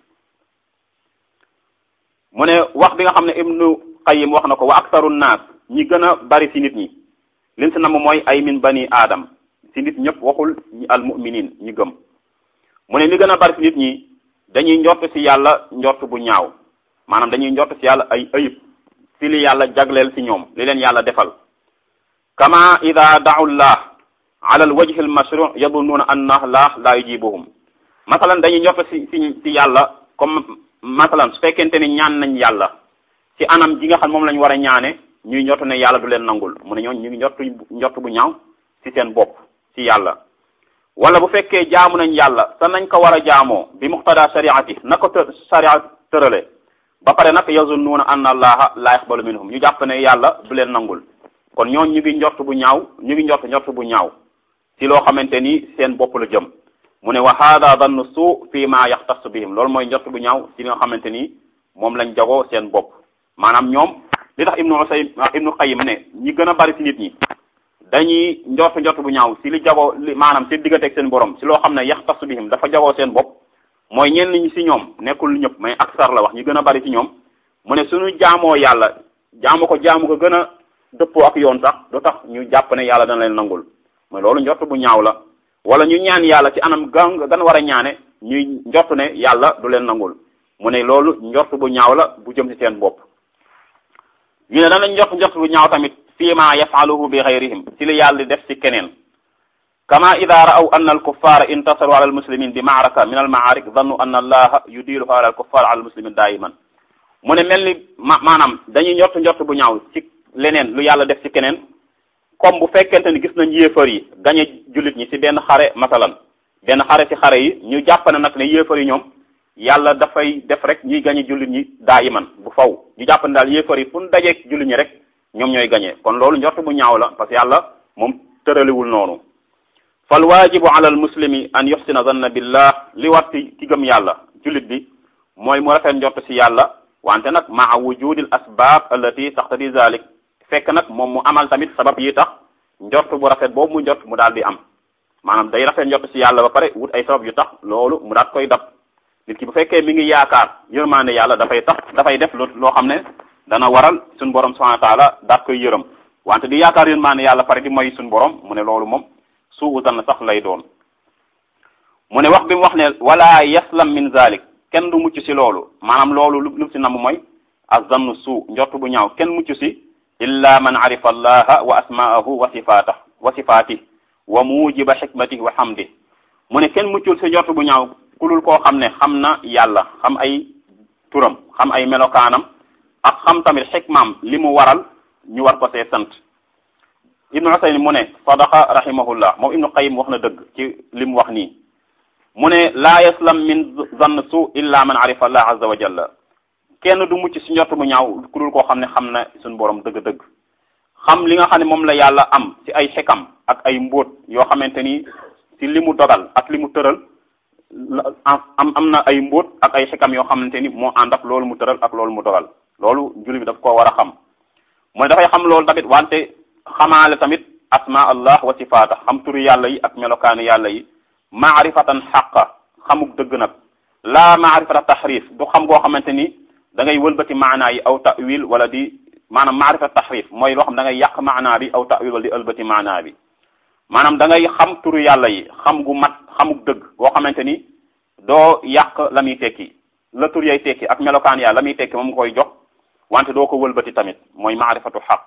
Speaker 1: mu ne wax bi nga xam ne ibnu qayyim wax na ko wa aktaru naas ñi gën a bari ci nit ñi liñ si namm mooy ay min bani aadam ci nit ñëpp waxul ñi al muminin ñi gëm mu ne li gën a bari ci nit ñi dañuy njort ci yàlla njort bu ñaaw maanaam dañuy njort ci yàlla ay ayib ci li yàlla jagleel ci ñoom li leen yàlla defal kama ida da'u llah ala al wajhi al mashru' yadunnuuna anna llah la yujibuhum masalan dañuy njort ci ci ci yàlla comme masalan su fekkente ni ñaan nañ yàlla ci anam ji nga xam moom lañ war a ñaane ñuy njort ne yàlla du leen nangul mu ne ñooñu ñu ngi njort njort bu ñaaw ci seen bopp ci yàlla wala bu fekkee jaamu nañ yàlla te nañ ko war a jaamoo bi muqtada shariati na ko të sharia tërale ba pare nag yazunnuuna anna allaha la yaqbalu minhum ñu jàpp ne yàlla du leen nangul kon ñooñu ñu ngi njort bu ñaaw ñu ngi njort njort bu ñaaw ci loo xamante ni seen bopp la jëm mu ne wa hada dannu suu fi ma yaxtassu bihim loolu mooy njort bu ñaaw ci li nga xamante ni moom lañ jagoo seen bopp maanaam ñoom li tax ibnu usay ibnu qayyim ne ñi gën a bari ci nit ñi dañuy njort njort bu ñaaw si li jagoo li maanaam seen digganteeg seen borom si loo xam ne yaxtassu bihim dafa jagoo seen bopp mooy ñenn ñi si ñoom nekkul ñëpp mais aksar la wax ñi gën a bari ci ñoom mu ne suñu jaamoo yàlla jaamu ko jaamu ko gën a dëppoo ak yoon sax du tax ñu jàpp ne yàlla dana leen nangul mooy loolu njort bu ñaaw la wala ñu ñaan yàlla ci anam gan gan war a ñaane ñuy njort ne yàlla du leen nangul mu ne loolu njort bu ñaaw la bu jëm ci seen bopp ñu ne danañ njort njort bu ñaaw tamit fii ma yafaluhu bi xayrihim ci li yàlla def ci keneen kama ida ra'aw anna alkuffara intasaru ala almuslimin bi maaraka min almaarik dannu anna allaha yudiluha ala alkuffar ala almuslimin daiman mu ne mel ni ma maanaam dañuy njort njort bu ñaaw ci leneen lu yàlla def ci keneen comme bu fekkente ni gis nañ yéefar yi gañe jullit ñi ci benn xare masalan benn xare ci xare yi ñu jàpp ne nag ne yéefar yi ñoom yàlla dafay def rek ñuy gañe jullit ñi daa iman bu faw ñu jàpp ne daal yéefar yi fu ñu dajeeg jullit ñi rek ñoom ñooy gañe kon loolu njort bu ñaaw la parce que yàlla moom tëraliwul noonu fal waajibu ala al muslimi an yuxsina zanna billah li war ci ki gëm yàlla jullit bi mooy mu rafet njort ci yàlla wante nag maa wujudil asbab allati taqtadi zalik fekk nag moom mu amal tamit sabab yi tax njort bu rafet boobu mu njort mu daal di am maanaam day rafet njort ci yàlla ba pare wut ay sabab yu tax loolu mu daat koy dab nit ki bu fekkee mi ngi yaakaar yërmaande yàlla dafay tax dafay def loo xam ne dana waral suñu borom subhanahu wa taala daat koy yërëm wante di yaakaar yërmaande yàlla pare di moy suñu borom mu ne loolu moom suu tan sax lay doon mu ne wax bi mu wax ne wala yaslam min zalik kenn du mucc ci loolu maanaam loolu lu lu ci namm mooy azannu suu njort bu ñaaw kenn mucc ci illa man arifa allaha wa asmaahu wa sifatah wa sifatih wa mujiba xikmatih wa hamdih mu ne kenn muccul ci njort bu ñaaw kulul koo xam ne xam na yàlla xam ay turam xam ay melokaanam ak xam tamit xikmaam li mu waral ñu war ko see sant ibnu Usaymin mu ne sadaqa rahimahullah moom ibnu Qayyim wax na dëgg ci li mu wax nii mu ne laa yaslam min zann su illa man arifa allah azza wa jalla kenn du mucc ci njort bu ñaaw ku dul koo xam ne xam na suñu borom dëgg-dëgg xam li nga xam ne moom la yàlla am ci ay xekam ak ay mbóot yoo xamante ni ci li mu dogal ak li mu tëral am am na ay mbóot ak ay xekam yoo xamante ni moo ànd ak loolu mu tëral ak loolu mu dogal loolu julli bi daf koo war a xam mooy dafay xam loolu tamit wante xamaale tamit asma allah wa sifaata xam turu yàlla yi ak melokaanu yàlla yi maarifatan xaqa xamuk dëgg nag laa maarifata taxrif du xam goo xamante ni da ngay wëlbati maanaa yi aw tawil wala di maanaam maarifata taxrif mooy loo xam da ngay yàq maanaa bi aw tawil wala di ëlbati maanaa bi maanaam da ngay xam turu yàlla yi xam gu mat xamuk dëgg goo xamante ni doo yàq la muy tekki la tur yay tekki ak melokaan yàlla la muy tekki moom nga koy jox wante doo ko wëlbati tamit mooy maarifatu xaq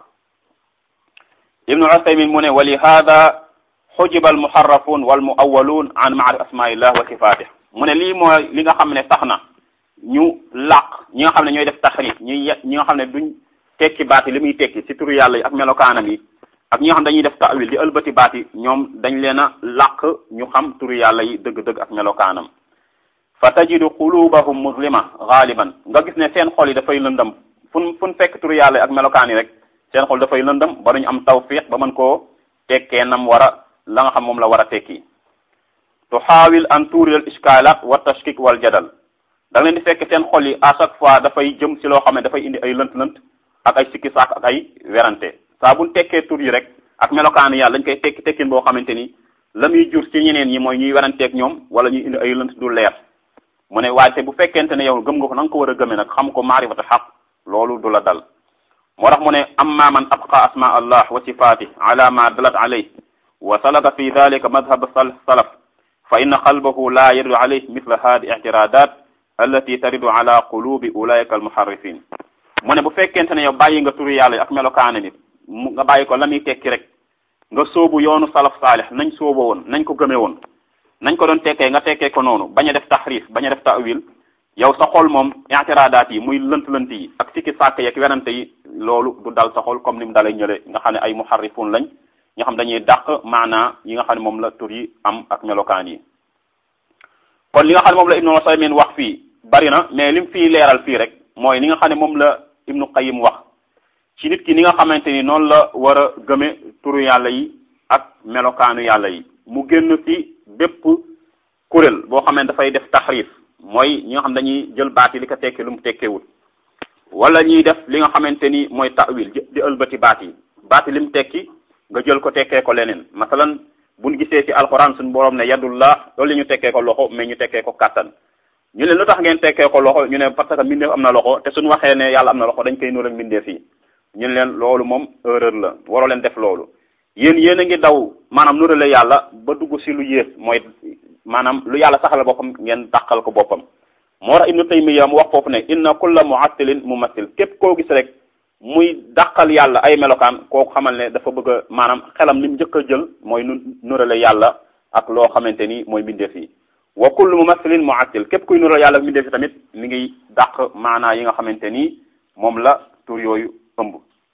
Speaker 1: ibnu Usaymin mu ne wa li hada xujiba almuharrafun wal muawwaluun an maarif asmaillah wa sifatih mu ne lii mooy li nga xam ne tax na ñu làq ñi nga xam ne ñooy def taxrif ñi ñi nga xam ne duñ tekki baati li muy tekki ci turu yàlla yi ak melokaanam yi ak ñi nga xam dañuy def ta'wil di ëlbati baati ñoom dañ leen a làq ñu xam turu yàlla yi dëgg-dëgg ak melokaanam fa tajidu qulubahum muslima gaaliban nga gis ne seen xol yi dafay lëndëm fun fun fekk turu yàlla yi ak melokaan yi rek seen xol dafay lëndëm ba duñu am tawfiq ba mën koo tekkee nam war a la nga xam moom la war a tekki tuxaawil an tuuri al iskaalat wa tashkik wal jadal da leen di fekk seen xol yi à chaque fois dafay jëm ci loo xam ne dafay indi ay lënt-lënt ak ay sikki saak ak ay werante saa buñ tekkee tur yi rek ak melokaan yàlla dañ koy tekki tekkin boo xamante ni la muy jur ci ñeneen ñi mooy ñuy weranteeg ñoom wala ñuy indi ay lënt du leer mu ne waaye te bu fekkente ne yow gëm nga ko na nga ko war a gëmee nag xam ko maarifatu xaq loolu du la dal moo tax mu ne amma man abqa asma allah wa sifatih ala ma dalat alayh wa salaka fi dalika madhab salaf fa inna qalbahu la yaridu alayh mithla hadi i'tiradat allati taridu ala qulubi ulaika almuharrifin mu ne bu fekkente ne yow bàyyi nga turu yàlla ak melokaane nit mu nga bàyyi ko la muy tekki rek nga sóobu yoonu salaf saalih nañ sóobo woon nañ ko gëme woon nañ ko doon tekkee nga tekkee ko noonu bañ a def taxrif bañ a def ta'wil yow sa xol moom i'tiradaat yi muy lënt-lënt yi ak sikki sàkk yeeg werante yi loolu du dal sa xol comme ni mu dalay ñële nga xam ne ay muharrifun lañ nga xam dañuy dàq maanaa yi nga xam ne moom la tur yi am ak melokaan yi kon li nga xam ne moom la ibnu Usaymin wax fii bari na mais lim fii leeral fii rek mooy li nga xam ne moom la ibnu Qayyim wax ci nit ki ni nga xamante ni noonu la war a gëme turu yàlla yi ak melokaanu yàlla yi mu génn ci bépp kuréel boo xam ne dafay def taxrif mooy ñi nga xam dañuy jël baat yi li ko tekkee lu mu tekkeewul wala ñuy def li nga xamante ni mooy ta'wil di ëlbati baat yi baat yi li mu tekki nga jël ko tekkee ko leneen masalan buñ gisee ci alxuraan suñu borom ne yadullah loolu ñu tekkee ko loxo mais ñu tekkee ko kàttan ñu ne lu tax ngeen tekkee ko loxo ñu ne parce que mbindeef am na loxo te suñu waxee ne yàlla am na loxo dañ koy nuur ak mbindeef yi ñun leen loolu moom erreur la waroo leen def loolu yéen yéen a ngi daw maanaam nurale yàlla ba dugg si lu yées mooy maanaam lu yàlla saxal boppam ngeen dàqal ko boppam moo tax ibnu taymiya mu wax foofu ne inna kulla muattilin mumassil képp koo gis rek muy dàqal yàlla ay melokaan kooku xamal ne dafa bëgg a maanaam xelam li mu njëkk a jël mooy nu nurale yàlla ak loo xamante ni mooy mbindeef yi wa kullu mumassilin muattil képp kuy nurale yàlla ak mbindeef yi tamit mi ngi dàq maanaa yi nga xamante ni moom la tur yooyu ëmb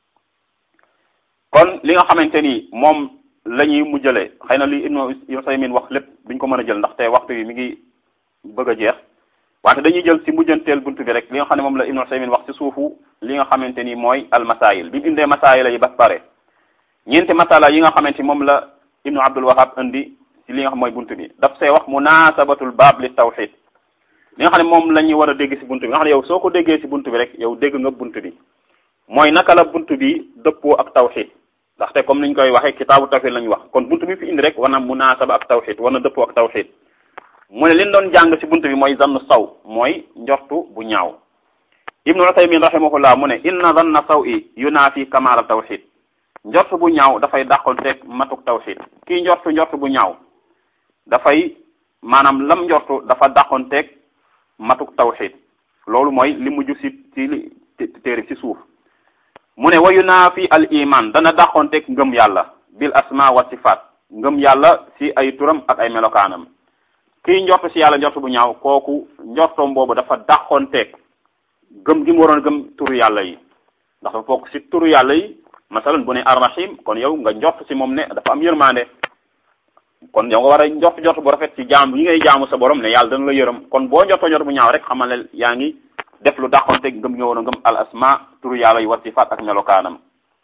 Speaker 1: kon li nga xamante ni moom la ñuy mujjale xëy na li ibnu Usaymin wax lépp duñ ko mën a jël ndaxte waxtu yi mi ngi bëgg a jeex wante dañuy jël ci mujjanteel buntu bi rek li nga xam ne moom la ibnu Usaymin wax ci suufu li nga xamante ni mooy al masail bi mu indee masaila yi ba pare ñeenti masala yi nga xamante ni moom la ibnu Abdul Wahab indi ci li nga xam mooy buntu bi daf see wax munasabatul baab li tawxid li nga xam ne moom la ñuy war a dégg ci buntu bi nga xam ne yow soo ko déggee ci buntu bi rek yow dégg nga buntu bi mooy naka la buntu bi dëppoo ak tawxid ndaxte comme niñ koy waxee kitaabu tawxid lañu wax kon buntu bi fi indi rek war na munaasaba ak tawxid war na dëppoo ak tawxid mu ne liñ doon jàng ci buntu bi mooy zannu saw mooy njortu bu ñaaw ibnu Usaymin rahimahullah mu ne inna zanna saw i yunaafi kamaala tawxid njortu bu ñaaw dafay dàqonteeg matuk tawxid kii njortu njortu bu ñaaw dafay maanaam lam njortu dafa dàqonteeg matuk tawxid loolu mooy li mujj ci ci li téere ci suuf mu ne wayu naa fi al iman dana dàqonteeg ngëm yàlla bil asma wa sifaat ngëm yàlla ci ay turam ak ay melokaanam kii njort ci yàlla njort bu ñaaw kooku njortoom boobu dafa dàqonteeg gëm gi mu waroon gëm turu yàlla yi ndax dafa bokk ci turu yàlla yi masalan bu ne arrahim kon yow nga njort ci moom ne dafa am yërmande kon yow nga war a njort njort bu rafet ci jaam yi ngay jaamu sa borom ne yàlla dana la yërëm kon boo njortoo njort bu ñaaw rek xamal ne yaa ngi def lu dàqonte ngëm nga war a ngëm al asma turu yàlla yi wa sifaat ak melokaanam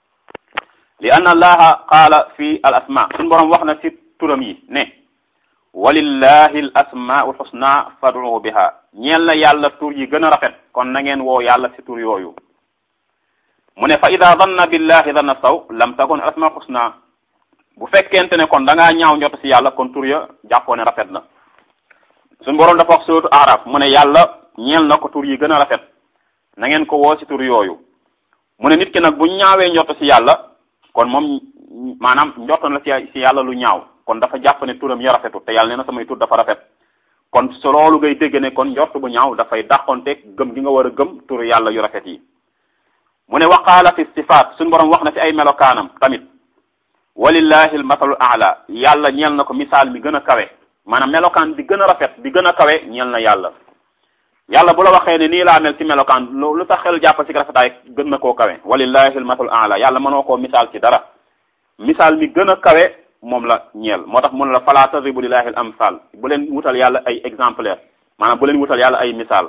Speaker 1: li anna allaha qaala fi al asma suñu borom wax na ci turam yi ne walillahi al asmaul husna fad'u biha ñeel na yàlla tur yi gën a rafet kon na ngeen woo yàlla ci tur yooyu mu ne fa ida danna billahi danna saw lam takun al asmaul husna bu fekkente ne kon da ngaa ñaaw njot ci yàlla kon tur ya jàppoo ne rafet na suñu borom dafa wax sootu araf mu ne yàlla ñeel na ko tur yi gën a rafet na ngeen ko woo ci tur yooyu mu ne nit ki nag bu ñaawee njott ci yàlla kon moom maanaam njott na ci yàlla lu ñaaw kon dafa jàpp ne turam ya rafetu te yàlla nee na samay tur dafa rafet kon su loolu ngay dégg ne kon njott bu ñaaw dafay dàqonteeg gëm gi nga war a gëm tur yàlla yu rafet yi mu ne waqaala fi sifaat suñu borom wax na ci ay melokaanam tamit walillahi al masalul aala yàlla ñeel na ko misaal mi gën a kawe maanaam melokaan bi gën a rafet bi gën a kawe ñeel na yàlla yàlla bu la waxee ne nii laa mel ci melokaan lu tax xel jàpp ci rafetaay gën na koo kawe walillahi almatul ala yàlla mënoo koo misaal ci dara misaal mi gën a kawe moom la ñeel moo tax mun la fala tadribu lillahi al amsal bu leen wutal yàlla ay exemplaire maanaam bu leen wutal yàlla ay misaal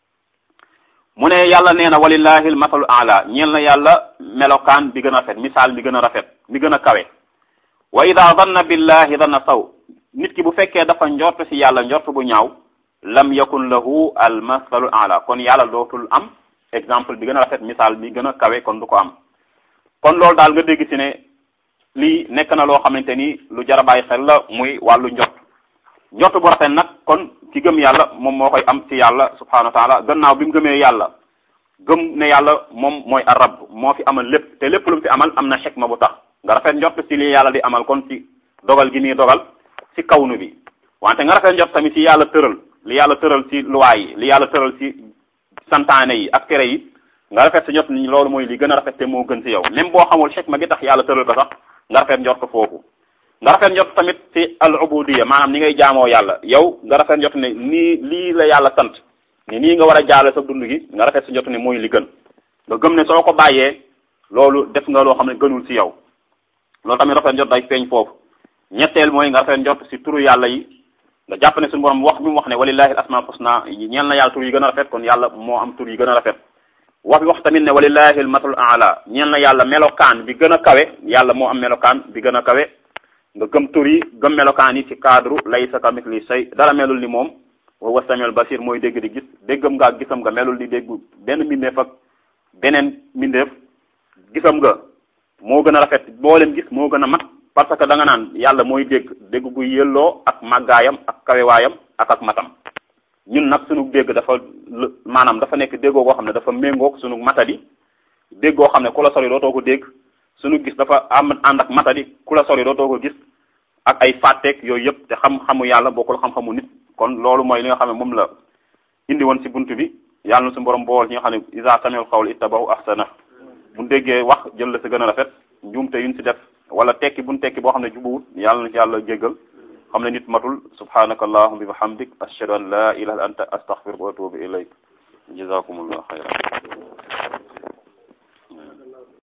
Speaker 1: mu ne yàlla nee na walillahi almatul ala ñeel na yàlla melokaan bi gën a rafet misaal mi gën a rafet mi gën a kawe wa ida danna billahi danna saw nit ki bu fekkee dafa njort ci yàlla njort bu ñaaw lam yakun lahu al masalu ala kon yàlla dootul am exemple bi gën a rafet misaal bi gën a kawe kon du ko am kon loolu daal nga dégg ci ne lii nekk na loo xamante ni lu jar a bàyyi xel la muy wàllu njot njot bu rafet nag kon ki gëm yàlla moom moo koy am ci yàlla subhanahu wa taala gannaaw bi mu gëmee yàlla gëm ne yàlla moom mooy arab moo fi amal lépp te lépp lu mu fi amal am na xikma bu tax nga rafet njot ci li yàlla di amal kon ci dogal gi muy dogal ci kawnu bi wante nga rafet njot tamit ci yàlla tëral li yàlla tëral ci loi yi li yàlla tëral ci santaane yi ak tere yi nga rafet sa njot ni loolu mooy li gën a rafet te moo gën ci yow même boo xamul xikma gi tax yàlla tëral ko sax nga rafet njot ko foofu nga rafet njot tamit ci al ubudiyya maanaam ni ngay jaamoo yàlla yow nga rafet njot ne nii lii la yàlla sant ni nii nga war a jaale sa dund gi nga rafet sa njot ne mooy li gën nga gëm ne soo ko bàyyee loolu def nga loo xam ne gënul ci yow loolu tamit rafet njot day feeñ foofu ñetteel mooy nga rafet njot ci turu yàlla yi nga jàpp ne suñu borom wax bi mu wax ne walillahi al asmaul husna ñeel na yàlla tur yi gën a rafet kon yàlla moo am tur yi gën a rafet wax bi wax tamit ne walillahi al masalul aala ñeel na yàlla melokaan bi gën a kawe yàlla moo am melokaan bi gën a kawe nga gëm tur yi gëm melokaan yi ci cadre laysa kamithli shay dara melul ni moom wa huwa samiul basir mooy dégg di gis déggam nga ak gisam nga melul di dégg benn mbindeef ak beneen mbindeef gisam nga moo gën a rafet boolem gis moo gën a mat parce que da nga naan yàlla mooy dégg dégg gu yëlloo ak màggaayam ak kawewaayam ak ak matam ñun nag sunu dégg dafa maanaam dafa nekk déggoo koo xam ne dafa méngoog sunu matadi dégg goo xam ne ku la sori dootoo ko dégg suñu gis dafa am ànd ak matadi ku la sori dootoo ko gis ak ay fàtteeg yooyu yëpp te xam-xamu yàlla bokkul xam-xamu nit kon loolu mooy li nga xam ne moom la indi woon ci buntu bi yàlla na suñu borom bool ñi nga xam ne isa samiul xawl ittabahu ahsana bu déggee wax jël la si gën a rafet njuumte yuñ si def wala tekki buñ tekki boo xam ne jubuwut yàlla na ci yàlla jéggal xam ne nit matul subhanaka allahumma bi bihamdik ashhadu an la ilaha illa anta astaghfiruka wa atubu ilayk jazakumullah khayran